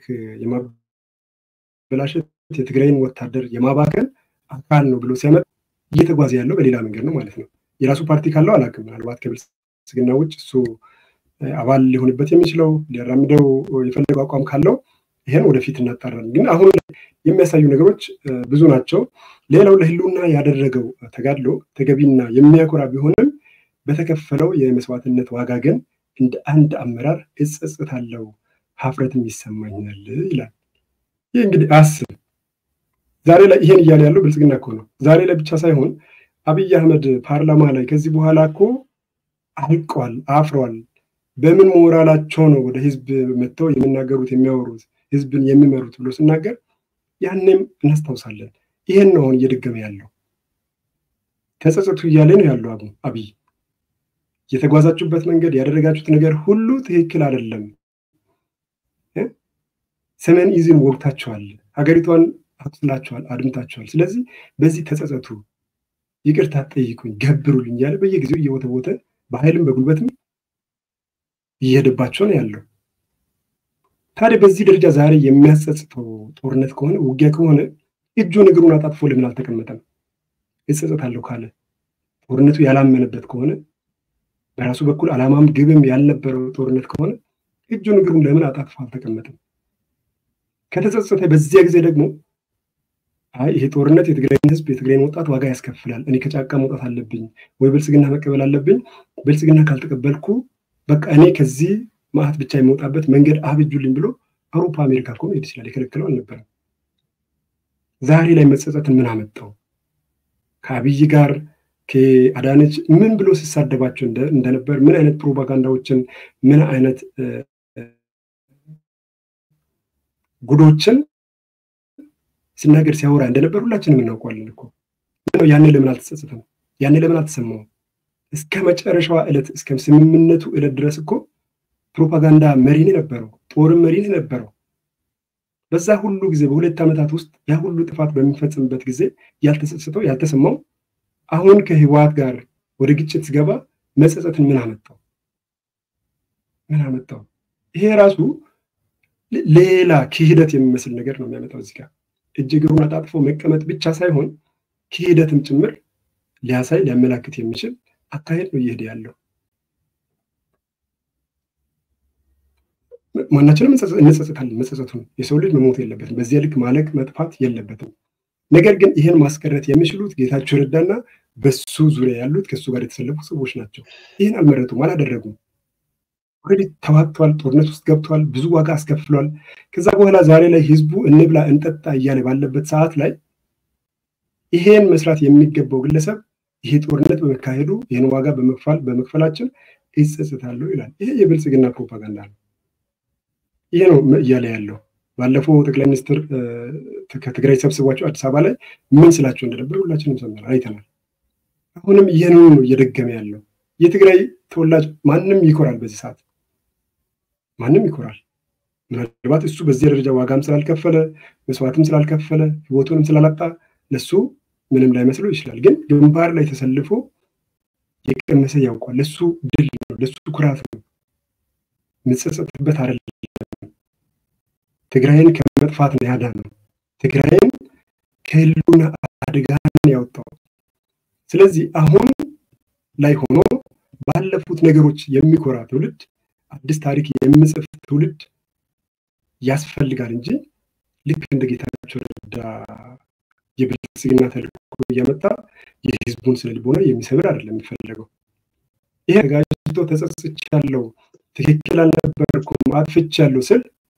የማበላሸት የትግራይን ወታደር የማባከን አካል ነው ብሎ ሲያመጣ እየተጓዘ ያለው በሌላ መንገድ ነው ማለት ነው። የራሱ ፓርቲ ካለው አላውቅም። ምናልባት ከብልጽግና ውጭ እሱ አባል ሊሆንበት የሚችለው ሊያራምደው የፈለገው አቋም ካለው ይሄን ወደፊት እናጣራለን። ግን አሁን የሚያሳዩ ነገሮች ብዙ ናቸው። ሌላው ለህልውና ያደረገው ተጋድሎ ተገቢና የሚያኮራ ቢሆንም በተከፈለው የመስዋዕትነት ዋጋ ግን እንደ አንድ አመራር እጸጽታለሁ፣ ሀፍረትም ይሰማኛል ይላል። ይህ እንግዲህ አስብ ዛሬ ላይ ይሄን እያለ ያለው ብልጽግና እኮ ነው። ዛሬ ላይ ብቻ ሳይሆን አብይ አህመድ ፓርላማ ላይ ከዚህ በኋላ እኮ አልቀዋል፣ አፍረዋል። በምን ሞራላቸው ነው ወደ ህዝብ መጥተው የሚናገሩት የሚያወሩት ህዝብን የሚመሩት ብሎ ስናገር ያኔም እናስታውሳለን። ይሄን ነው አሁን እየደገመ ያለው። ተጸጸቱ እያለ ነው ያለው አቡ አብይ። የተጓዛችሁበት መንገድ ያደረጋችሁት ነገር ሁሉ ትክክል አይደለም። ሰሜን ኢዝን ወግታችኋል፣ ሀገሪቷን አቁስላችኋል፣ አድምታችኋል። ስለዚህ በዚህ ተጸጸቱ፣ ይቅርታ ጠይቁኝ፣ ገብሩልኝ እያለ በየጊዜው እየወተወተ በኃይልም በጉልበትም እየሄደባቸው ነው ያለው። ታዲያ በዚህ ደረጃ ዛሬ የሚያጸጽተው ጦርነት ከሆነ ውጊያ ከሆነ እጁን እግሩን አጣጥፎ ለምን አልተቀመጠም? እጸጸታለሁ ካለ ጦርነቱ ያላመነበት ከሆነ በራሱ በኩል ዓላማም ግብም ያልነበረው ጦርነት ከሆነ እጁን እግሩን ለምን አጣጥፎ አልተቀመጠም? ከተጸጸተ በዚያ ጊዜ ደግሞ አይ ይሄ ጦርነት የትግራይን ህዝብ የትግራይን ወጣት ዋጋ ያስከፍላል፣ እኔ ከጫካ መውጣት አለብኝ ወይ ብልጽግና መቀበል አለብኝ፣ ብልጽግና ካልተቀበልኩ በቃ እኔ ከዚህ ማዕት ብቻ የሚወጣበት መንገድ አብጁልኝ ብሎ አውሮፓ አሜሪካ እኮ መሄድ ይችላል። የከለከለው አልነበረም። ዛሬ ላይ መጸጸትን ምን አመጣው? ከአብይ ጋር ከአዳነች ምን ብሎ ሲሳደባቸው እንደነበር ምን አይነት ፕሮፓጋንዳዎችን ምን አይነት ጉዶችን ሲናገር ሲያወራ እንደነበር ሁላችንም እናውቀዋለን እኮ። ያኔ ለምን አልተጸጸተም? ያኔ ለምን አልተሰማውም? እስከ መጨረሻዋ ዕለት እስከ ስምምነቱ ዕለት ድረስ እኮ ፕሮፓጋንዳ መሪን ነበረው፣ ጦርም መሪን ነበረው። በዛ ሁሉ ጊዜ በሁለት ዓመታት ውስጥ ያ ሁሉ ጥፋት በሚፈጽምበት ጊዜ ያልተጸጸተው ያልተሰማው አሁን ከህወሓት ጋር ወደ ግጭት ሲገባ መጸጸትን ምን አመጣው? ምን አመጣው? ይሄ ራሱ ሌላ ክህደት የሚመስል ነገር ነው የሚያመጣው። እዚህ ጋር እጅ እግሩን አጣጥፎ መቀመጥ ብቻ ሳይሆን ክህደትም ጭምር ሊያሳይ ሊያመላክት የሚችል አካሄድ ነው እየሄደ ያለው። ማናችንም እንጸጸታለን። መጸጸቱን የሰው ልጅ መሞት የለበትም። በዚያ ልክ ማለቅ መጥፋት የለበትም። ነገር ግን ይህን ማስቀረት የሚችሉት ጌታቸው ረዳና በሱ ዙሪያ ያሉት ከእሱ ጋር የተሰለፉ ሰዎች ናቸው። ይህን አልመረጡም፣ አላደረጉም። ኦልሬዲ ተዋግተዋል፣ ጦርነት ውስጥ ገብተዋል፣ ብዙ ዋጋ አስከፍሏል። ከዛ በኋላ ዛሬ ላይ ህዝቡ እንብላ እንጠጣ እያለ ባለበት ሰዓት ላይ ይሄን መስራት የሚገባው ግለሰብ ይሄ ጦርነት በመካሄዱ ይህን ዋጋ በመክፈል በመክፈላችን ይጸጽታለሁ ይላል። ይሄ የብልጽግና ፕሮፓጋንዳ ነው። ይሄ ነው እያለ ያለው። ባለፈው ጠቅላይ ሚኒስትር ከትግራይ ሰብስቧቸው አዲስ አበባ ላይ ምን ስላቸው እንደነበር ሁላችንም ሰምተናል፣ አይተናል። አሁንም ይህንኑ ነው እየደገመ ያለው። የትግራይ ተወላጅ ማንም ይኮራል፣ በዚህ ሰዓት ማንም ይኮራል። ምናልባት እሱ በዚህ ደረጃ ዋጋም ስላልከፈለ መስዋዕትም ስላልከፈለ ህይወቱንም ስላላጣ ለሱ ምንም ላይመስለው ይችላል። ግን ግንባር ላይ ተሰልፎ የቀመሰ ያውቋል። ለሱ ድል ነው፣ ለሱ ኩራት ነው። ምጸጸትበት አይደለም። ትግራይን ከመጥፋት ነው ያዳነው። ትግራይን ከህልውና አደጋ ነው ያወጣው። ስለዚህ አሁን ላይ ሆኖ ባለፉት ነገሮች የሚኮራ ትውልድ፣ አዲስ ታሪክ የሚጽፍ ትውልድ ያስፈልጋል እንጂ ልክ እንደ ጌታቸው ረዳ የብልጽግና ተልእኮ እያመጣ የህዝቡን ስነ ልቦና የሚሰብር አይደለም የሚፈለገው። ይሄ ተጋጅቶ ተጸጽቻለሁ፣ ትክክል አልነበርኩም፣ አጥፍቻለሁ ስል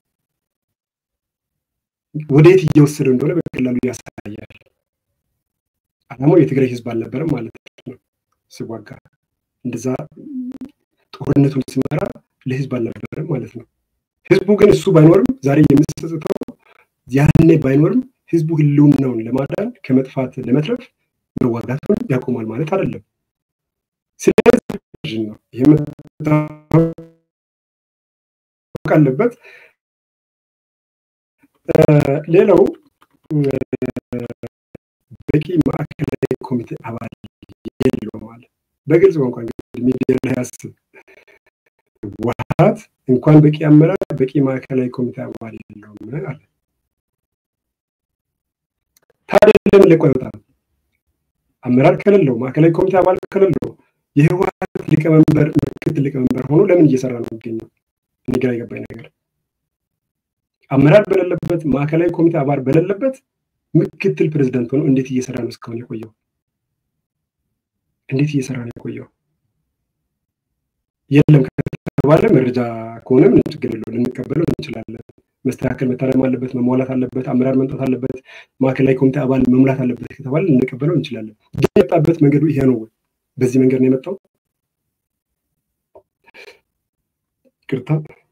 ወደየት እየወሰደ እንደሆነ በቀላሉ ያሳያል። አላማው የትግራይ ህዝብ አልነበረም ማለት ነው። ሲዋጋ እንደዛ ጦርነቱን ሲመራ ለህዝብ አልነበረም ማለት ነው። ህዝቡ ግን እሱ ባይኖርም ዛሬ የሚጸጽተው ያኔ ባይኖርም ህዝቡ ህልውናውን ለማዳን ከመጥፋት ለመትረፍ መዋጋቱን ያቆማል ማለት አይደለም። ስለዚህ ነው ይህ መታወቅ አለበት። ሌላው በቂ ማዕከላዊ ኮሚቴ አባል የለው ማለት በግልጽ ቋንቋ እንግዲህ ሚዲያ ላይ ያስብ ህወሓት እንኳን በቂ አመራር በቂ ማዕከላዊ ኮሚቴ አባል የለውም አለ። ታዲያ ለምን ለቆ አይወጣም? አመራር ከሌለው ማዕከላዊ ኮሚቴ አባል ከሌለው የህወሓት ሊቀመንበር ምክትል ሊቀመንበር ሆኖ ለምን እየሰራ ነው የሚገኘው? እኔ ግራ የገባኝ ነገር አመራር በሌለበት ማዕከላዊ ኮሚቴ አባል በሌለበት ምክትል ፕሬዚዳንት ሆኖ እንዴት እየሰራ ነው እስካሁን የቆየው? እንዴት እየሰራ ነው የቆየው? የለም ከተባለ መረጃ ከሆነ ምንም ችግር የለው ልንቀበለው እንችላለን። መስተካከል መታረም አለበት፣ መሟላት አለበት፣ አመራር መምጣት አለበት፣ ማዕከላዊ ኮሚቴ አባል መሙላት አለበት ከተባለ ልንቀበለው እንችላለን። ግን የመጣበት መንገዱ ይሄ ነው ወይ? በዚህ መንገድ ነው የመጣው? ቅርታ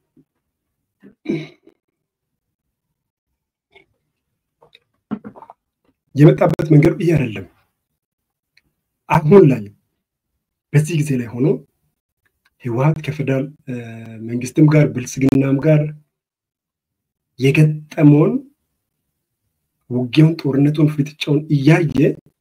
የመጣበት መንገዱ ይሄ አይደለም። አሁን ላይ በዚህ ጊዜ ላይ ሆኖ ህወሓት ከፌደራል መንግስትም ጋር ብልጽግናም ጋር የገጠመውን ውጊያውን፣ ጦርነቱን፣ ፍጥጫውን እያየ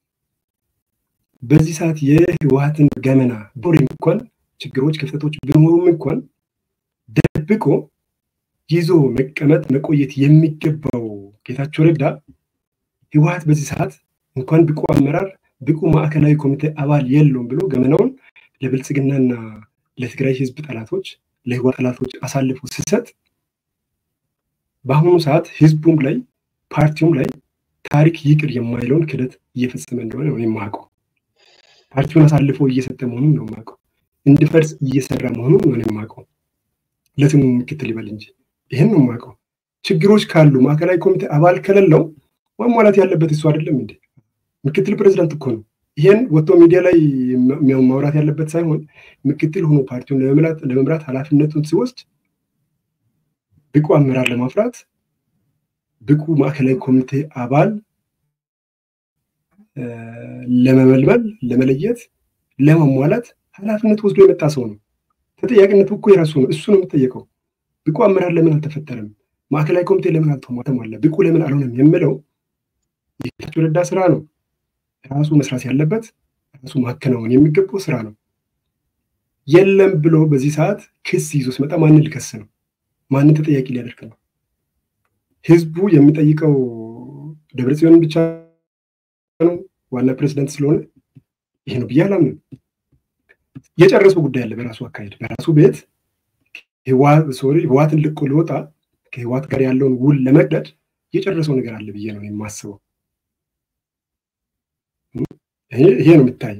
በዚህ ሰዓት የህወሓትን ገመና ዶር እንኳን ችግሮች፣ ክፍተቶች ቢኖሩም እንኳን ደብቆ ይዞ መቀመጥ መቆየት የሚገባው ጌታቸው ረዳ ህወሓት በዚህ ሰዓት እንኳን ብቁ አመራር ብቁ ማዕከላዊ ኮሚቴ አባል የለውም ብሎ ገመናውን ለብልጽግናና ለትግራይ ህዝብ ጠላቶች ለህወሓት ጠላቶች አሳልፎ ሲሰጥ በአሁኑ ሰዓት ህዝቡም ላይ ፓርቲውም ላይ ታሪክ ይቅር የማይለውን ክደት እየፈጸመ እንደሆነ ነው የማውቀው። ፓርቲውን አሳልፎ እየሰጠ መሆኑን ነው የማውቀው። እንዲፈርስ እየሰራ መሆኑን ነው የማውቀው። ለስሙ ምክትል ይበል እንጂ ይህን ነው የማውቀው። ችግሮች ካሉ ማዕከላዊ ኮሚቴ አባል ከሌለው ማሟላት ያለበት እሱ አይደለም እንዴ? ምክትል ፕሬዚዳንት እኮ ነው። ይሄን ወጥቶ ሚዲያ ላይ ማውራት ያለበት ሳይሆን ምክትል ሆኖ ፓርቲውን ለመምራት ኃላፊነቱን ሲወስድ ብቁ አመራር ለማፍራት ብቁ ማዕከላዊ ኮሚቴ አባል ለመመልመል፣ ለመለየት፣ ለማሟላት ኃላፊነት ወስዶ የመጣ ሰው ነው። ተጠያቂነቱ እኮ የራሱ ነው። እሱ ነው የሚጠየቀው። ብቁ አመራር ለምን አልተፈጠረም? ማዕከላዊ ኮሚቴ ለምን አልተሟላ? ብቁ ለምን አልሆነም? የምለው የጌታቸው ረዳ ስራ ነው። ራሱ መስራት ያለበት ራሱ ማከናወን የሚገባው ስራ ነው። የለም ብሎ በዚህ ሰዓት ክስ ይዞ ሲመጣ ማንን ሊከስ ነው? ማንን ተጠያቂ ሊያደርግ ነው? ህዝቡ የሚጠይቀው ደብረጽዮንን ብቻ ነው ዋና ፕሬዚዳንት ስለሆነ ይሄ ነው ብዬ አላምንም። የጨረሰው ጉዳይ አለ በራሱ አካሄድ በራሱ ቤት ሶሪ ህወሓትን ልቆ ሊወጣ ከህወሓት ጋር ያለውን ውል ለመቅደድ የጨረሰው ነገር አለ ብዬ ነው የማስበው። ይሄ ነው የሚታይ።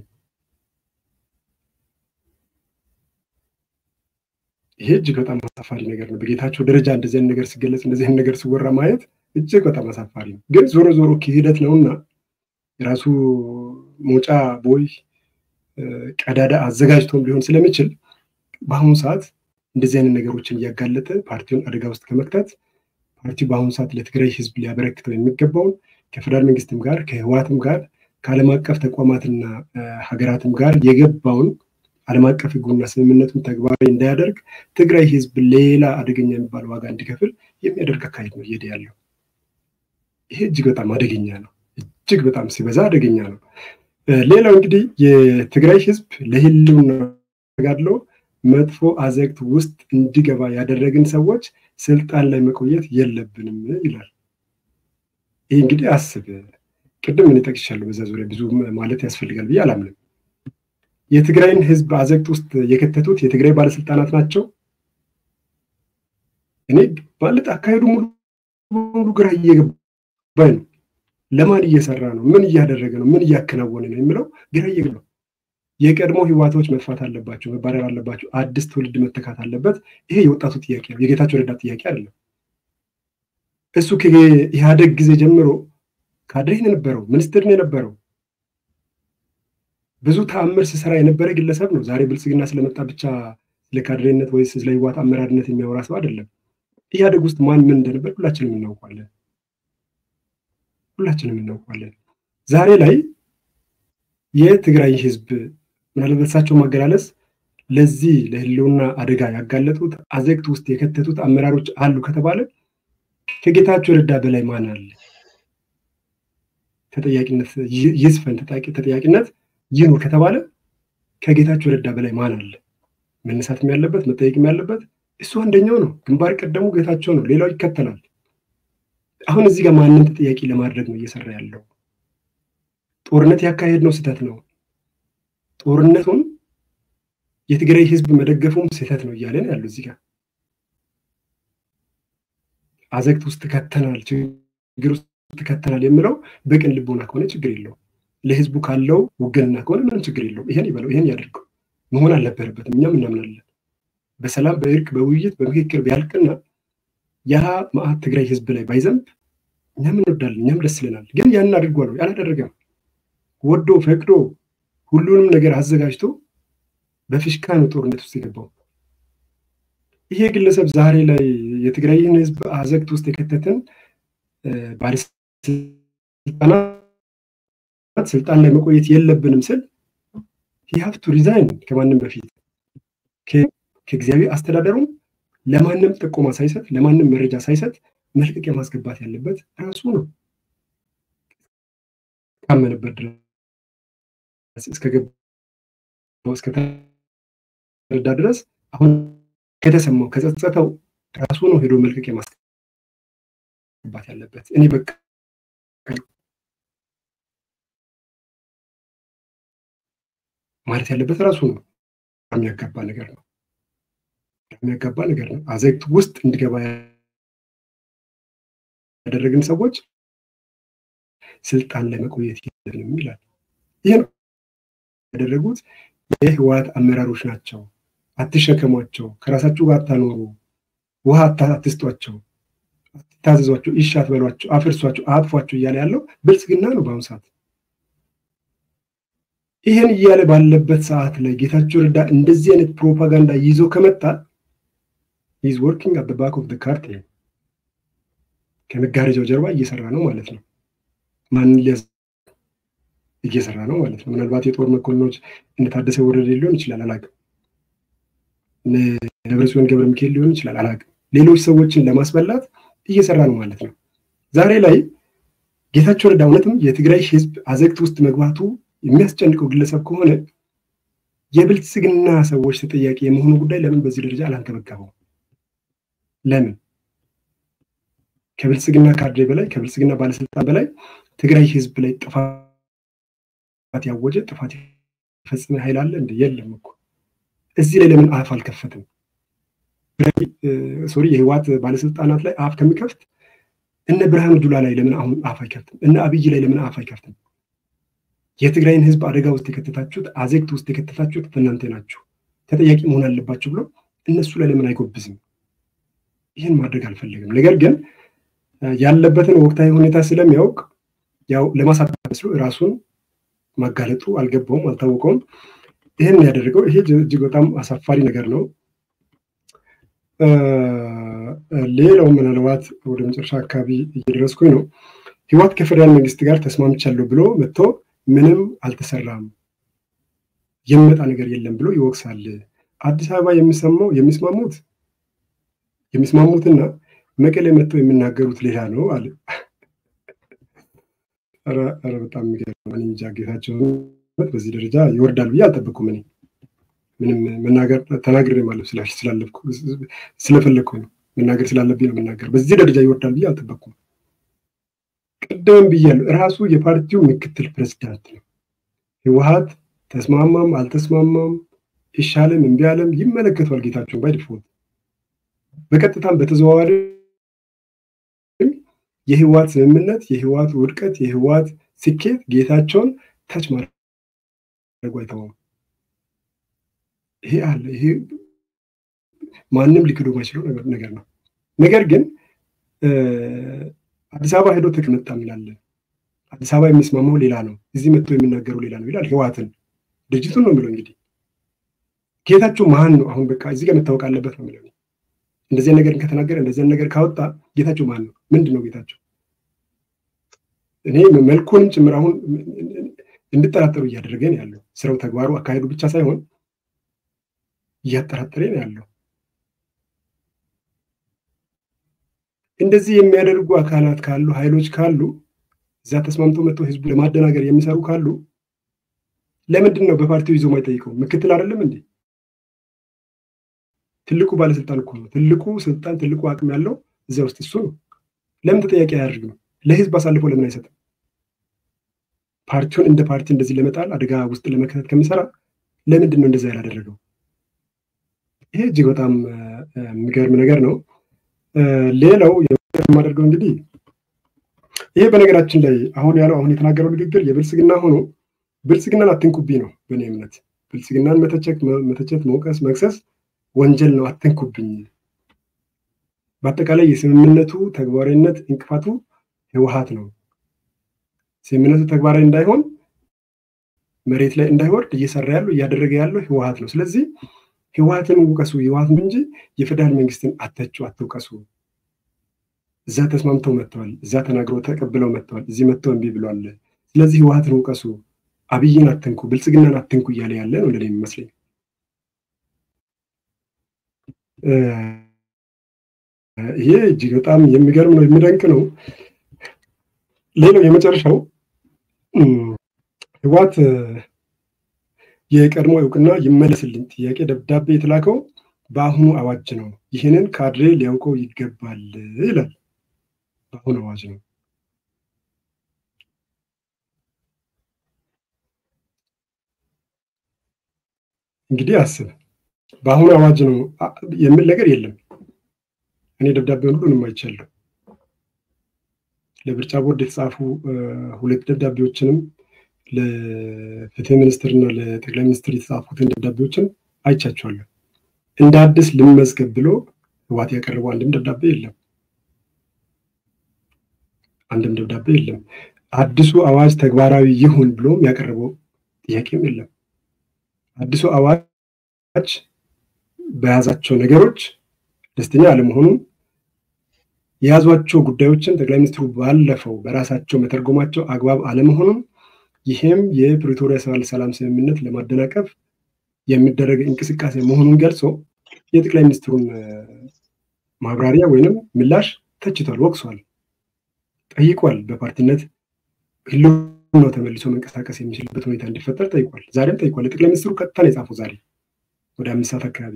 ይሄ እጅግ በጣም አሳፋሪ ነገር ነው። በጌታቸው ደረጃ እንደዚህ አይነት ነገር ሲገለጽ እንደዚህ አይነት ነገር ሲወራ ማየት እጅግ በጣም አሳፋሪ ነው። ግን ዞሮ ዞሮ ክህደት ነውና የራሱ መውጫ ቦይ ቀዳዳ አዘጋጅቶም ሊሆን ስለሚችል በአሁኑ ሰዓት እንደዚህ አይነት ነገሮችን እያጋለጠ ፓርቲውን አደጋ ውስጥ ከመክተት ፓርቲው በአሁኑ ሰዓት ለትግራይ ህዝብ ሊያበረክተው የሚገባውን ከፌደራል መንግስትም ጋር ከህወሓትም ጋር ከዓለም አቀፍ ተቋማትና ሀገራትም ጋር የገባውን ዓለም አቀፍ ህጉና ስምምነቱን ተግባራዊ እንዳያደርግ ትግራይ ህዝብ ሌላ አደገኛ የሚባል ዋጋ እንዲከፍል የሚያደርግ አካሄድ ነው እየሄደ ያለው። ይሄ እጅግ በጣም አደገኛ ነው። እጅግ በጣም ሲበዛ አደገኛ ነው። ሌላው እንግዲህ የትግራይ ህዝብ ለህልውና ተጋድሎ መጥፎ አዘቅት ውስጥ እንዲገባ ያደረግን ሰዎች ስልጣን ላይ መቆየት የለብንም ይላል። ይህ እንግዲህ አስብ፣ ቅድም እኔ ጠቅሻለሁ። በዛ ዙሪያ ብዙ ማለት ያስፈልጋል ብዬ አላምንም። የትግራይን ህዝብ አዘቅት ውስጥ የከተቱት የትግራይ ባለስልጣናት ናቸው። እኔ ማለት አካሄዱ ሙሉ ሙሉ ግራ እየገባኝ ነው። ለማን እየሰራ ነው? ምን እያደረገ ነው? ምን እያከናወነ ነው የሚለው ግራ እየገባ የቀድሞ ህዋቶች መጥፋት አለባቸው፣ መባረር አለባቸው፣ አዲስ ትውልድ መተካት አለበት። ይሄ የወጣቱ ጥያቄ ነው፣ የጌታቸው ረዳ ጥያቄ አይደለም። እሱ ከኢህአደግ ጊዜ ጀምሮ ካድሬ ነው የነበረው፣ ሚኒስትር ነው የነበረው፣ ብዙ ተአምር ሲሰራ የነበረ ግለሰብ ነው። ዛሬ ብልጽግና ስለመጣ ብቻ ስለ ካድሬነት ወይስ ስለ ህዋት አመራርነት የሚያወራ ሰው አይደለም። ኢህአደግ ውስጥ ማን ምን እንደነበር ሁላችንም እናውቋለን፣ ሁላችንም እናውቋለን። ዛሬ ላይ የትግራይ ህዝብ ምናልባት እሳቸው ማገላለጽ ለዚህ ለህልውና አደጋ ያጋለጡት አዘቅት ውስጥ የከተቱት አመራሮች አሉ ከተባለ ከጌታቸው ረዳ በላይ ማን አለ? ተጠያቂነት ይስፈን፣ ተጠያቂነት ይኑር ከተባለ ከጌታቸው ረዳ በላይ ማን አለ? መነሳትም ያለበት መጠየቅም ያለበት እሱ አንደኛው ነው። ግንባር ቀደሙ ጌታቸው ነው። ሌላው ይከተላል። አሁን እዚህ ጋር ማንን ተጠያቂ ለማድረግ ነው እየሰራ ያለው? ጦርነት ያካሄድ ነው ስህተት ነው። ጦርነቱን የትግራይ ህዝብ መደገፉም ስህተት ነው እያለን ያለው እዚህ ጋር አዘግት ውስጥ ከተናል፣ ችግር ውስጥ ከተናል የምለው በቅን ልቦና ከሆነ ችግር የለውም። ለህዝቡ ካለው ውግንና ከሆነ ምንም ችግር የለውም። ይሄን ይበለው፣ ይሄን ያደርገው። መሆን አልነበረበትም። እኛም እናምናለን። በሰላም በእርቅ በውይይት በምክክር ቢያልቅና ያ መዓት ትግራይ ህዝብ ላይ ባይዘንብ እኛም እንወዳለን፣ እኛም ደስ ይለናል። ግን ያንን አድርጓል ወይ? አላደረገም። ወዶ ፈቅዶ ሁሉንም ነገር አዘጋጅቶ በፊሽካ ነው ጦርነት ውስጥ የገባው። ይሄ ግለሰብ ዛሬ ላይ የትግራይን ህዝብ አዘግት ውስጥ የከተትን ባለስልጣናት ስልጣን ላይ መቆየት የለብንም ስል ሂሀፍቱ ሪዛይን ከማንም በፊት ከጊዜያዊ አስተዳደሩም ለማንም ጥቆማ ሳይሰጥ ለማንም መረጃ ሳይሰጥ መልቀቂያ ማስገባት ያለበት ራሱ ነው። ካመነበት ድረስ እስከገባው እስከተረዳ ድረስ አሁን ከተሰማው ከጸጸተው ራሱ ነው ሄዶ መልቀቂያ ማስገባት ያለበት። እኔ በቃ ማለት ያለበት ራሱ ነው። የሚያጋባ ነገር ነው። የሚያጋባ ነገር ነው። አዘግት ውስጥ እንዲገባ ያደረግን ሰዎች ስልጣን ላይ መቆየት የለብንም ይላል። ይህ ነው ያደረጉት የህወሓት አመራሮች ናቸው። አትሸከሟቸው፣ ከራሳችሁ ጋር አታኖሩ፣ ውሃ አትስጧቸው፣ አትታዘዟቸው፣ እሺ አትበሏቸው፣ አፍርሷቸው፣ አጥፏቸው እያለ ያለው ብልጽግና ነው በአሁኑ ሰዓት። ይህን እያለ ባለበት ሰዓት ላይ ጌታቸው ረዳ እንደዚህ አይነት ፕሮፓጋንዳ ይዞ ከመጣ ኢዝ ወርኪንግ አት ባክ ኦፍ ካርት ከመጋረጃው ጀርባ እየሰራ ነው ማለት ነው። ማንን ሊያዝ እየሰራ ነው ማለት ነው። ምናልባት የጦር መኮንኖች እንደታደሰ ወረደ ሊሆን ይችላል፣ አላውቅም። ደብረጽዮን ገብረ ሚካኤል ሊሆን ይችላል፣ አላውቅም። ሌሎች ሰዎችን ለማስበላት እየሰራ ነው ማለት ነው። ዛሬ ላይ ጌታቸው ረዳ እውነትም የትግራይ ህዝብ አዘግት ውስጥ መግባቱ የሚያስጨንቀው ግለሰብ ከሆነ የብልጽግና ሰዎች ተጠያቂ የመሆኑ ጉዳይ ለምን በዚህ ደረጃ አላንከበከበው? ለምን ከብልጽግና ካድሬ በላይ ከብልጽግና ባለስልጣን በላይ ትግራይ ህዝብ ላይ ጥፋት ያወጀ ጥፋት የፈጸመ ኃይል አለ እንደ የለም እኮ። እዚህ ላይ ለምን አፍ አልከፈትም? ሶሪ የህወሓት ባለስልጣናት ላይ አፍ ከሚከፍት እነ ብርሃኑ ጁላ ላይ ለምን አሁን አፍ አይከፍትም? እነ አብይ ላይ ለምን አፍ አይከፍትም? የትግራይን ህዝብ አደጋ ውስጥ የከተታችሁት አዘግት ውስጥ የከተታችሁት እናንተ ናችሁ፣ ተጠያቂ መሆን አለባችሁ ብሎ እነሱ ላይ ለምን አይጎብዝም? ይህን ማድረግ አልፈለግም። ነገር ግን ያለበትን ወቅታዊ ሁኔታ ስለሚያውቅ ያው ለማሳጣት መስሎ ራሱን ማጋለጡ አልገባውም፣ አልታወቀውም። ይህን ያደረገው ይሄ እጅግ በጣም አሳፋሪ ነገር ነው። ሌላው ምናልባት ወደ መጨረሻ አካባቢ እየደረስኩኝ ነው። ህወሓት ከፌደራል መንግስት ጋር ተስማምቻለሁ ብሎ መጥቶ ምንም አልተሰራም የሚመጣ ነገር የለም ብሎ ይወቅሳል። አዲስ አበባ የሚሰማው የሚስማሙት የሚስማሙትና መቀሌ መጥተው የሚናገሩት ሌላ ነው አለ። ኧረ በጣም የሚገርም እኔ እንጃ ጌታቸው በዚህ ደረጃ ይወርዳል ብዬ አልጠበኩም። እኔ ምንም መናገር ተናግሬ ማለት ስላለፍኩ ስለፈለግኩ ነው መናገር ስላለብኝ ነው መናገር። በዚህ ደረጃ ይወርዳል ብዬ አልጠበኩም። ቅድምም ብያለሁ፣ ራሱ የፓርቲው ምክትል ፕሬዚዳንት ነው። ህወሓት ተስማማም አልተስማማም ይሻለም እምቢ አለም ይመለከቷል ጌታቸውን ባይ ዲፎልት በቀጥታም በተዘዋዋሪ የህወሓት ስምምነት፣ የህወሓት ውድቀት፣ የህወሓት ስኬት ጌታቸውን ታች ማድረጉ አይተውም። ይሄ አለ። ይሄ ማንም ሊክዶ ማይችለው ነገር ነው። ነገር ግን አዲስ አበባ ሄዶ ተቀመጣ ሚላለን አዲስ አበባ የሚስማማው ሌላ ነው፣ እዚህ መጥቶ የሚናገረው ሌላ ነው ይላል። ህወሓትን ድርጅቱን ነው የሚለው። እንግዲህ ጌታቸው ማን ነው? አሁን በቃ እዚህ ጋር መታወቅ አለበት ነው የሚለው። እንደዚህ ነገር ከተናገረ እንደዚህ ነገር ካወጣ ጌታቸው ማን ነው? ምንድን ነው ጌታቸው? እኔ መልኩንም ጭምር አሁን እንድጠራጠሩ እያደረገ ነው ያለው። ስራው፣ ተግባሩ፣ አካሄዱ ብቻ ሳይሆን እያጠራጠረ ነው ያለው። እንደዚህ የሚያደርጉ አካላት ካሉ ኃይሎች ካሉ እዛ ተስማምቶ መጥቶ ህዝቡ ለማደናገር የሚሰሩ ካሉ ለምንድን ነው በፓርቲው ይዞ ማይጠይቀው? ምክትል አይደለም እንዴ? ትልቁ ባለስልጣን እኮ ነው። ትልቁ ስልጣን፣ ትልቁ አቅም ያለው እዚያ ውስጥ እሱ ነው። ለምን ተጠያቂ አያደርግም? ለህዝብ አሳልፎ ለምን አይሰጥም? ፓርቲውን እንደ ፓርቲ እንደዚህ ለመጣል አደጋ ውስጥ ለመከተት ከሚሰራ ለምንድን ነው እንደዛ ያላደረገው? ይሄ እጅግ በጣም የሚገርም ነገር ነው። ሌላው የማደርገው እንግዲህ ይሄ በነገራችን ላይ አሁን ያለው አሁን የተናገረው ንግግር የብልጽግና ሆኖ ብልጽግናን አትንኩብኝ ነው በእኔ እምነት። ብልጽግናን መተቸት፣ መውቀስ፣ መክሰስ ወንጀል ነው። አትንኩብኝ። በአጠቃላይ የስምምነቱ ተግባራዊነት እንቅፋቱ ህወሓት ነው። ስምምነቱ ተግባራዊ እንዳይሆን መሬት ላይ እንዳይወርድ እየሰራ ያለው እያደረገ ያለው ህወሓት ነው። ስለዚህ ህወሓትን ውቀሱ፣ ህወሓትን እንጂ የፌዴራል መንግስትን አተቹ፣ አትውቀሱ። እዛ ተስማምተው መጥተዋል። እዛ ተናግረው ተቀብለው መጥተዋል። እዚህ መጥተው እምቢ ብሏል። ስለዚህ ህወሓትን ውቀሱ፣ አብይን አትንኩ፣ ብልጽግናን አትንኩ እያለ ያለ ነው ለኔ የሚመስለኝ። ይሄ እጅግ በጣም የሚገርም ነው፣ የሚደንቅ ነው። ሌላው የመጨረሻው ህወሓት የቀድሞ እውቅና ይመለስልኝ ጥያቄ ደብዳቤ የተላከው በአሁኑ አዋጅ ነው። ይህንን ካድሬ ሊያውቀው ይገባል ይላል። በአሁኑ አዋጅ ነው። እንግዲህ አስብ፣ በአሁኑ አዋጅ ነው የሚል ነገር የለም። እኔ ደብዳቤውን ሁሉንም አይቻለሁ። ለምርጫ ቦርድ የተጻፉ ሁለት ደብዳቤዎችንም ለፍትህ ሚኒስትር እና ለጠቅላይ ሚኒስትር የተጻፉትን ደብዳቤዎችን አይቻቸዋለሁ። እንደ አዲስ ልመዝገብ ብሎ ህወሓት ያቀረበው አንድም ደብዳቤ የለም። አንድም ደብዳቤ የለም። አዲሱ አዋጅ ተግባራዊ ይሁን ብሎም ያቀረበው ጥያቄም የለም። አዲሱ አዋጅ በያዛቸው ነገሮች ደስተኛ አለመሆኑን የያዟቸው ጉዳዮችን ጠቅላይ ሚኒስትሩ ባለፈው በራሳቸው መተርጎማቸው አግባብ አለመሆኑን ይህም የፕሪቶሪያ ሰላም ስምምነት ለማደናቀፍ የሚደረግ እንቅስቃሴ መሆኑን ገልጾ የጠቅላይ ሚኒስትሩን ማብራሪያ ወይንም ምላሽ ተችቷል፣ ወቅሷል፣ ጠይቋል። በፓርቲነት ህልውናው ተመልሶ መንቀሳቀስ የሚችልበት ሁኔታ እንዲፈጠር ጠይቋል። ዛሬም ጠይቋል። የጠቅላይ ሚኒስትሩ ቀጥታ ነው የጻፈው። ዛሬ ወደ አምስት ሰዓት አካባቢ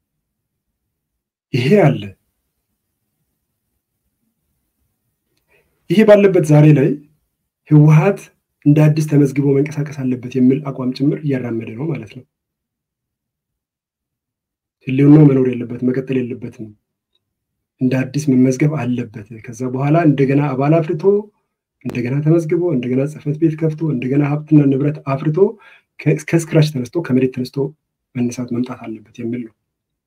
ይሄ አለ። ይሄ ባለበት ዛሬ ላይ ህወሓት እንደ አዲስ ተመዝግቦ መንቀሳቀስ አለበት የሚል አቋም ጭምር እያራመደ ነው ማለት ነው። ህልውናው መኖር የለበትም መቀጠል የለበትም። እንደ አዲስ መመዝገብ አለበት። ከዛ በኋላ እንደገና አባል አፍርቶ እንደገና ተመዝግቦ እንደገና ጽሕፈት ቤት ከፍቶ እንደገና ሀብትና ንብረት አፍርቶ ከስክራች ተነስቶ ከመሬት ተነስቶ መነሳት መምጣት አለበት የሚል ነው።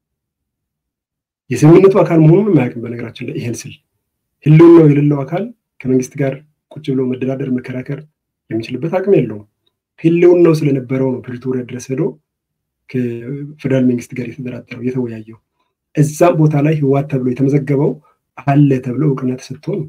የስምምነቱ አካል መሆኑን የማያውቅም። በነገራችን ላይ ይሄን ስል ህልውናው የሌለው አካል ከመንግስት ጋር ቁጭ ብሎ መደራደር መከራከር የሚችልበት አቅም የለውም። ህልውናው ስለነበረው ነው ፕሪቶሪያ ድረስ ሄዶ ከፌደራል መንግስት ጋር የተደራደረው የተወያየው። እዛም ቦታ ላይ ህወሓት ተብሎ የተመዘገበው አለ ተብሎ እውቅና ተሰጥቶ ነው።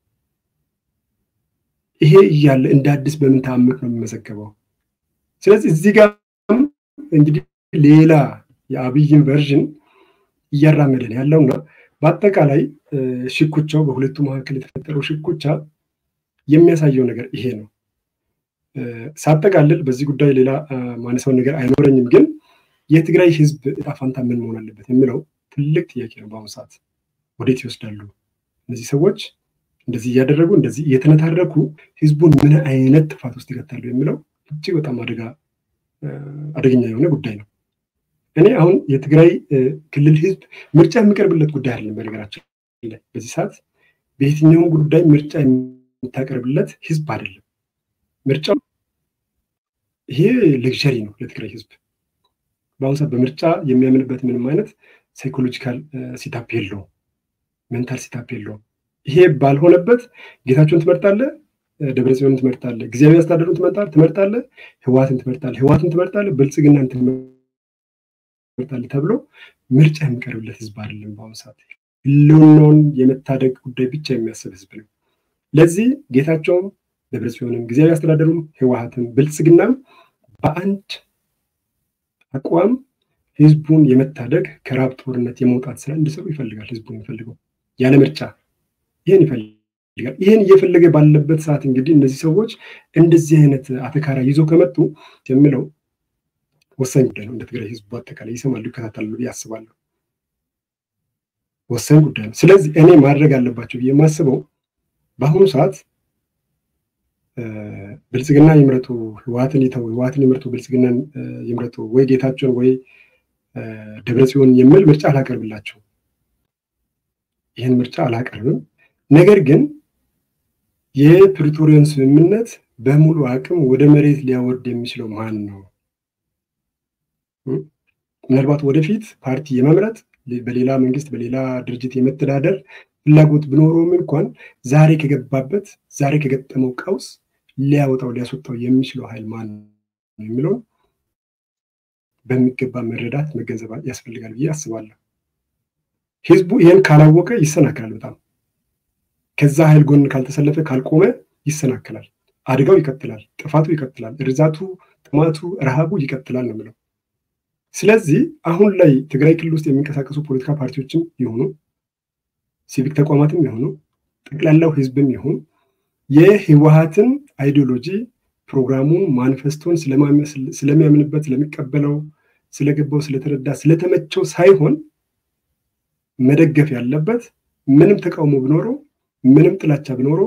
ይሄ እያለ እንደ አዲስ በምን ተአምር ነው የሚመዘገበው? ስለዚህ እዚህ ጋር እንግዲህ ሌላ የአብይን ቨርዥን እያራመደን ያለውና በአጠቃላይ ሽኩቻው በሁለቱ መካከል የተፈጠረው ሽኩቻ የሚያሳየው ነገር ይሄ ነው። ሳጠቃልል በዚህ ጉዳይ ሌላ ማነሳውን ነገር አይኖረኝም፣ ግን የትግራይ ህዝብ እጣ ፋንታ ምን መሆን አለበት የሚለው ትልቅ ጥያቄ ነው። በአሁኑ ሰዓት ወዴት ይወስዳሉ እነዚህ ሰዎች? እንደዚህ እያደረጉ እንደዚህ እየተነታረኩ ህዝቡን ምን አይነት ጥፋት ውስጥ ይከታሉ የሚለው እጅግ በጣም አደጋ አደገኛ የሆነ ጉዳይ ነው። እኔ አሁን የትግራይ ክልል ህዝብ ምርጫ የሚቀርብለት ጉዳይ አይደለም። በነገራችን ላይ በዚህ ሰዓት በየትኛውም ጉዳይ ምርጫ የምታቀርብለት ህዝብ አይደለም። ምርጫው ይሄ ሌክዠሪ ነው ለትግራይ ህዝብ። በአሁኑ ሰዓት በምርጫ የሚያምንበት ምንም አይነት ሳይኮሎጂካል ሲታፕ የለውም፣ ሜንታል ሲታፕ የለውም። ይሄ ባልሆነበት ጌታቸውን ትመርጣለህ፣ ደብረጽዮንን ትመርጣለህ፣ ጊዜያዊ አስተዳደሩን ትመርጣለህ፣ ህዋትን ትመርጣለህ፣ ህዋትን ትመርጣለህ፣ ብልጽግናን ትመርጣለህ ተብሎ ምርጫ የሚቀርብለት ህዝብ አይደለም። በአሁኑ ሰዓት ህልውናውን የመታደግ ጉዳይ ብቻ የሚያስብ ህዝብ ነው። ለዚህ ጌታቸውም ደብረጽዮንም ጊዜያዊ አስተዳደሩም ህወሀትም ብልጽግናም በአንድ አቋም ህዝቡን የመታደግ ከራብ ጦርነት የመውጣት ስራ እንዲሰሩ ይፈልጋል። ህዝቡ የሚፈልገው ያለ ምርጫ ይህን ይፈልጋል። ይህን እየፈለገ ባለበት ሰዓት እንግዲህ እነዚህ ሰዎች እንደዚህ አይነት አተካራ ይዞ ከመጡ የምለው ወሳኝ ጉዳይ ነው። እንደ ትግራይ ህዝቡ አጠቃላይ ይሰማሉ፣ ይከታተላሉ ብዬ አስባለሁ። ወሳኝ ጉዳይ ነው። ስለዚህ እኔ ማድረግ አለባቸው ብዬ የማስበው በአሁኑ ሰዓት ብልጽግና ይምረጡ፣ ህወሀትን ይተው፣ ህወሀትን ይምረጡ፣ ብልጽግናን ይምረጡ፣ ወይ ጌታቸውን ወይ ደብረጽዮን የሚል ምርጫ አላቀርብላቸው። ይህን ምርጫ አላቀርብም። ነገር ግን የፕሪቶሪያን ስምምነት በሙሉ አቅም ወደ መሬት ሊያወርድ የሚችለው ማን ነው? ምናልባት ወደፊት ፓርቲ የመምረጥ በሌላ መንግስት በሌላ ድርጅት የመተዳደር ፍላጎት ቢኖረውም እንኳን ዛሬ ከገባበት ዛሬ ከገጠመው ቀውስ ሊያወጣው ሊያስወጣው የሚችለው ኃይል ማን ነው የሚለውን በሚገባ መረዳት መገንዘብ ያስፈልጋል ብዬ አስባለሁ። ህዝቡ ይህን ካላወቀ ይሰናከላል። በጣም ከዛ ኃይል ጎን ካልተሰለፈ ካልቆመ ይሰናከላል። አደጋው ይቀጥላል፣ ጥፋቱ ይቀጥላል፣ እርዛቱ፣ ጥማቱ፣ ረሃቡ ይቀጥላል ነው የምለው። ስለዚህ አሁን ላይ ትግራይ ክልል ውስጥ የሚንቀሳቀሱ ፖለቲካ ፓርቲዎችም ይሆኑ ሲቪክ ተቋማትም ይሆኑ ጠቅላላው ህዝብም ይሁን የህወሀትን አይዲዮሎጂ ፕሮግራሙን ማኒፌስቶን ስለሚያምንበት ስለሚቀበለው ስለገባው ስለተረዳ ስለተመቸው ሳይሆን መደገፍ ያለበት ምንም ተቃውሞ ቢኖረው ምንም ጥላቻ ቢኖረው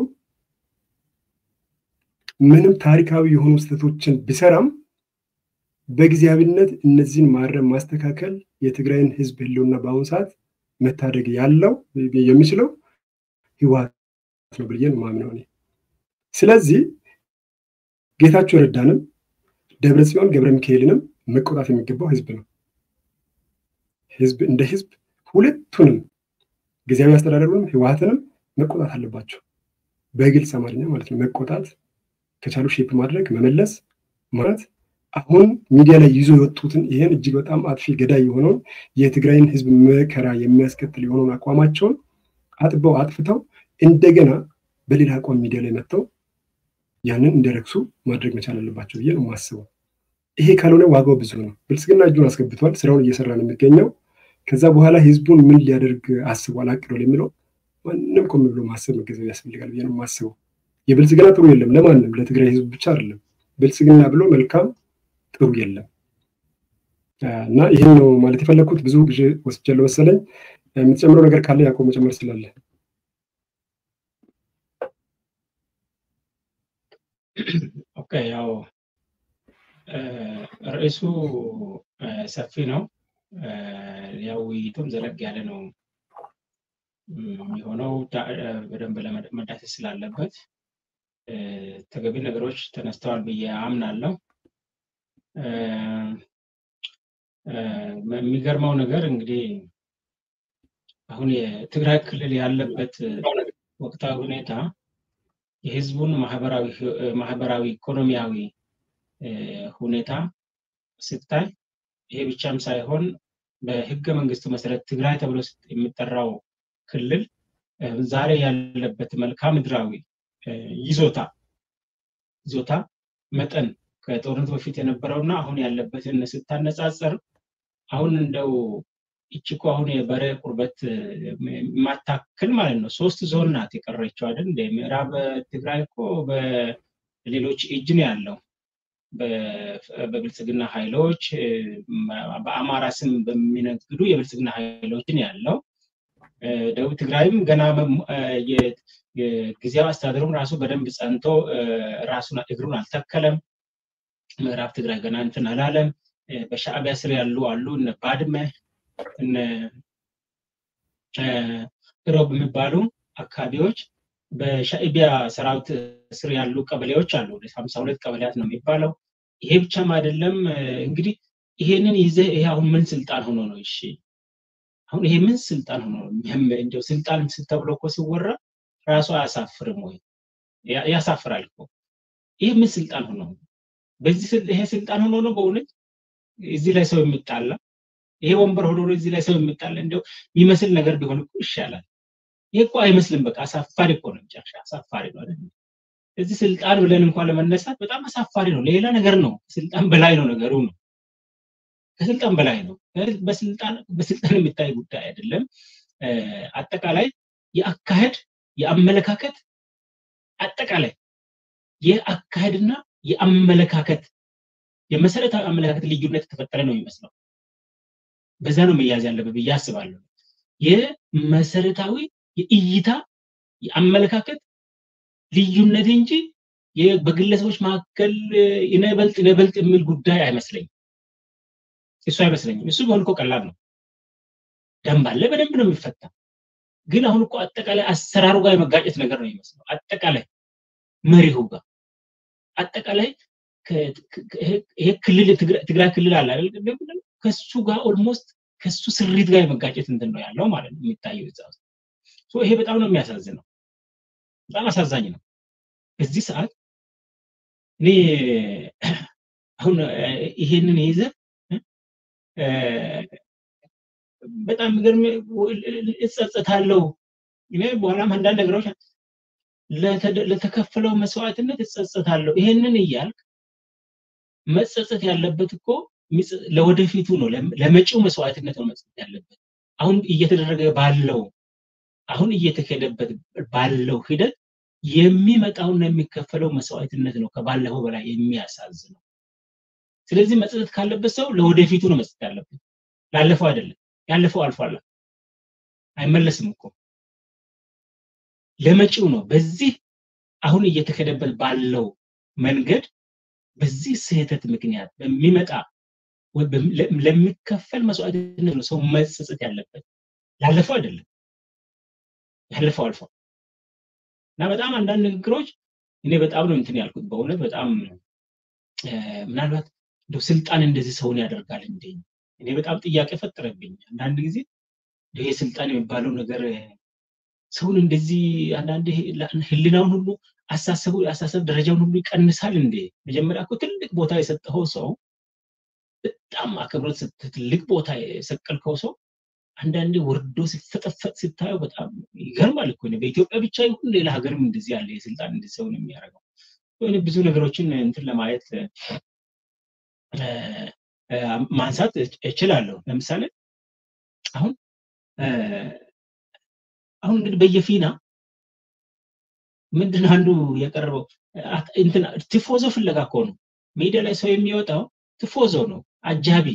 ምንም ታሪካዊ የሆኑ ስህተቶችን ቢሰራም በጊዜያዊነት እነዚህን ማረም ማስተካከል የትግራይን ህዝብ ህልውና በአሁኑ ሰዓት መታደግ ያለው የሚችለው ህወሀት ነው ብዬ ነው የማምነው እኔ። ስለዚህ ጌታቸው ረዳንም ደብረ ጽዮን ገብረ ሚካኤልንም መቆጣት የሚገባው ህዝብ ነው። ህዝብ እንደ ህዝብ ሁለቱንም ጊዜያዊ አስተዳደሩንም ህወሀትንም መቆጣት አለባቸው። በግልጽ አማርኛ ማለት ነው። መቆጣት ከቻሉ ሼፕ ማድረግ መመለስ ማለት አሁን ሚዲያ ላይ ይዞ የወጡትን ይህን እጅግ በጣም አጥፊ ገዳይ የሆነውን የትግራይን ህዝብ መከራ የሚያስከትል የሆነውን አቋማቸውን አጥበው አጥፍተው እንደገና በሌላ አቋም ሚዲያ ላይ መጥተው ያንን እንዲረክሱ ማድረግ መቻል አለባቸው ብዬ ነው የማስበው። ይሄ ካልሆነ ዋጋው ብዙ ነው። ብልጽግና እጁን አስገብቷል፣ ስራውን እየሰራ ነው የሚገኘው። ከዛ በኋላ ህዝቡን ምን ሊያደርግ አስቧል አቅዷል የሚለው ማንም ቆም ብሎ ማሰብ መገንዘብ ያስፈልጋል ብዬ ነው የማስበው። የብልጽግና ጥሩ የለም ለማንም ለትግራይ ህዝብ ብቻ አይደለም። ብልጽግና ብሎ መልካም ጥሩ የለም እና ይህን ነው ማለት የፈለግኩት። ብዙ ጊዜ ወስጃለሁ መሰለኝ። የምትጨምረው ነገር ካለ ያዕቆብ መጨመር ስላለ ኦኬ ያው ርዕሱ ሰፊ ነው። ያው ውይይቱም ዘለግ ያለ ነው የሚሆነው በደንብ ለመዳሰስ ስላለበት ተገቢ ነገሮች ተነስተዋል ብዬ አምናለሁ። የሚገርመው ነገር እንግዲህ አሁን የትግራይ ክልል ያለበት ወቅታዊ ሁኔታ የህዝቡን ማህበራዊ ኢኮኖሚያዊ ሁኔታ ስታይ ይሄ ብቻም ሳይሆን በህገ መንግስቱ መሰረት ትግራይ ተብሎ የሚጠራው ክልል ዛሬ ያለበት መልክዓ ምድራዊ ይዞታ ይዞታ መጠን ከጦርነቱ በፊት የነበረውና አሁን ያለበትን ስታነጻጸር አሁን እንደው ይቺ እኮ አሁን የበሬ ቁርበት የማታክል ማለት ነው። ሶስት ዞን ናት የቀረችው አይደል? ምዕራብ ትግራይ እኮ በሌሎች እጅ ነው ያለው። በብልጽግና ኃይሎች በአማራ ስም በሚነግዱ የብልጽግና ኃይሎች ነው ያለው። ደቡብ ትግራይም ገና ጊዜያዊ አስተዳደሩም ራሱ በደንብ ጸንቶ ራሱን እግሩን አልተከለም። ምዕራብ ትግራይ ገና እንትን አላለም። በሻዕቢያ ስር ያሉ አሉ እነ ባድመ እነ ሮብ የሚባሉ አካባቢዎች በሻዕቢያ ሰራዊት ስር ያሉ ቀበሌዎች አሉ። ሀምሳ ሁለት ቀበሌያት ነው የሚባለው። ይሄ ብቻም አይደለም እንግዲህ ይሄንን ይዘህ ይሄ አሁን ምን ስልጣን ሆኖ ነው? እሺ አሁን ይሄ ምን ስልጣን ሆኖ ነው? እንደው ስልጣን ተብሎ እኮ ሲወራ ራሱ አያሳፍርም ወይ? ያሳፍራል እኮ። ይሄ ምን ስልጣን ሆኖ ነው? በዚህ ይሄ ስልጣን ሆኖ ነው በእውነት እዚህ ላይ ሰው የሚጣላ ይሄ ወንበር ሆኖ እዚህ ላይ ሰው የሚጣላ እንደው የሚመስል ነገር ቢሆን እኮ ይሻላል። ይሄ እኮ አይመስልም። በቃ አሳፋሪ እኮ ነው። ጨርሻ አሳፋሪ ነው አይደል? እዚህ ስልጣን ብለን እንኳን ለመነሳት በጣም አሳፋሪ ነው። ሌላ ነገር ነው። ስልጣን በላይ ነው ነገሩ ነው። ከስልጣን በላይ ነው። በስልጣን በስልጣን የሚታይ ጉዳይ አይደለም። አጠቃላይ የአካሄድ የአመለካከት አጠቃላይ የአካሄድና የአመለካከት የመሰረታዊ አመለካከት ልዩነት የተፈጠረ ነው የሚመስለው። በዛ ነው መያዝ ያለበት ብዬ አስባለሁ። የመሰረታዊ የእይታ የአመለካከት ልዩነት እንጂ በግለሰቦች መካከል ይነበልጥ ይነበልጥ የሚል ጉዳይ አይመስለኝም። እሱ አይመስለኝም። እሱ ቢሆን እኮ ቀላል ነው። ደንብ አለ፣ በደንብ ነው የሚፈታ። ግን አሁን እኮ አጠቃላይ አሰራሩ ጋር የመጋጨት ነገር ነው የሚመስለው። አጠቃላይ መሪሁ ጋር አጠቃላይ ይሄ ክልል ትግራይ ክልል አለ አይደል? ከሱ ጋር ኦልሞስት ከሱ ስሪት ጋር የመጋጨት እንትን ነው ያለው ማለት ነው የሚታየው እዛ ውስጥ። ይሄ በጣም ነው የሚያሳዝነው፣ በጣም አሳዛኝ ነው። በዚህ ሰዓት እኔ አሁን ይሄንን ይዘ በጣም የሚገርም እጸጸታለሁ። እኔ በኋላም አንዳንድ ነገሮች ለተከፈለው መስዋዕትነት እጸጸታለሁ። ይሄንን እያልክ መጸጸት ያለበት እኮ ለወደፊቱ ነው፣ ለመጪው መስዋዕትነት ነው መጸጸት ያለበት። አሁን እየተደረገ ባለው አሁን እየተካሄደበት ባለው ሂደት የሚመጣውና የሚከፈለው መስዋዕትነት ነው ከባለፈው በላይ የሚያሳዝነው። ስለዚህ መጸጸት ካለበት ሰው ለወደፊቱ ነው መስጠት ያለበት፣ ላለፈው አይደለም። ያለፈው አልፏል፣ አይመለስም እኮ ለመጪው ነው። በዚህ አሁን እየተከደበት ባለው መንገድ በዚህ ስህተት ምክንያት በሚመጣ ለሚከፈል መስዋዕትነት ነው ሰው መጸጸት ያለበት፣ ላለፈው አይደለም። ያለፈው አልፏል እና በጣም አንዳንድ ንግግሮች እኔ በጣም ነው እንትን ያልኩት በእውነት በጣም ምናልባት እንደው ስልጣን እንደዚህ ሰውን ያደርጋል እንዴ? እኔ በጣም ጥያቄ ፈጠረብኝ። አንዳንድ ጊዜ ይሄ ስልጣን የሚባለው ነገር ሰውን እንደዚህ አንዳንድ ህሊናውን ሁሉ አሳሰቡ አሳሰብ ደረጃውን ሁሉ ይቀንሳል እንዴ? መጀመሪያ እኮ ትልቅ ቦታ የሰጠኸው ሰው በጣም አክብሮት ትልቅ ቦታ የሰቀልከው ሰው አንዳንዴ ወርዶ ሲፈጠፈጥ ሲታየው በጣም ይገርማል እኮ በኢትዮጵያ ብቻ ይሁን ሌላ ሀገርም እንደዚህ ያለ የስልጣን እንደዚህ ሰውን የሚያደርገው ብዙ ነገሮችን እንትን ለማየት ማንሳት እችላለሁ። ለምሳሌ አሁን አሁን እንግዲህ በየፊና ምንድን አንዱ የቀረበው እንትን ቲፎዞ ፍለጋ እኮ ነው። ሚዲያ ላይ ሰው የሚወጣው ቲፎዞ ነው፣ አጃቢ።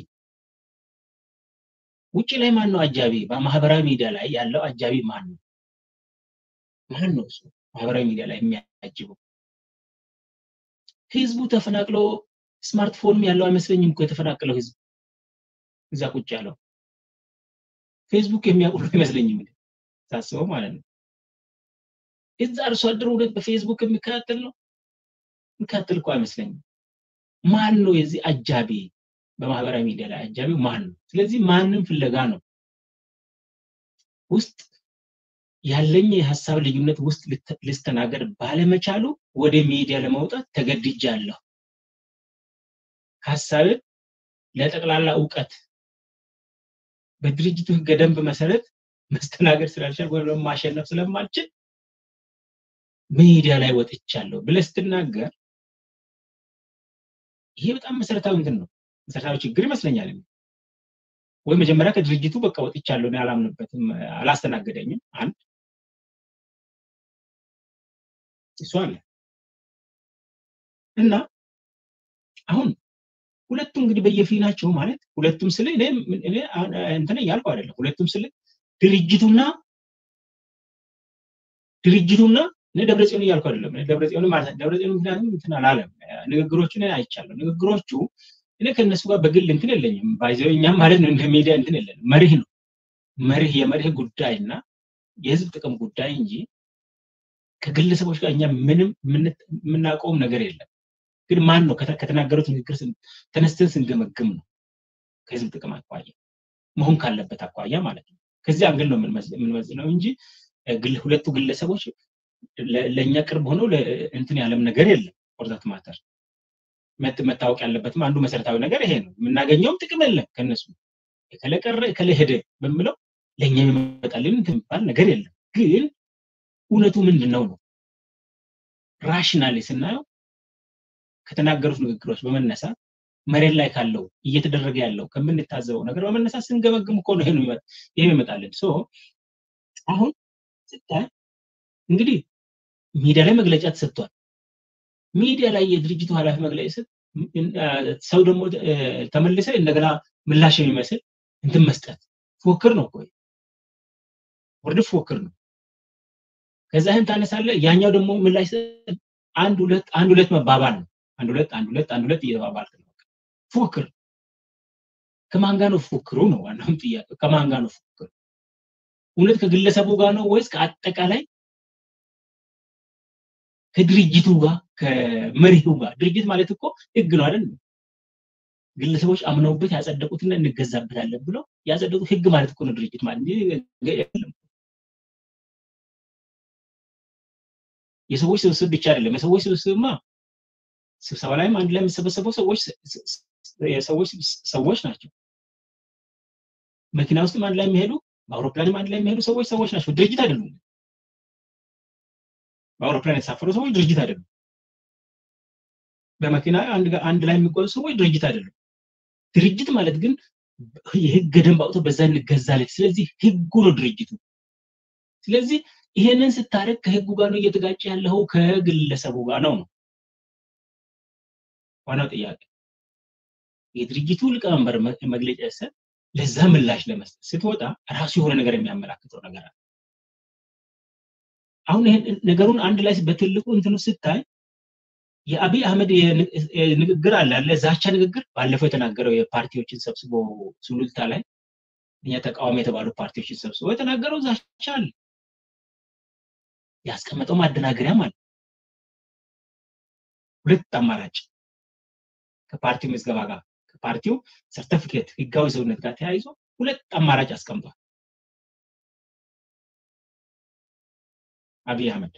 ውጭ ላይ ማን ነው አጃቢ? በማህበራዊ ሚዲያ ላይ ያለው አጃቢ ማን ነው? ማን ነው እሱ ማህበራዊ ሚዲያ ላይ የሚያጅበው? ህዝቡ ተፈናቅሎ ስማርትፎንም ያለው አይመስለኝም እኮ የተፈናቀለው ህዝብ እዛ ቁጭ ያለው ፌስቡክ የሚያውቁ አይመስለኝም ሳስበው ማለት ነው። እዛ አርሶ አደሩ እውነት በፌስቡክ የሚከታተል ነው የሚከታተል እኮ አይመስለኝም። ማን ነው የዚህ አጃቢ? በማህበራዊ ሚዲያ ላይ አጃቢው ማን ነው? ስለዚህ ማንም ፍለጋ ነው ውስጥ ያለኝ የሀሳብ ልዩነት ውስጥ ልስተናገድ ባለመቻሉ ወደ ሚዲያ ለመውጣት ተገድጃለሁ። ሀሳብን ለጠቅላላ እውቀት በድርጅቱ ህገ ደንብ መሰረት መስተናገድ ስላልቻል ወይም ማሸነፍ ስለማልችል ሚዲያ ላይ ወጥቻለሁ ብለህ ስትናገር ይሄ በጣም መሰረታዊ እንትን ነው፣ መሰረታዊ ችግር ይመስለኛል። ወይ መጀመሪያ ከድርጅቱ በቃ ወጥቻለሁ፣ እኔ አላምንበትም፣ አላስተናገደኝም። አንድ እሱ አለ እና አሁን ሁለቱም እንግዲህ በየፊናቸው ማለት ሁለቱም ስለ እኔ እንትን እያልኩ አይደለም። ሁለቱም ስለ ድርጅቱና ድርጅቱና እኔ ደብረጽዮን እያልኩ አይደለም። ደብረጽዮን ማለት ደብረጽዮን ምክንያቱም እንትን አላለም። ንግግሮቹን አይቻለሁ። ንግግሮቹ እኔ ከእነሱ ጋር በግል እንትን የለኝም። ባይዘው እኛም ማለት ነው እንደ ሚዲያ እንትን የለንም። መርህ ነው መርህ የመርህ ጉዳይ እና የህዝብ ጥቅም ጉዳይ እንጂ ከግለሰቦች ጋር እኛ ምንም የምናውቀውም ነገር የለም። ግን ማን ነው ከተናገሩት ንግግር ተነስተን ስንገመግም ነው ከህዝብ ጥቅም አኳያ መሆን ካለበት አኳያ ማለት ነው። ከዚህ አንግል ነው የምንመዝነው እንጂ ሁለቱ ግለሰቦች ለእኛ ቅርብ ሆነው እንትን ያለም ነገር የለም። ፎርዛት ማተር መታወቅ ያለበትም አንዱ መሰረታዊ ነገር ይሄ ነው። የምናገኘውም ጥቅም የለም ከነሱ የከለ ቀረ የከለ ሄደ በምለው ለእኛ የሚመጣልን የሚባል ነገር የለም። ግን እውነቱ ምንድን ነው ነው ራሽናሊ ስናየው ከተናገሩት ንግግሮች በመነሳት መሬት ላይ ካለው እየተደረገ ያለው ከምንታዘበው ነገር በመነሳት ስንገመግም እኮ ነው ይሄ ይመጣልን። ሶ አሁን ስታይ እንግዲህ ሚዲያ ላይ መግለጫ ተሰጥቷል። ሚዲያ ላይ የድርጅቱ ኃላፊ መግለጫ ሲሰጥ ሰው ደግሞ ተመልሰ እንደገና ምላሽ የሚመስል እንትን መስጠት ፉክክር ነው እኮ ወርድ ፉክክር ነው። ከዛ ይህን ታነሳለ፣ ያኛው ደግሞ ምላሽ አንድ ሁለት አንድ ሁለት መባባል ነው። አንድ ሁለት አንድ ሁለት አንድ ሁለት እየተባባልክ ነው። ፉክክር ከማን ጋር ነው ፉክክሩ ነው ዋናውም ጥያቄ። ከማን ጋር ነው ፉክክሩ? እውነት ከግለሰቡ ጋር ነው ወይስ ከአጠቃላይ ከድርጅቱ ጋር ከመሪው ጋር? ድርጅት ማለት እኮ ህግ ነው አይደል? ግለሰቦች አምነውበት ያጸደቁትና እንገዛበታለን ብለው ያጸደቁት ህግ ማለት እኮ ነው ድርጅት ማለት የለም። የሰዎች ስብስብ ብቻ አይደለም። የሰዎች ስብስብማ ስብሰባ ላይም አንድ ላይ የሚሰበሰበው ሰዎች የሰዎች ሰዎች ናቸው። መኪና ውስጥም አንድ ላይ የሚሄዱ በአውሮፕላንም አንድ ላይ የሚሄዱ ሰዎች ሰዎች ናቸው፣ ድርጅት አይደሉም። በአውሮፕላን የተሳፈሩ ሰዎች ድርጅት አይደሉም። በመኪና አንድ ላይ የሚጓዙ ሰዎች ድርጅት አይደሉም። ድርጅት ማለት ግን የህግ ደንብ አውጥቶ በዛ እንገዛለን። ስለዚህ ህጉ ነው ድርጅቱ። ስለዚህ ይሄንን ስታደርግ ከህጉ ጋር ነው እየተጋጨ ያለው ከግለሰቡ ጋር ነው ነው ዋናው ጥያቄ። የድርጅቱ ሊቀመንበር መግለጫ ሰጥ ለዛ ምላሽ ለመስጠት ስትወጣ ራሱ የሆነ ነገር የሚያመላክተው ነገር አለ። አሁን ይሄን ነገሩን አንድ ላይ በትልቁ እንትኑ ስታይ የአብይ አህመድ ንግግር አለ አለ ዛቻ ንግግር ባለፈው የተናገረው የፓርቲዎችን ሰብስቦ ሱሉልታ ላይ እኛ ተቃዋሚ የተባሉ ፓርቲዎችን ሰብስቦ የተናገረው ዛቻ አለ። ያስቀመጠው ማደናገሪያም አለ። ሁለት አማራጭ ከፓርቲው ምዝገባ ጋር ከፓርቲው ሰርተፊኬት ህጋዊ ሰውነት ጋር ተያይዞ ሁለት አማራጭ አስቀምጧል አብይ አህመድ።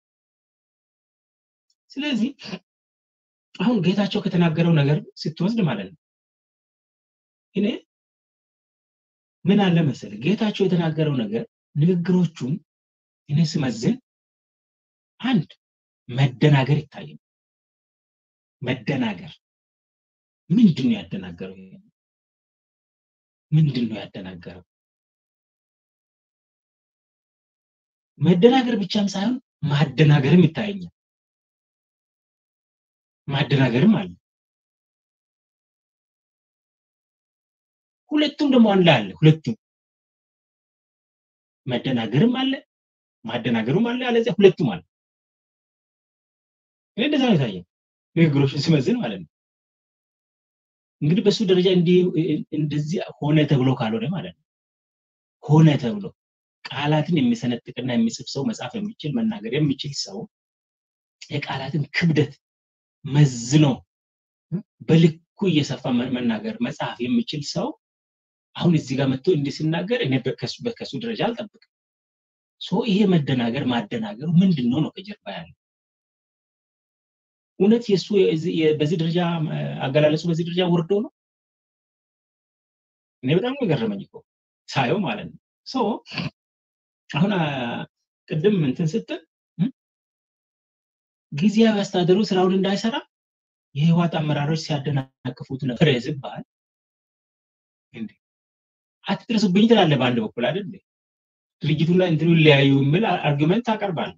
ስለዚህ አሁን ጌታቸው ከተናገረው ነገር ስትወስድ ማለት ነው እኔ ምን አለ መሰለ ጌታቸው የተናገረው ነገር ንግግሮቹን እኔ ስመዝን አንድ መደናገር ይታየኝ። መደናገር ምንድን ነው ያደናገረው? ይሄ ምንድን ነው ያደናገረው? መደናገር ብቻም ሳይሆን ማደናገርም ይታየኛል። ማደናገርም አለ። ሁለቱም ደግሞ አንድ ላይ አለ። ሁለቱም መደናገርም አለ፣ ማደናገሩም አለ፣ አለዚያ ሁለቱም አለ። እኔ እንደዛ ነው የታየኝ ንግግሮችን ስመዝን ማለት ነው። እንግዲህ በሱ ደረጃ እንደዚህ ሆነ ተብሎ ካልሆነ ማለት ነው ሆነ ተብሎ ቃላትን የሚሰነጥቅና የሚጽፍ ሰው መጻፍ የሚችል መናገር የሚችል ሰው የቃላትን ክብደት መዝኖ በልኩ እየሰፋ መናገር መጽሐፍ የሚችል ሰው አሁን እዚህ ጋር መጥቶ እንዲህ ሲናገር እኔ በከሱ ደረጃ አልጠብቅም። ሶ ይሄ መደናገር ማደናገሩ ምንድን ነው ነው ከጀርባ ያለው እውነት የእሱ በዚህ ደረጃ አገላለጹ በዚህ ደረጃ ወርዶ ነው? እኔ በጣም የገረመኝ እኮ ሳየው ማለት ነው። ሶ አሁን ቅድም እንትን ስትል ጊዜያዊ አስተዳደሩ ስራውን እንዳይሰራ የህወሓት አመራሮች ሲያደናቅፉት ነበር ዝባል እንዴ አትድረሱብኝ ትላለህ በአንድ በኩል አይደል ድርጅቱና እንትኑ ሊያዩ የሚል አርጊመንት ታቀርባለህ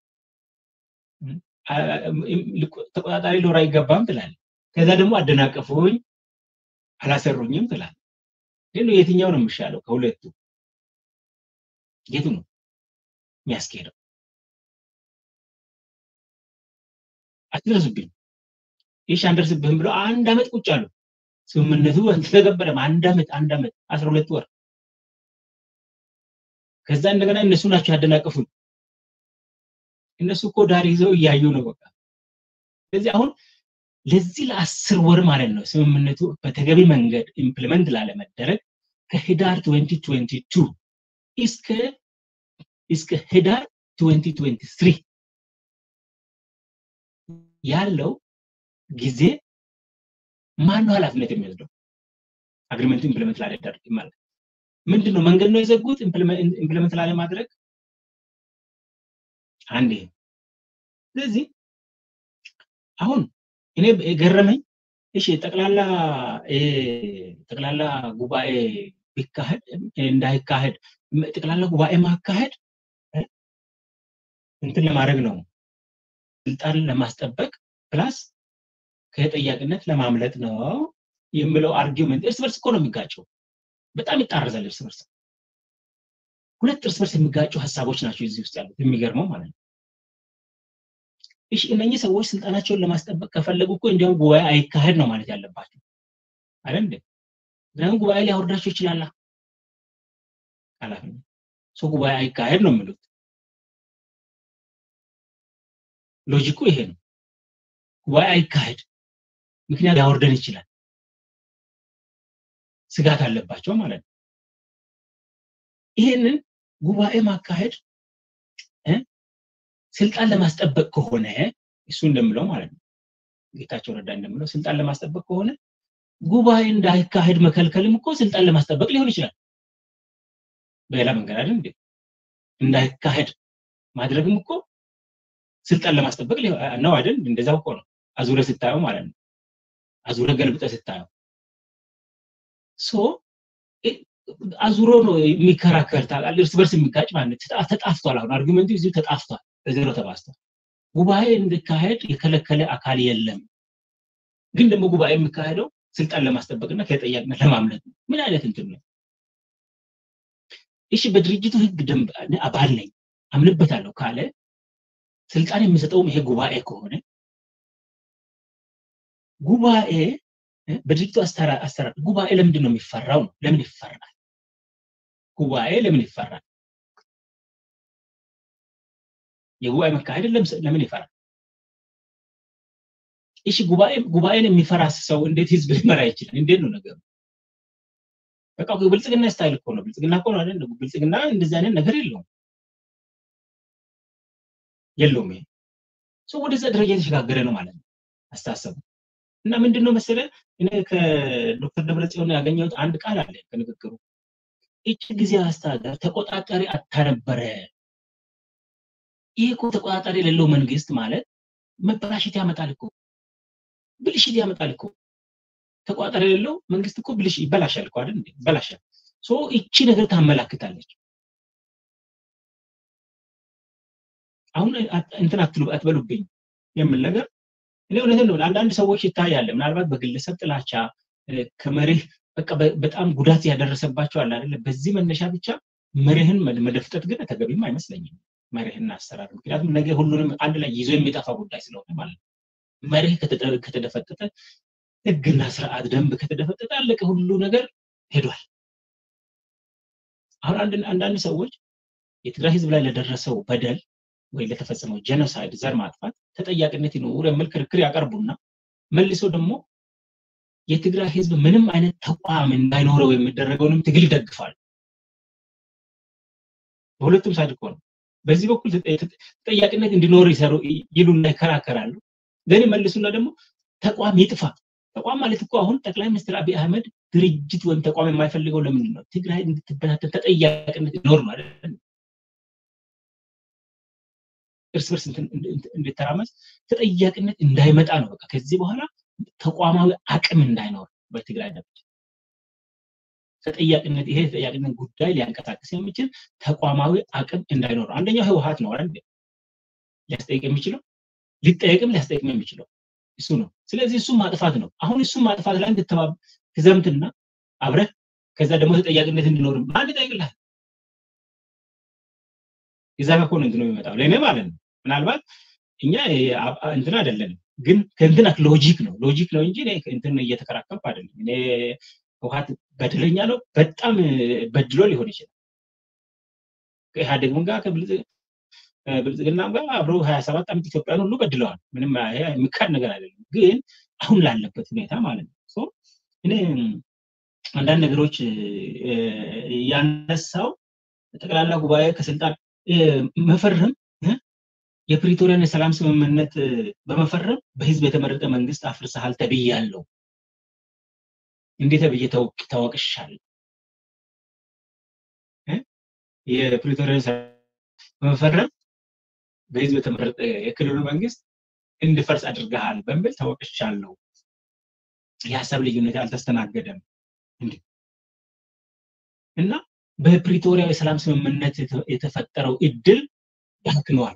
ተቆጣጣሪ ሊኖር አይገባም ትላለህ ከዛ ደግሞ አደናቀፉኝ አላሰሩኝም ትላለህ ግን የትኛው ነው የሚሻለው ከሁለቱ የቱ ነው የሚያስኬደው አትድረሱብኝ ይሽ አንደርስብህም ብለው አንድ አመት ቁጭ አሉ ስምምነቱ አልተገበረም አንድ አመት አንድ አመት አስራ ሁለት ወር ከዛ እንደገና እነሱ ናቸው ያደናቀፉኝ እነሱ እኮ ዳር ይዘው እያዩ ነው በቃ ስለዚህ አሁን ለዚህ ለአስር ወር ማለት ነው ስምምነቱ በተገቢ መንገድ ኢምፕሊመንት ላለመደረግ ከህዳር 2022 እስከ እስከ ህዳር 2023 ያለው ጊዜ ማን ነው ኃላፊነት የሚወስደው? አግሪመንቱ ኢምፕሊመንት ላለመደረግ ማለት ምንድን ነው? መንገድ ነው የዘጉት ኢምፕሊመንት ላለማድረግ አንድ ይሄ ስለዚህ አሁን እኔ የገረመኝ እሺ ጠቅላላ ጠቅላላ ጉባኤ ቢካሄድ እንዳይካሄድ ጠቅላላ ጉባኤ ማካሄድ እንትን ለማድረግ ነው ስልጣን ለማስጠበቅ ፕላስ ከተጠያቂነት ለማምለጥ ነው የሚለው አርጊውመንት እርስ በርስ እኮ ነው የሚጋጨው። በጣም ይጣረዛል እርስ በርስ። ሁለት እርስ በርስ የሚጋጩ ሀሳቦች ናቸው እዚህ ውስጥ ያሉት። የሚገርመው ማለት ነው። እሺ እነኚህ ሰዎች ስልጣናቸውን ለማስጠበቅ ከፈለጉ እኮ እንዲያውም ጉባኤ አይካሄድ ነው ማለት ያለባቸው አይደል እንዴ? ምክንያቱም ጉባኤ ሊያወርዳቸው ይችላል። ኃላፊነት ሰው ጉባኤ አይካሄድ ነው የሚሉት። ሎጂኩ ይሄ ነው። ጉባኤ አይካሄድ፣ ምክንያት ሊያወርደን ይችላል። ስጋት አለባቸው ማለት ነው። ይሄንን ጉባኤ ማካሄድ ስልጣን ለማስጠበቅ ከሆነ እሱ እንደምለው ማለት ነው ጌታቸው ረዳ እንደምለው ስልጣን ለማስጠበቅ ከሆነ ጉባኤ እንዳይካሄድ መከልከልም እኮ ስልጣን ለማስጠበቅ ሊሆን ይችላል። በሌላ መንገድ አይደል እንዴ? እንዳይካሄድ ማድረግም እኮ ስልጣን ለማስጠበቅ ነው አይደል? እንደዛው እኮ ነው አዙረ ስታየው ማለት ነው። አዙረ ገልብጠ ስታየው ሶ አዙሮ ነው የሚከራከር ታውቃለህ። እርስ በርስ የሚጋጭ ማለት ተጣፍቷል። አሁን አርጊመንቱ እዚሁ ተጣፍቷል፣ በዜሮ ተባስቷል። ጉባኤ እንዲካሄድ የከለከለ አካል የለም። ግን ደግሞ ጉባኤ የሚካሄደው ስልጣን ለማስጠበቅና ከተጠያቂነት ለማምለጥ ነው። ምን አይነት እንትን ነው? እሺ በድርጅቱ ህግ ደንብ አባል ነኝ አምንበታለሁ ካለ ስልጣን የሚሰጠውም ይሄ ጉባኤ ከሆነ ጉባኤ በድርጅቱ አሰራር ጉባኤ ለምንድን ነው የሚፈራው ነው? ለምን ይፈራል? ጉባኤ ለምን ይፈራል? የጉባኤ መካሄድ ለምን ይፈራል? እሺ ጉባኤ ጉባኤን የሚፈራ ሰው እንዴት ህዝብ ሊመራ ይችላል? እንዴት ነው ነገሩ? በቃ ብልጽግና ስታይል እኮ ነው። ብልጽግና እኮ ነው አይደል? ብልጽግና እንደዚህ አይነት ነገር የለውም የለውም። ይሄ ሰው ወደዛ ደረጃ የተሸጋገረ ነው ማለት ነው አስተሳሰቡ። እና ምንድን ነው መሰለ እኔ ከዶክተር ደብረጽዮን ያገኘሁት አንድ ቃል አለ ከንግግሩ ይቺ ጊዜ አስተዳደር ተቆጣጣሪ አታነበረ ይህ እኮ ተቆጣጣሪ የሌለው መንግስት ማለት መበላሸት ያመጣል እኮ ብልሽት ያመጣል እኮ ተቆጣጣሪ የሌለው መንግስት እኮ ብልሽ ይበላሻል እኮ አይደል ይበላሻል ሶ ይቺ ነገር ታመላክታለች አሁን እንትን አትሉ አትበሉብኝ የምል ነገር እኔ እውነትን ነው አንዳንድ ሰዎች ይታያል ምናልባት በግለሰብ ጥላቻ ከመሪህ በቃ በጣም ጉዳት ያደረሰባቸው አለ አይደለ በዚህ መነሻ ብቻ መሪህን መደፍጠት ግን ተገቢም አይመስለኝም መሪህና አሰራር ምክንያቱም ነገ ሁሉንም አንድ ላይ ይዞ የሚጠፋ ጉዳይ ስለሆነ ማለት ነው መሪህ ከተደፈጠጠ ህግና ስርዓት ደንብ ከተደፈጠጠ አለቀ ሁሉ ነገር ሄዷል አሁን አንዳንድ ሰዎች የትግራይ ህዝብ ላይ ለደረሰው በደል ወይ ለተፈጸመው ጀኖሳይድ ዘር ማጥፋት ተጠያቂነት ይኖር የሚል ክርክር ያቀርቡና መልሶ ደግሞ የትግራይ ህዝብ ምንም አይነት ተቋም እንዳይኖረው የሚደረገውንም ትግል ይደግፋል በሁለቱም ሳይድ እኮ ነው በዚህ በኩል ተጠያቂነት እንዲኖር ይሰሩ ይሉና ይከራከራሉ ግን መልሱና ደግሞ ተቋም ይጥፋ ተቋም ማለት እኮ አሁን ጠቅላይ ሚኒስትር አብይ አህመድ ድርጅት ወይም ተቋም የማይፈልገው ለምንድን ነው ትግራይ እንድትበታተን ተጠያቂነት ይኖር ማለት እርስ በርስ እንድተራመስ ተጠያቂነት እንዳይመጣ ነው በቃ ከዚህ በኋላ ተቋማዊ አቅም እንዳይኖር በትግራይ ደረጃ ተጠያቂነት ይሄ ተጠያቂነት ጉዳይ ሊያንቀሳቀስ የሚችል ተቋማዊ አቅም እንዳይኖር አንደኛው ህወሀት ነው አይደል ሊያስጠይቅ የሚችለው ሊጠየቅም ሊያስጠይቅም የሚችለው እሱ ነው ስለዚህ እሱም ማጥፋት ነው አሁን እሱም ማጥፋት ላይ ትዘምትና አብረህ ከዛ ደግሞ ተጠያቂነት እንዲኖር ማን ይጠይቅልሃል የዛ ከሆነ እንትን ነው የሚመጣው ለእኔ ማለት ነው ምናልባት እኛ እንትን አይደለንም ግን ከእንትን ሎጂክ ነው ሎጂክ ነው እንጂ እንትን እየተከራከርኩ አይደለም እኔ ህወሀት በደለኛ ነው በጣም በድሎ ሊሆን ይችላል ከኢህአዴግም ጋር ብልጽግናም ጋር አብረው ሀያ ሰባት ዓመት ኢትዮጵያን ሁሉ በድለዋል ምንም የሚካድ ነገር አይደለም ግን አሁን ላለበት ሁኔታ ማለት ነው። እኔ አንዳንድ ነገሮች ያነሳው ጠቅላላ ጉባኤ ከስልጣን መፈረም የፕሪቶሪያን የሰላም ስምምነት በመፈረም በህዝብ የተመረጠ መንግስት አፍርሰሃል ተብያለሁ። እንዴት ተብዬ ተወቅሻለሁ? የፕሪቶሪያን በመፈረም በህዝብ የተመረጠ የክልሉ መንግስት እንድፈርስ አድርገሃል በሚል ተወቅሻለሁ። የሀሳብ ልዩነት አልተስተናገደም እና በፕሪቶሪያ የሰላም ስምምነት የተፈጠረው እድል ባክኗል።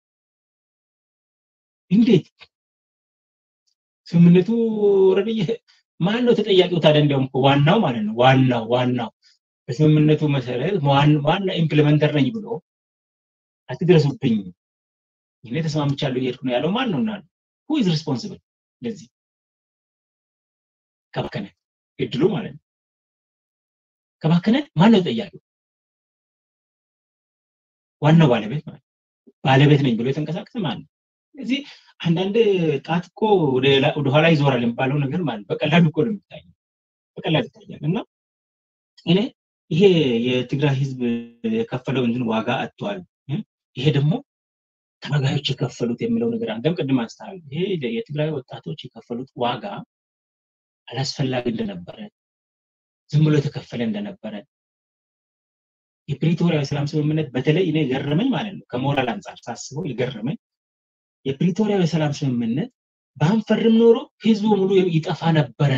እንዴት ስምምነቱ ኦልሬዲ ማን ነው ተጠያቂው? ታዲያ እንዲያውም ዋናው ማለት ነው ዋናው ዋናው በስምምነቱ መሰረት ዋና ኢምፕሊመንተር ነኝ ብሎ አትድረሱብኝ እኔ ተስማምቻለሁ እየሄድኩ ነው ያለው ማን ነው እና ሁ ኢዝ ሪስፖንሲብል ለዚህ ከባከነ እድሉ ማለት ነው ከባከነ ማን ነው ተጠያቂው? ዋናው ባለቤት ማለት ባለቤት ነኝ ብሎ የተንቀሳቀሰ ማለት ነው። ስለዚህ አንዳንድ ጣት እኮ ወደኋላ ይዞራል የሚባለው ነገር ማለት በቀላሉ እኮ ነው የሚታየው፣ በቀላሉ ይታያል። እና እኔ ይሄ የትግራይ ህዝብ የከፈለው እንትን ዋጋ አጥቷል። ይሄ ደግሞ ታጋዮች የከፈሉት የሚለው ነገር አንተም ቅድም አንስተሃል። ይሄ የትግራይ ወጣቶች የከፈሉት ዋጋ አላስፈላጊ እንደነበረ ዝም ብሎ የተከፈለ እንደነበረ የፕሪቶሪያ የሰላም ስምምነት በተለይ እኔ ገረመኝ ማለት ነው። ከሞራል አንጻር ሳስበው የገረመኝ የፕሪቶሪያ የሰላም ስምምነት ባንፈርም ኖሮ ህዝቡ ሙሉ ይጠፋ ነበረ።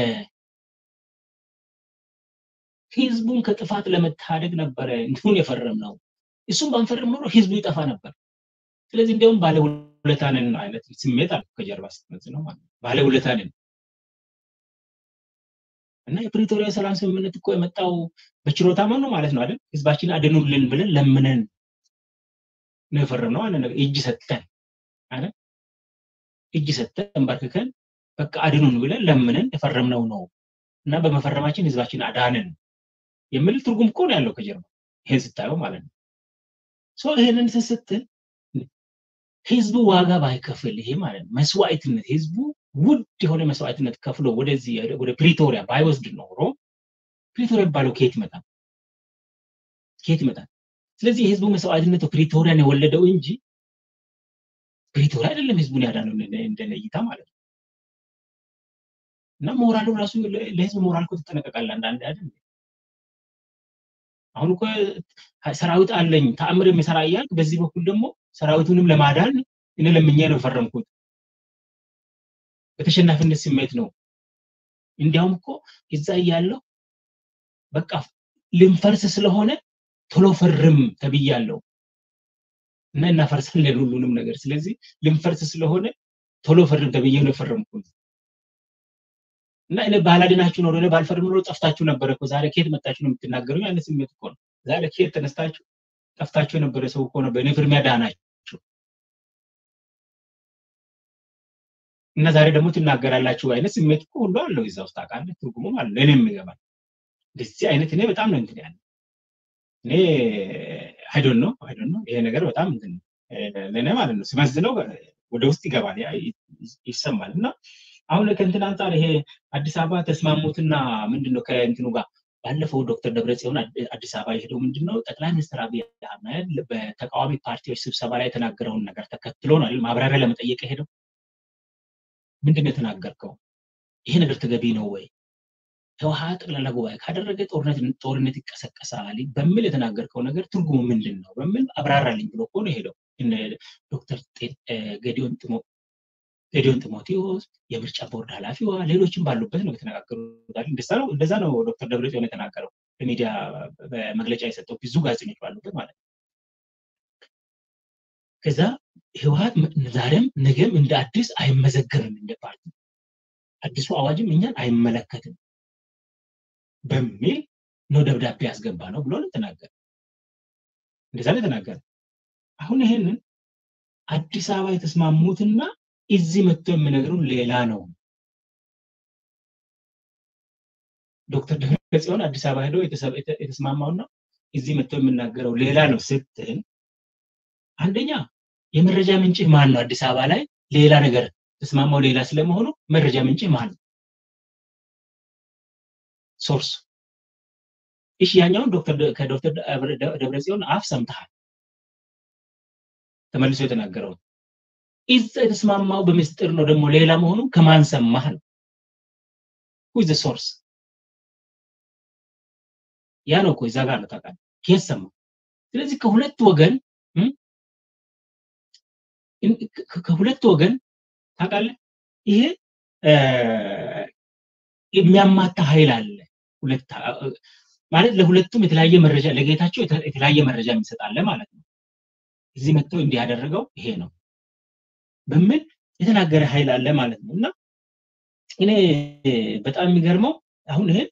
ህዝቡን ከጥፋት ለመታደግ ነበረ እንዲሁን የፈረም ነው። እሱም ባንፈርም ኖሮ ህዝቡ ይጠፋ ነበር። ስለዚህ እንዲያውም ባለውለታንን አይነት ስሜት አለ ከጀርባ ስትመዝ ነው ማለት ባለውለታንን እና የፕሪቶሪያ ሰላም ስምምነት እኮ የመጣው በችሮታ ነው ማለት ነው አይደል? ህዝባችን አድኑልን ብለን ለምነን ነው የፈረምነው አለ እጅ ሰጥተን አይደል? እጅ ሰጥተን ተንበርክከን በቃ አድኑን ብለን ለምነን የፈረምነው ነው እና በመፈረማችን ህዝባችን አዳንን የሚል ትርጉም እኮ ነው ያለው ከጀርባ ይሄን ስታየው ማለት ነው። ሶ ይሄንን ስትል ህዝቡ ዋጋ ባይከፍል ይሄ ማለት ነው መስዋዕትነት ህዝቡ ውድ የሆነ መስዋዕትነት ከፍሎ ወደዚህ ወደ ፕሪቶሪያ ባይወስድ ኖሮ ፕሪቶሪያ የሚባለው ከየት ይመጣል? ከየት ይመጣል? ስለዚህ የህዝቡ መስዋዕትነት ፕሪቶሪያን የወለደው እንጂ ፕሪቶሪያ አይደለም ህዝቡን ያዳነው እንደነ እይታ ማለት ነው። እና ሞራሉ ራሱ ለህዝብ ሞራል እኮ ትጠነቀቃለህ አንዳንድ አይደል? አሁን እኮ ሰራዊት አለኝ ተአምር የሚሰራ እያልክ በዚህ በኩል ደግሞ ሰራዊቱንም ለማዳን እኔ ለምኜ ነው የፈረምኩት በተሸናፊነት ስሜት ነው። እንዲያውም እኮ እዛ እያለው በቃ ልንፈርስ ስለሆነ ቶሎ ፈርም ተብያለሁ እና እናፈርሳለን ሁሉንም ነገር። ስለዚህ ልንፈርስ ስለሆነ ቶሎ ፈርም ተብዬ ነው የፈረምኩት እና እኔ ባላድናችሁ ኖሮ እኔ ባልፈርም ኖሮ ጠፍታችሁ ነበረ እኮ ዛሬ ከየት መጣችሁ ነው የምትናገሩኝ አይነት ስሜት እኮ ነው። ዛሬ ከየት ተነስታችሁ ጠፍታችሁ የነበረ ሰው እኮ ነው በእኔ ፍርሚያ ዳናችሁ እና ዛሬ ደግሞ ትናገራላችሁ አይነት ስሜት እኮ ሁሉ አለው እዛ ውስጥ አውቃለህ። ትርጉሙም አለ ለእኔም ይገባል። እንደዚህ አይነት እኔ በጣም ነው እንትን ያለ እኔ አይዶን ነው አይዶን ነው ይሄ ነገር በጣም እንትን ለእኔ ማለት ነው ስመዝነው ወደ ውስጥ ይገባል ይሰማል። እና አሁን ከእንትን አንጻር ይሄ አዲስ አበባ ተስማሙትና ምንድነው ከእንትኑ ጋር ባለፈው ዶክተር ደብረጽዮን አዲስ አበባ የሄደው ምንድነው ጠቅላይ ሚኒስትር አብይ አህመድ በተቃዋሚ ፓርቲዎች ስብሰባ ላይ የተናገረውን ነገር ተከትሎ ነው ማብራሪያ ለመጠየቅ የሄደው። ምንድን ነው የተናገርከው? ይሄ ነገር ተገቢ ነው ወይ? ህወሓት ጠቅላላ ጉባኤ ካደረገ ጦርነት ጦርነት ይቀሰቀሳል በሚል የተናገርከው ነገር ትርጉሙ ምንድን ነው በሚል አብራራልኝ ብሎ እኮ ነው የሄደው። ዶክተር ገዲዮን ጥሞ ጌዲዮን ጢሞቴዎስ የምርጫ ቦርድ ኃላፊዋ ሌሎችም ባሉበት ነው የተነጋገሩት። እንደዛ ነው ዶክተር ደብረጽዮን የተናገረው በሚዲያ በመግለጫ የሰጠው ብዙ ጋዜጠኞች ባሉበት ማለት ነው። ከዛ ህወሓት ዛሬም ነገም እንደ አዲስ አይመዘገብም እንደ ፓርቲ አዲሱ አዋጅም እኛን አይመለከትም በሚል ነው ደብዳቤ ያስገባ ነው ብሎ ተናገረ። እንደዛ ነው የተናገረ። አሁን ይሄንን አዲስ አበባ የተስማሙትና እዚህ መጥቶ የሚነግሩን ሌላ ነው። ዶክተር ደብረጽዮን አዲስ አበባ ሄዶ የተስማማውና እዚህ መጥቶ የምናገረው ሌላ ነው ስትል አንደኛ የመረጃ ምንጭ ማን ነው? አዲስ አበባ ላይ ሌላ ነገር ተስማማው ሌላ ስለመሆኑ መረጃ ምንጭ ማን ነው? ሶርስ እሺ፣ ያኛውን ዶክተር ከዶክተር ደብረጽዮን አፍ ሰምተሃል ተመልሶ የተናገረውን እዛ የተስማማው በምስጢር ነው ደግሞ ሌላ መሆኑ ከማን ሰማህ ነው ሁዝ ሶርስ ያ ነው እኮ እዛ ጋር ነው ታውቃለህ ከየት ሰማው ስለዚህ ከሁለት ወገን ከሁለት ወገን ታውቃለህ ይሄ የሚያማታ ኃይል አለ ሁለት ማለት ለሁለቱም የተለያየ መረጃ ለጌታቸው የተለያየ መረጃ የሚሰጣለ ማለት ነው እዚህ መጥተው እንዲያደረገው ይሄ ነው በሚል የተናገረ ኃይል አለ ማለት ነው እና እኔ በጣም የሚገርመው አሁን ይሄ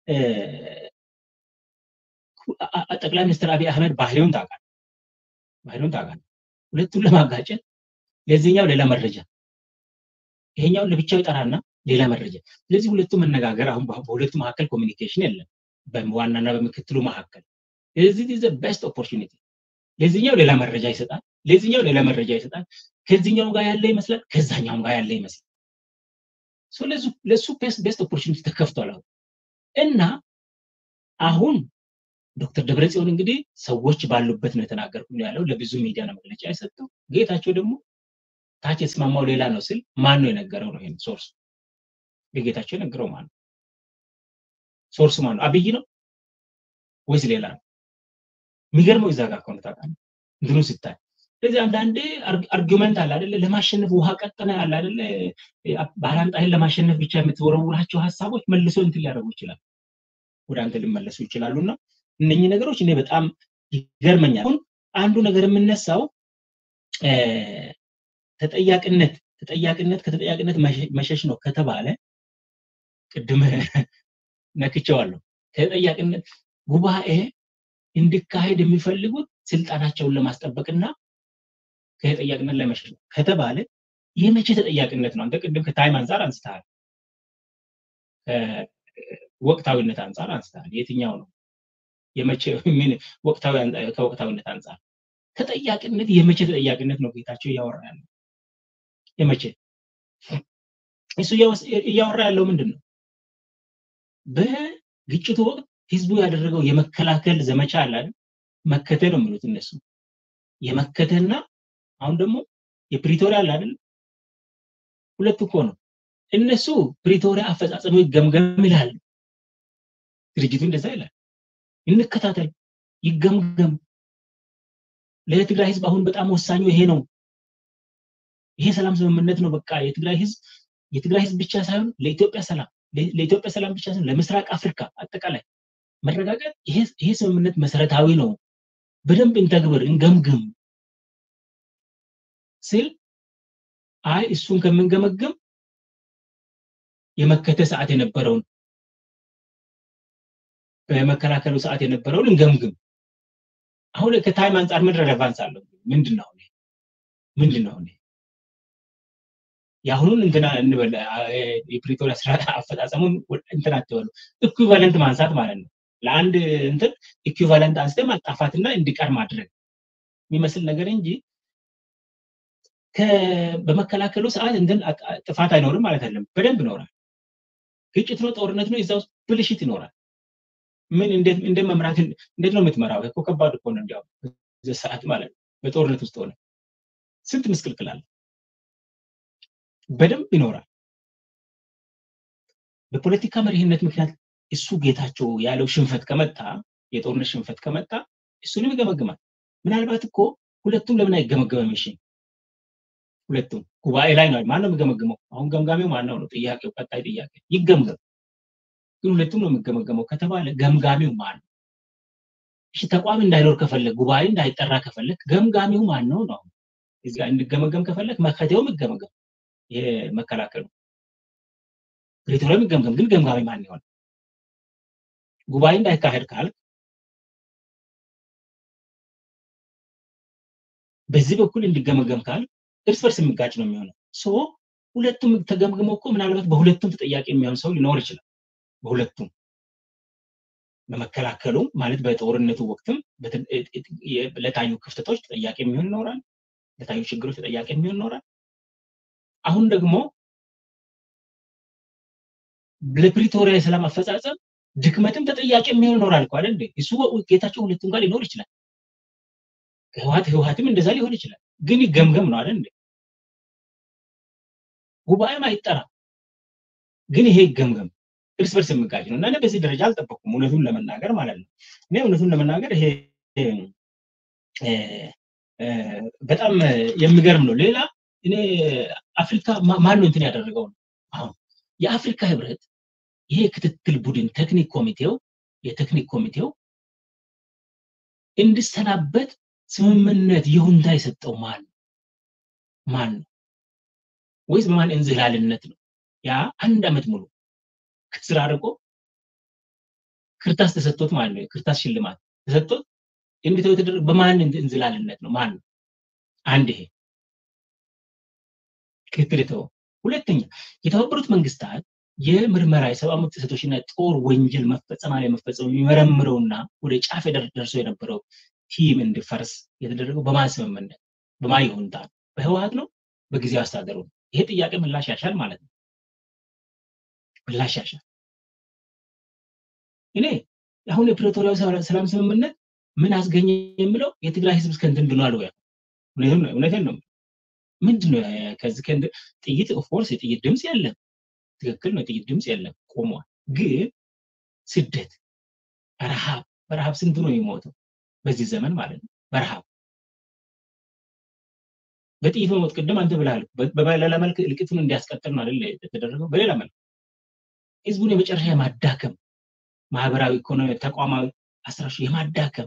ጠቅላይ ሚኒስትር አብይ አህመድ ባህሪውን ታውቃል ባህሪውን ታውቃል ሁለቱን ለማጋጨት ለዚህኛው ሌላ መረጃ ይሄኛውን ለብቻው ይጠራና ሌላ መረጃ ስለዚህ ሁለቱ መነጋገር አሁን በሁለቱ መካከል ኮሚኒኬሽን የለም በዋናና በምክትሉ መካከል ስለዚህ ዘ ቤስት ኦፖርቹኒቲ ለዚህኛው ሌላ መረጃ ይሰጣል ለዚህኛው ሌላ መረጃ ይሰጣል ከዚህኛው ጋር ያለ ይመስላል ከዛኛውም ጋር ያለ ይመስላል ለሱ ቤስት ኦፖርቹኒቲ ተከፍቷል አሁን እና አሁን ዶክተር ደብረጽዮን እንግዲህ ሰዎች ባሉበት ነው የተናገርኩ ያለው ለብዙ ሚዲያ ነው መግለጫ የሰጠው ጌታቸው ደግሞ ታች የተስማማው ሌላ ነው ስል ማን ነው የነገረው ነው ይሄን ሶርስ ለጌታቸው የነገረው ማን ነው ሶርሱ ማን ነው አብይ ነው ወይስ ሌላ ነው የሚገርመው እዛ ጋር ከሆነ ታውቃለህ እንትኑ ሲታይ ስለዚህ አንዳንዴ አርጊመንት አለ አይደለ ለማሸነፍ ውሃ ቀጠነ አለ አይደለ ባላንጣይን ለማሸነፍ ብቻ የምትወረውራቸው ሀሳቦች መልሶ እንትን ሊያደርጉ ይችላል ወደ አንተ ሊመለሱ ይችላሉ እና እነኚህ ነገሮች እኔ በጣም ይገርመኛል አሁን አንዱ ነገር የምነሳው ተጠያቂነት ተጠያቂነት ከተጠያቂነት መሸሽ ነው ከተባለ ቅድም ነክቸዋለሁ ከተጠያቂነት ጉባኤ እንዲካሄድ የሚፈልጉት ስልጣናቸውን ለማስጠበቅና ከተጠያቂነት ለመሸሽ ነው ከተባለ የመቼ ተጠያቂነት ነው አንተ ቅድም ከታይም አንጻር አንስተሃል ወቅታዊነት አንጻር አንስተሃል የትኛው ነው የመቼ ምን ወቅታዊ ከወቅታዊነት አንጻር ተጠያቂነት የመቼ ተጠያቂነት ነው ጌታቸው እያወራ ያለው የመቼ እሱ እያወራ ያለው ምንድን ነው በግጭቱ ወቅት ህዝቡ ያደረገው የመከላከል ዘመቻ አለ መከተ ነው የሚሉት እነሱ የመከተና አሁን ደግሞ የፕሪቶሪያ አለ አይደል ሁለት እኮ ነው እነሱ ፕሪቶሪያ አፈጻጸሙ ይገምገም ይላሉ ድርጅቱ እንደዛ ይላል እንከታተል ይገምገም ለትግራይ ህዝብ አሁን በጣም ወሳኙ ይሄ ነው ይሄ ሰላም ስምምነት ነው በቃ የትግራይ ህዝብ የትግራይ ህዝብ ብቻ ሳይሆን ለኢትዮጵያ ሰላም ለኢትዮጵያ ሰላም ብቻ ሳይሆን ለምስራቅ አፍሪካ አጠቃላይ መረጋጋት ይሄ ስምምነት መሰረታዊ ነው በደንብ እንተግብር እንገምግም ስል አይ እሱን ከምንገመግም የመከተ ሰዓት የነበረውን በመከላከሉ ሰዓት የነበረውን እንገምግም አሁን ከታይም አንጻር ምን ረሌቫንስ አለው ምንድን ነው ምንድን ነው የአሁኑን እንትና እንበል የፕሪቶሪያ ስራ አፈጻጸሙን እንትን አትበሉ ኢኩቫለንት ማንሳት ማለት ነው ለአንድ እንትን ኢኩቫለንት አንስተ ማጣፋትና እንዲቀር ማድረግ የሚመስል ነገር እንጂ በመከላከሉ ሰዓት እንትን ጥፋት አይኖርም ማለት አይደለም በደንብ ይኖራል ግጭት ነው ጦርነት ነው እዛ ውስጥ ብልሽት ይኖራል ምን እንደ መምራት እንዴት ነው የምትመራው እኮ ከባድ እኮ ነው እንዲያው ሰዓት ማለት ነው በጦርነት ውስጥ ሆነ ስንት ምስቅልቅል አለ በደንብ ይኖራል በፖለቲካ መሪህነት ምክንያት እሱ ጌታቸው ያለው ሽንፈት ከመጣ የጦርነት ሽንፈት ከመጣ እሱንም ይገመግማል ምናልባት እኮ ሁለቱም ለምን አይገመገመም እሺ ሁለቱም ጉባኤ ላይ ነው ማን ነው የሚገመግመው አሁን ገምጋሚው ማነው ነው ጥያቄው ቀጣይ ጥያቄ ይገምገም ግን ሁለቱም ነው የሚገመገመው ከተባለ ገምጋሚው ማን ነው እሺ ተቋም እንዳይኖር ከፈለግ ጉባኤ እንዳይጠራ ከፈለግ ገምጋሚው ማን ነው ነው እዚህ ጋር እንዲገመገም ከፈለግ መከቴውም ይገመገም ይሄ መከላከሉ ፕሪቶሪያ የሚገምገም ግን ገምጋሚ ማን ይሆን ጉባኤ እንዳይካሄድ ካልክ በዚህ በኩል እንዲገመገም ካል እርስ በርስ የሚጋጭ ነው የሚሆነው ሶ ሁለቱም ተገምግመው እኮ ምናልባት በሁለቱም ተጠያቂ የሚሆን ሰው ሊኖር ይችላል በሁለቱም በመከላከሉ ማለት በጦርነቱ ወቅትም ለታዩ ክፍተቶች ተጠያቂ የሚሆን ይኖራል ለታዩ ችግሮች ተጠያቂ የሚሆን ይኖራል አሁን ደግሞ ለፕሪቶሪያ የሰላም አፈጻጸም ድክመትም ተጠያቂ የሚሆን ይኖራል እኮ አይደል? እሱ ጌታቸው ሁለቱም ጋር ሊኖር ይችላል። ህወሓት ህወሓትም እንደዛ ሊሆን ይችላል። ግን ይገምገም ነው አይደል? ጉባኤም አይጠራ፣ ግን ይሄ ይገምገም። እርስ በርስ የሚጋጭ ነው እና እኔ በዚህ ደረጃ አልጠበቅኩም፣ እውነቱን ለመናገር ማለት ነው። እኔ እውነቱን ለመናገር ይሄ በጣም የሚገርም ነው። ሌላ እኔ አፍሪካ ማን ነው እንትን ያደረገው ነው አሁን የአፍሪካ ህብረት ይሄ ክትትል ቡድን ቴክኒክ ኮሚቴው የቴክኒክ ኮሚቴው እንዲሰናበት ስምምነት ይሁንታ የሰጠው ማን ነው? ማን ነው? ወይስ በማን እንዝላልነት ነው? ያ አንድ አመት ሙሉ ከስራ አርቆ ክርታስ ተሰጥቶት ማለት ነው። ክርታስ ሽልማት ተሰጥቶት እንዲተው የተደረገ በማን እንዝላልነት ነው? ማን ነው? አንድ ይሄ ክትትል የተወው። ሁለተኛ የተባበሩት መንግስታት የምርመራ የሰብአዊ መብት ጥሰቶችና ጦር ወንጀል መፈጸም አለመፈጸም የሚመረምረውና ወደ ጫፍ ደርሶ የነበረው ቲም እንዲፈርስ የተደረገው በማን ስምምነት በማን ይሁንታ ነው? በህወሓት ነው? በጊዜያዊ አስተዳደሩ ነው? ይሄ ጥያቄ ምላሽ ያሻል ማለት ነው። ምላሽ ያሻል። እኔ አሁን የፕሪቶሪያው ሰላም ስምምነት ምን አስገኘ የሚለው የትግራይ ህዝብ እስከ እንትን ብሏል ወይ? እውነቴን ነው። ምንድን ነው ከዚህ ጥይት ኦፍኮርስ የጥይት ድምፅ የለም። ትክክል ነው። የጥይት ድምፅ የለም፣ ቆሟል። ግን ስደት፣ ረሃብ በረሃብ ስንት ነው የሚሞተው በዚህ ዘመን ማለት ነው። በረሃብ በጥይት መሞት ቅድም አንተ ብለሃል። በሌላ መልክ እልቂቱን እንዲያስቀጥል ነው አይደል የተደረገው። በሌላ መልክ ህዝቡን የመጨረሻ የማዳከም ማህበራዊ፣ ኢኮኖሚ፣ ተቋማዊ አስራሹ የማዳከም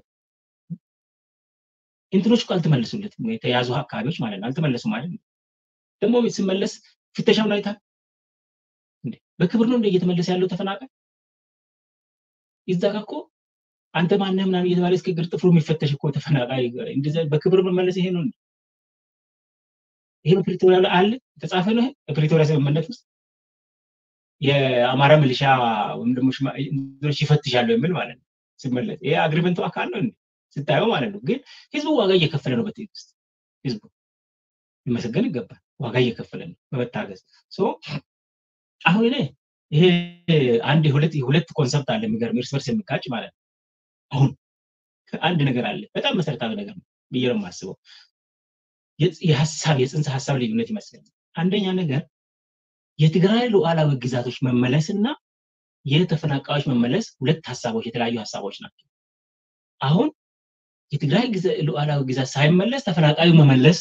እንትኖች እኮ አልተመለሱለትም። የተያዙ አካባቢዎች ማለት ነው አልተመለሱም ማለት ነው። ደግሞ ሲመለስ ፍተሻውን አይታል እንዴ? በክብር ነው እንደ እየተመለሰ ያለው ተፈናቃይ ይዛ ጋ እኮ አንተ ማነህ ምናምን እየተባለ እስከ እግር ጥፍሩ የሚፈተሽ እኮ ተፈናቃይ እንደዚያ በክብር መመለስ ይሄ ነው እንዴ? ይሄ በፕሪቶሪያ ላይ አለ የተጻፈ ነው። ይሄ በፕሪቶሪያ ስምምነት ውስጥ የአማራ ሚሊሻ ወይም ደግሞ እንትኖች ይፈትሻሉ የሚል ማለት ነው ሲመለስ። ይሄ አግሪመንቱ አካል ነው እንዴ ስታየው ማለት ነው። ግን ህዝቡ ዋጋ እየከፈለ ነው። በትዕግስት ህዝቡ ሊመሰገን ይገባል። ዋጋ እየከፈለ ነው በመታገዝ አሁን እኔ ይሄ አንድ ሁለት ሁለት ኮንሰፕት አለ የሚገርም እርስ በርስ የሚጋጭ ማለት ነው። አሁን አንድ ነገር አለ በጣም መሰረታዊ ነገር ነው ብዬ ነው የማስበው። የሀሳብ የጽንሰ ሀሳብ ልዩነት ይመስለኛል። አንደኛ ነገር የትግራይ ሉዓላዊ ግዛቶች መመለስ እና የተፈናቃዮች መመለስ ሁለት ሀሳቦች የተለያዩ ሀሳቦች ናቸው። አሁን የትግራይ ሉዓላዊ ግዛት ሳይመለስ ተፈናቃዩ መመለስ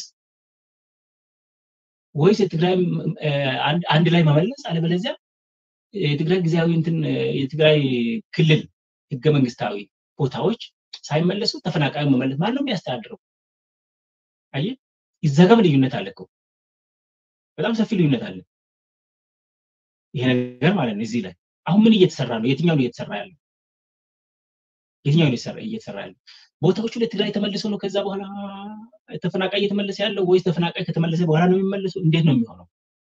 ወይስ የትግራይ አንድ ላይ መመለስ አለበለዚያ የትግራይ ጊዜያዊ እንትን የትግራይ ክልል ህገ መንግስታዊ ቦታዎች ሳይመለሱ ተፈናቃዩ መመለስ ማን ነው የሚያስተዳድረው? አየ እዛ ጋር ልዩነት አለ እኮ በጣም ሰፊ ልዩነት አለ። ይሄ ነገር ማለት ነው። እዚህ ላይ አሁን ምን እየተሰራ ነው? የትኛው ነው እየተሰራ ያለው? የትኛው ነው እየተሰራ ያለው? ቦታዎቹ ለትግራይ ተመልሰው ነው ከዛ በኋላ ተፈናቃይ እየተመለሰ ያለው ወይስ ተፈናቃይ ከተመለሰ በኋላ ነው የሚመለሰው? እንዴት ነው የሚሆነው?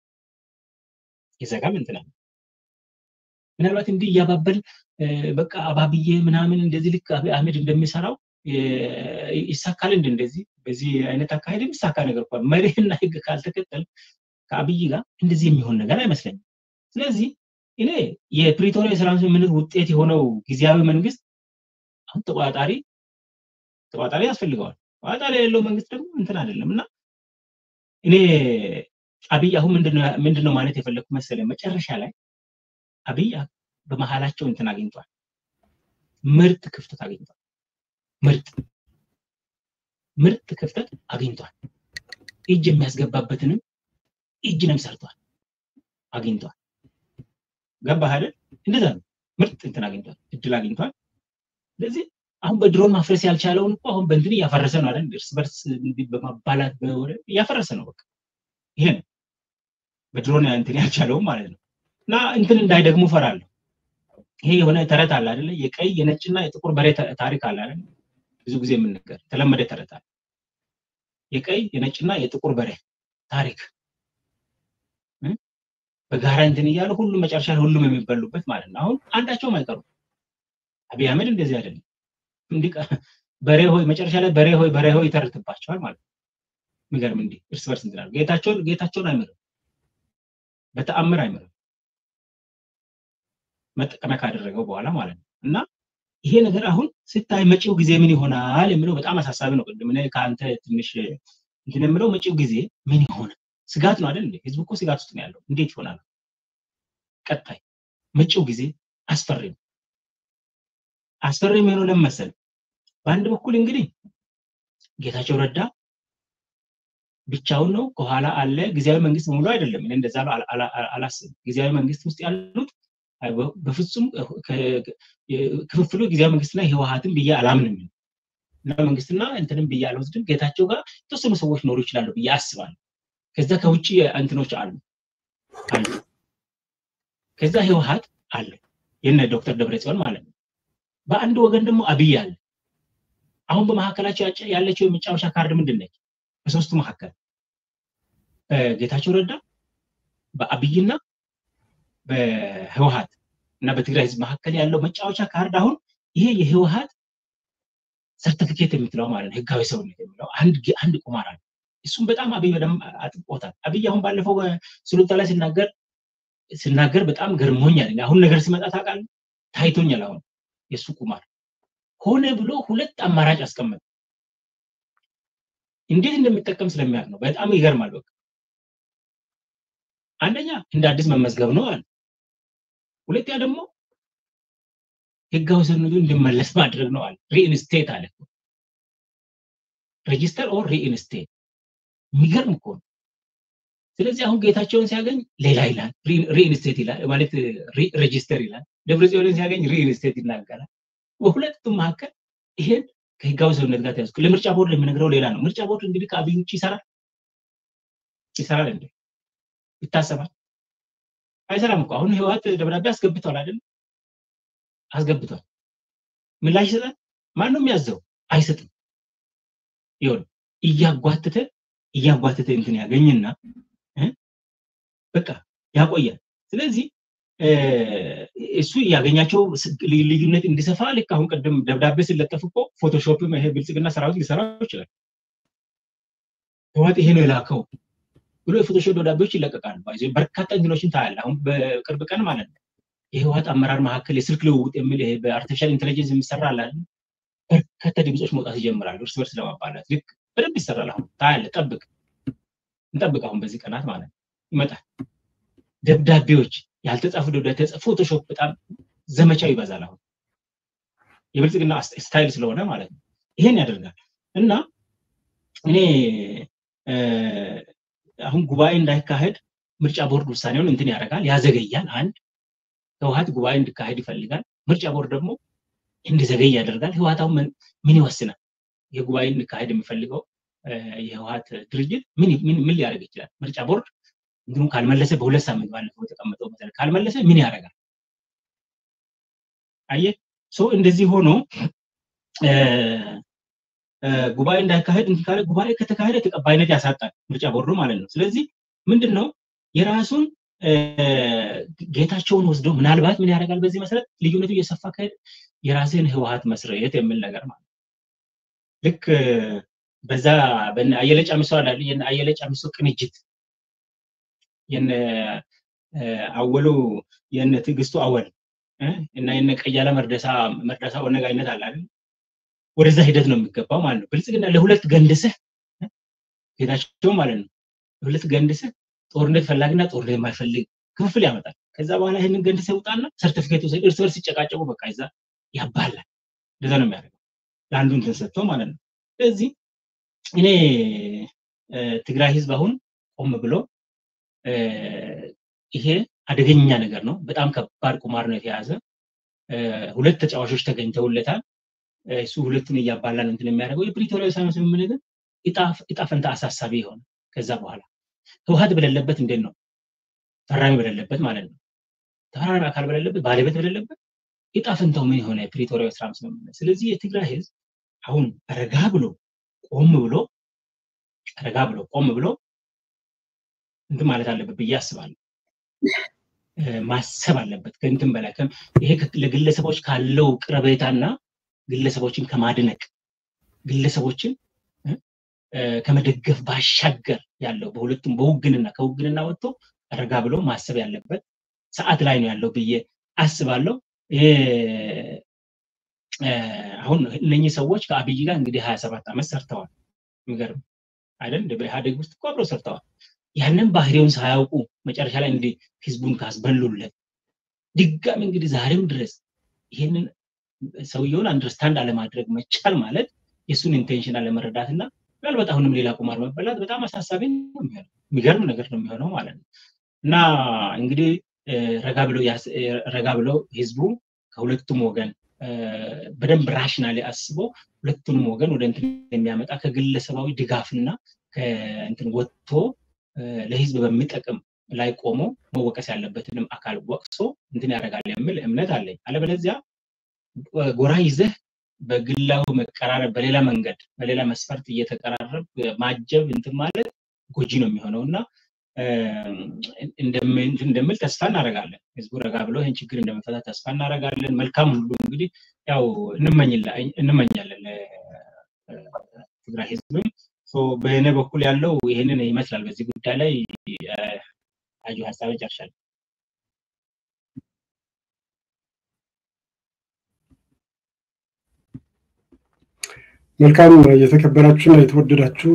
የዘጋም እንትና ምናልባት እንዲህ እያባበል በቃ አባብዬ ምናምን እንደዚህ ልክ አህመድ እንደሚሰራው ይሳካል እንደ እንደዚህ በዚህ አይነት አካሄድ የሚሳካ ነገር እንኳን መሪህና ህግ ካልተከተል ከአብይ ጋር እንደዚህ የሚሆን ነገር አይመስለኝም። ስለዚህ እኔ የፕሪቶሪያ የሰላም ስምምነት ውጤት የሆነው ጊዜያዊ መንግስት አሁን ተቆጣጣሪ ተቆጣጣሪ ያስፈልገዋል። ተቆጣጣሪ የሌለው መንግስት ደግሞ እንትን አይደለም እና እኔ አብይ አሁን ምንድነው ማለት የፈለግኩ መሰለኝ መጨረሻ ላይ አብይ በመሀላቸው እንትን አግኝቷል፣ ምርጥ ክፍተት አግኝቷል። ምርጥ ምርጥ ክፍተት አግኝቷል። እጅ የሚያስገባበትንም እጅንም ሰርቷል አግኝቷል። ገባህ አይደል? እንደዛ ነው። ምርጥ እንትን አግኝቷል፣ እድል አግኝቷል። ስለዚህ አሁን በድሮን ማፍረስ ያልቻለውን እኮ አሁን በእንትን እያፈረሰ ነው አይደል? እርስ በርስ በማባላት እያፈረሰ ነው። በቃ ይሄ ነው በድሮን እንትን ያልቻለውም ማለት ነው። እና እንትን እንዳይደግሙ ፈራለሁ። ይሄ የሆነ ተረት አለ አይደለ? የቀይ የነጭና የጥቁር በሬ ታሪክ አለ አይደል? ብዙ ጊዜ የምንነገር የተለመደ ተረት አለ። የቀይ የነጭና የጥቁር በሬ ታሪክ በጋራ እንትን እያሉ ሁሉም መጨረሻ ሁሉም የሚበሉበት ማለት ነው። አሁን አንዳቸውም አይቀሩም። አብይ አህመድ እንደዚህ አይደለም። እንዲህ በሬ ሆይ መጨረሻ ላይ በሬ ሆይ በሬ ሆይ ይተርትባቸዋል ማለት ነው። የሚገርም እንዲህ እርስ በርስ እንትን ጌታቸውን ጌታቸውን አይምርም በተአምር አይምርም መጠቀሚያ ካደረገው በኋላ ማለት ነው እና ይሄ ነገር አሁን ስታይ መጪው ጊዜ ምን ይሆናል የሚለው በጣም አሳሳቢ ነው ቅድም ከአንተ ትንሽ እንትን የምለው መጪው ጊዜ ምን ይሆናል ስጋት ነው አይደል ህዝብ እኮ ስጋት ውስጥ ነው ያለው እንዴት ይሆናል ቀጣይ መጪው ጊዜ አስፈሪ ነው አስፈሪ የሚሆነው ለምን መሰለህ በአንድ በኩል እንግዲህ ጌታቸው ረዳ ብቻውን ነው ከኋላ አለ ጊዜያዊ መንግስት ሙሉ አይደለም እኔ እንደዛ አላስብም ጊዜያዊ መንግስት ውስጥ ያሉት በፍጹም ክፍፍሉ ጊዜያዊ መንግስትና ህወሀትን ብዬ አላምንም እና መንግስትና እንትንም ብዬ አልወስድም ጌታቸው ጋር የተወሰኑ ሰዎች ኖሩ ይችላሉ ብዬ አስባለሁ ከዛ ከውጭ እንትኖች አሉ አሉ ከዛ ህወሀት አለ የነ ዶክተር ደብረጽዮን ማለት ነው በአንድ ወገን ደግሞ አብይ አለ አሁን በመካከላቸው ያለችው የመጫወቻ ካርድ ምንድን ነች በሶስቱ መካከል በጌታቸው ረዳ በአብይና በህወሀት እና በትግራይ ህዝብ መካከል ያለው መጫወቻ ካርድ አሁን ይሄ የህወሀት ሰርቲፊኬት የምትለው ማለት ነው ህጋዊ ሰውነት የሚለው አንድ ቁማር አለ እሱም በጣም አብይ በደንብ አጥብቆታል አብይ አሁን ባለፈው ስሉታ ላይ ሲናገር ሲናገር በጣም ገርሞኛል አሁን ነገር ሲመጣ ታውቃለህ ታይቶኛል አሁን የእሱ ቁማር ሆነ ብሎ ሁለት አማራጭ አስቀመጠ እንዴት እንደሚጠቀም ስለሚያውቅ ነው በጣም ይገርማል በቃ አንደኛ እንደ አዲስ መመዝገብ ነው አለ ሁለተኛ ደግሞ ህጋዊ ሰነዱ እንዲመለስ ማድረግ ነው አለ ሪኢንስቴት አለ ሬጂስተር ኦር ሪኢንስቴት የሚገርም እኮ ነው ስለዚህ አሁን ጌታቸውን ሲያገኝ ሌላ ይላል ሪኢንስቴት ይላል ማለት ሬጂስተር ይላል ደብረ ጽዮንን ሲያገኝ ሪኢንስቴት ይናገራል በሁለቱም መካከል ይሄን ከህጋዊ ሰውነት ጋር ተያዝኩ ለምርጫ ቦርድ የምነግረው ሌላ ነው ምርጫ ቦርድ እንግዲህ ከአብይ ውጭ ይሰራል ይሰራል እንዴ ይታሰባል አይሰራም እኮ አሁን ህወሀት ደብዳቤ አስገብቷል አይደል አስገብቷል ምላሽ ይሰጣል ማን ነው የሚያዘው አይሰጥም ይሁን እያጓተተ እያጓተተ እንትን ያገኝና በቃ ያቆያል ስለዚህ እሱ ያገኛቸው ልዩነት እንዲሰፋ ልክ አሁን ቅድም ደብዳቤ ሲለጠፍ እኮ ፎቶሾፕም ይሄ ብልጽግና ሰራዊት ሊሰራው ይችላል ህወሓት ይሄ ነው የላከው ብሎ የፎቶሾፕ ደብዳቤዎች ይለቀቃሉ በርካታ እንትኖችን ታያለ አሁን በቅርብ ቀን ማለት ነው የህወሓት አመራር መካከል የስልክ ልውውጥ የሚል ይሄ በአርቲፊሻል ኢንቴሊጀንስ የሚሰራ አለ በርካታ ድምፆች መውጣት ይጀምራሉ እርስ በርስ ለማባላት ልክ በደንብ ይሰራል አሁን ታያለ ጠብቅ እንጠብቅ አሁን በዚህ ቀናት ማለት ነው ይመጣል ደብዳቤዎች ያልተጻፉ ደብዳቤ ፎቶሾፕ በጣም ዘመቻው ይበዛል አሁን የብልጽግና ስታይል ስለሆነ ማለት ነው ይሄን ያደርጋል እና እኔ አሁን ጉባኤ እንዳይካሄድ ምርጫ ቦርድ ውሳኔውን እንትን ያደርጋል ያዘገያል አንድ ህወሀት ጉባኤ እንዲካሄድ ይፈልጋል ምርጫ ቦርድ ደግሞ እንዲዘገይ ያደርጋል ህወሀት አሁን ምን ይወስናል የጉባኤ እንዲካሄድ የሚፈልገው የህወሀት ድርጅት ምን ሊያደርግ ይችላል ምርጫ ቦርድ እንትኑ ካልመለሰ በሁለት ሳምንት ባለፈው የተቀመጠው መሰረት ካልመለሰ ምን ያደርጋል አየ ሰው እንደዚህ ሆኖ ጉባኤ እንዳይካሄድ እንትን ካለ ጉባኤ ከተካሄደ ተቀባይነት ያሳጣል ምርጫ ቦርዱ ማለት ነው ስለዚህ ምንድን ነው የራሱን ጌታቸውን ወስዶ ምናልባት ምን ያደርጋል በዚህ መሰረት ልዩነቱ እየሰፋ ከሄደ የራስን ህወሀት መስረት የሚል ነገር ማለት ልክ በዛ አየለ ጫሚሶ አላለ የነ አየለ ጫሚሶ ቅንጅት የነ አወሉ የነ ትዕግስቱ አወል እና የነ ቀያለ መርደሳ መርዳሳ ወነጋይነት አለ አይደል ወደዛ ሂደት ነው የሚገባው ማለት ነው ብልጽግና ለሁለት ገንድስህ ጌታቸው ማለት ነው ለሁለት ገንድስህ ጦርነት ፈላጊና ጦርነት የማይፈልግ ክፍፍል ያመጣል ከዛ በኋላ ይህንን ገንድስህ ይውጣና ሰርቲፊኬት እርስ በርስ ሲጨቃጨቁ በቃ ይዛ ያባላል እንደዛ ነው የሚያደርገው ለአንዱ እንትን ሰጥቶ ማለት ነው ስለዚህ እኔ ትግራይ ህዝብ አሁን ቆም ብሎ ይሄ አደገኛ ነገር ነው በጣም ከባድ ቁማር ነው የተያዘ ሁለት ተጫዋቾች ተገኝተውለታል እሱ ሁለቱን እያባላ ነው እንትን የሚያደርገው የፕሪቶሪያ ሰላም ስምምነት እጣ ፈንታ አሳሳቢ የሆነ ከዛ በኋላ ህወሀት በሌለበት እንዴት ነው ፈራሚ በሌለበት ማለት ነው ተፈራራሚ አካል በሌለበት ባለቤት በሌለበት እጣ ፈንታው ምን የሆነ የፕሪቶሪያ ሰላም ስምምነት ስለዚህ የትግራይ ህዝብ አሁን ረጋ ብሎ ቆም ብሎ ረጋ ብሎ ቆም ብሎ እንትን ማለት አለበት ብዬ አስባለሁ ማሰብ አለበት ከእንትን በላይ ይሄ ለግለሰቦች ካለው ቅረቤታና ግለሰቦችን ከማድነቅ ግለሰቦችን ከመደገፍ ባሻገር ያለው በሁለቱም በውግንና ከውግንና ወጥቶ ረጋ ብሎ ማሰብ ያለበት ሰዓት ላይ ነው ያለው ብዬ አስባለሁ። አሁን እነኚህ ሰዎች ከአብይ ጋር እንግዲህ ሀያ ሰባት ዓመት ሰርተዋል። የሚገርም አይደል? በኢህአዴግ ውስጥ እኮ አብረው ሰርተዋል። ያንን ባህሪውን ሳያውቁ መጨረሻ ላይ እንግዲህ ህዝቡን ካስበሉለት ድጋሚ እንግዲህ ዛሬም ድረስ ይህንን ሰውየውን አንደርስታንድ አለማድረግ መቻል ማለት የእሱን ኢንቴንሽን አለመረዳት እና ምናልባት አሁንም ሌላ ቁማር መበላት በጣም አሳሳቢ ነው የሚሆነው። የሚገርም ነገር ነው የሚሆነው ማለት ነው እና እንግዲህ ረጋ ብለው ህዝቡ ከሁለቱም ወገን በደንብ ራሽናሊ አስቦ ሁለቱንም ወገን ወደ እንትን የሚያመጣ ከግለሰባዊ ድጋፍና ከእንትን ወጥቶ ለህዝብ በሚጠቅም ላይ ቆሞ መወቀስ ያለበትንም አካል ወቅሶ እንትን ያደርጋል የሚል እምነት አለኝ። አለበለዚያ ጎራ ይዘህ በግላዊ መቀራረብ በሌላ መንገድ በሌላ መስፈርት እየተቀራረብ ማጀብ እንትን ማለት ጎጂ ነው የሚሆነው እና እንደምል ተስፋ እናደርጋለን። ህዝቡ ረጋ ብሎ ይህን ችግር እንደመፈታ ተስፋ እናደርጋለን። መልካም ሁሉ እንግዲህ ያው እንመኛለን ትግራይ ህዝብም በእኔ በኩል ያለው ይህንን ይመስላል። በዚህ ጉዳይ ላይ አዩ ሀሳብ ጨርሻለሁ። መልካም የተከበራችሁና የተወደዳችሁ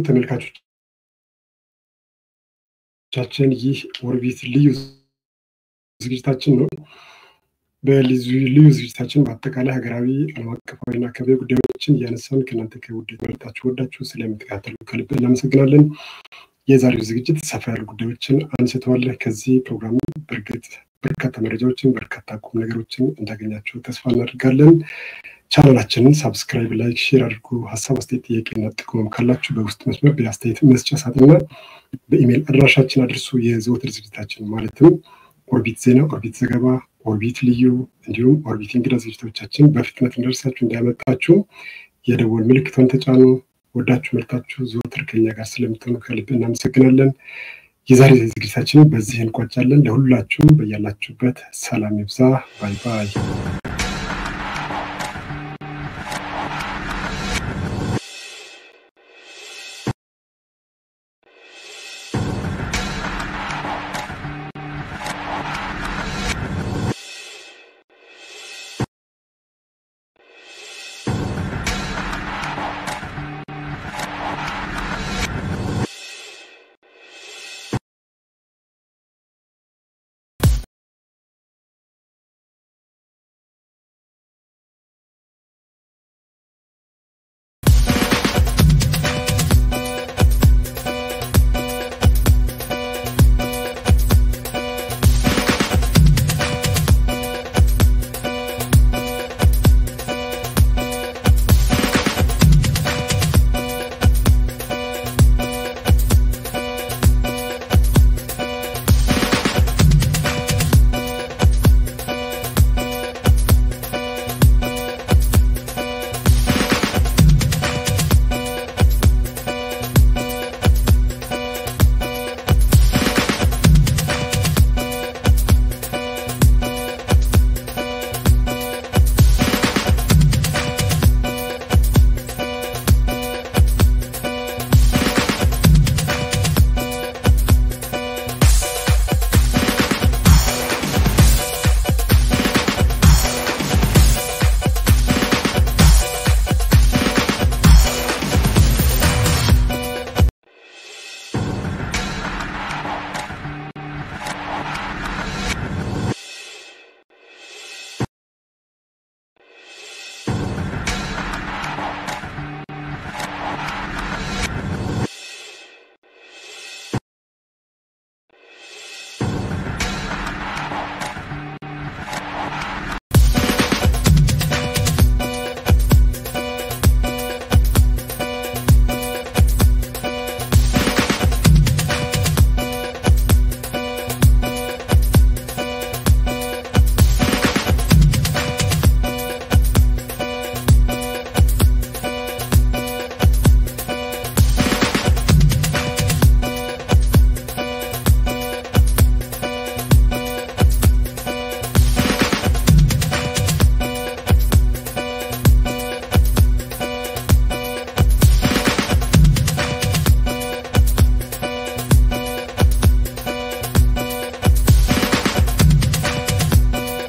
ተመልካቾቻችን ይህ ኦርቢት ልዩ ዝግጅታችን ነው። በልዩ ዝግጅታችን በአጠቃላይ ሀገራዊ፣ ዓለም አቀፋዊና አካባቢ ጉዳዮችን እያነሳን ከእናንተ ከውድ መርጣችሁ ወዳችሁ ስለምትከታተሉ ከልብ እናመሰግናለን። የዛሬው ዝግጅት ሰፋ ያሉ ጉዳዮችን አንስተዋል። ከዚህ ፕሮግራም በእርግጥ በርካታ መረጃዎችን በርካታ ቁም ነገሮችን እንዳገኛችሁ ተስፋ እናደርጋለን። ቻናላችንን ሳብስክራይብ፣ ላይክ፣ ሼር አድርጉ። ሀሳብ አስተያየት፣ ጥያቄና ጥቆማም ካላችሁ በውስጥ መስመር በአስተያየት መስጫ ሳጥንና በኢሜይል አድራሻችን አድርሱ። የዘወትር ዝግጅታችን ማለትም ኦርቢት ዜና፣ ኦርቢት ዘገባ፣ ኦርቢት ልዩ እንዲሁም ኦርቢት እንግዳ ዝግጅቶቻችን በፍጥነት እንደርሳችሁ እንዳያመጣችሁ የደወል ምልክቷን ተጫኑ። ወዳችሁ መርታችሁ ዘወትር ከኛ ጋር ስለምትሆኑ ከልብ እናመሰግናለን። የዛሬ ዝግጅታችን በዚህ እንቋጫለን። ለሁላችሁም በያላችሁበት ሰላም ይብዛ። ባይ ባይ።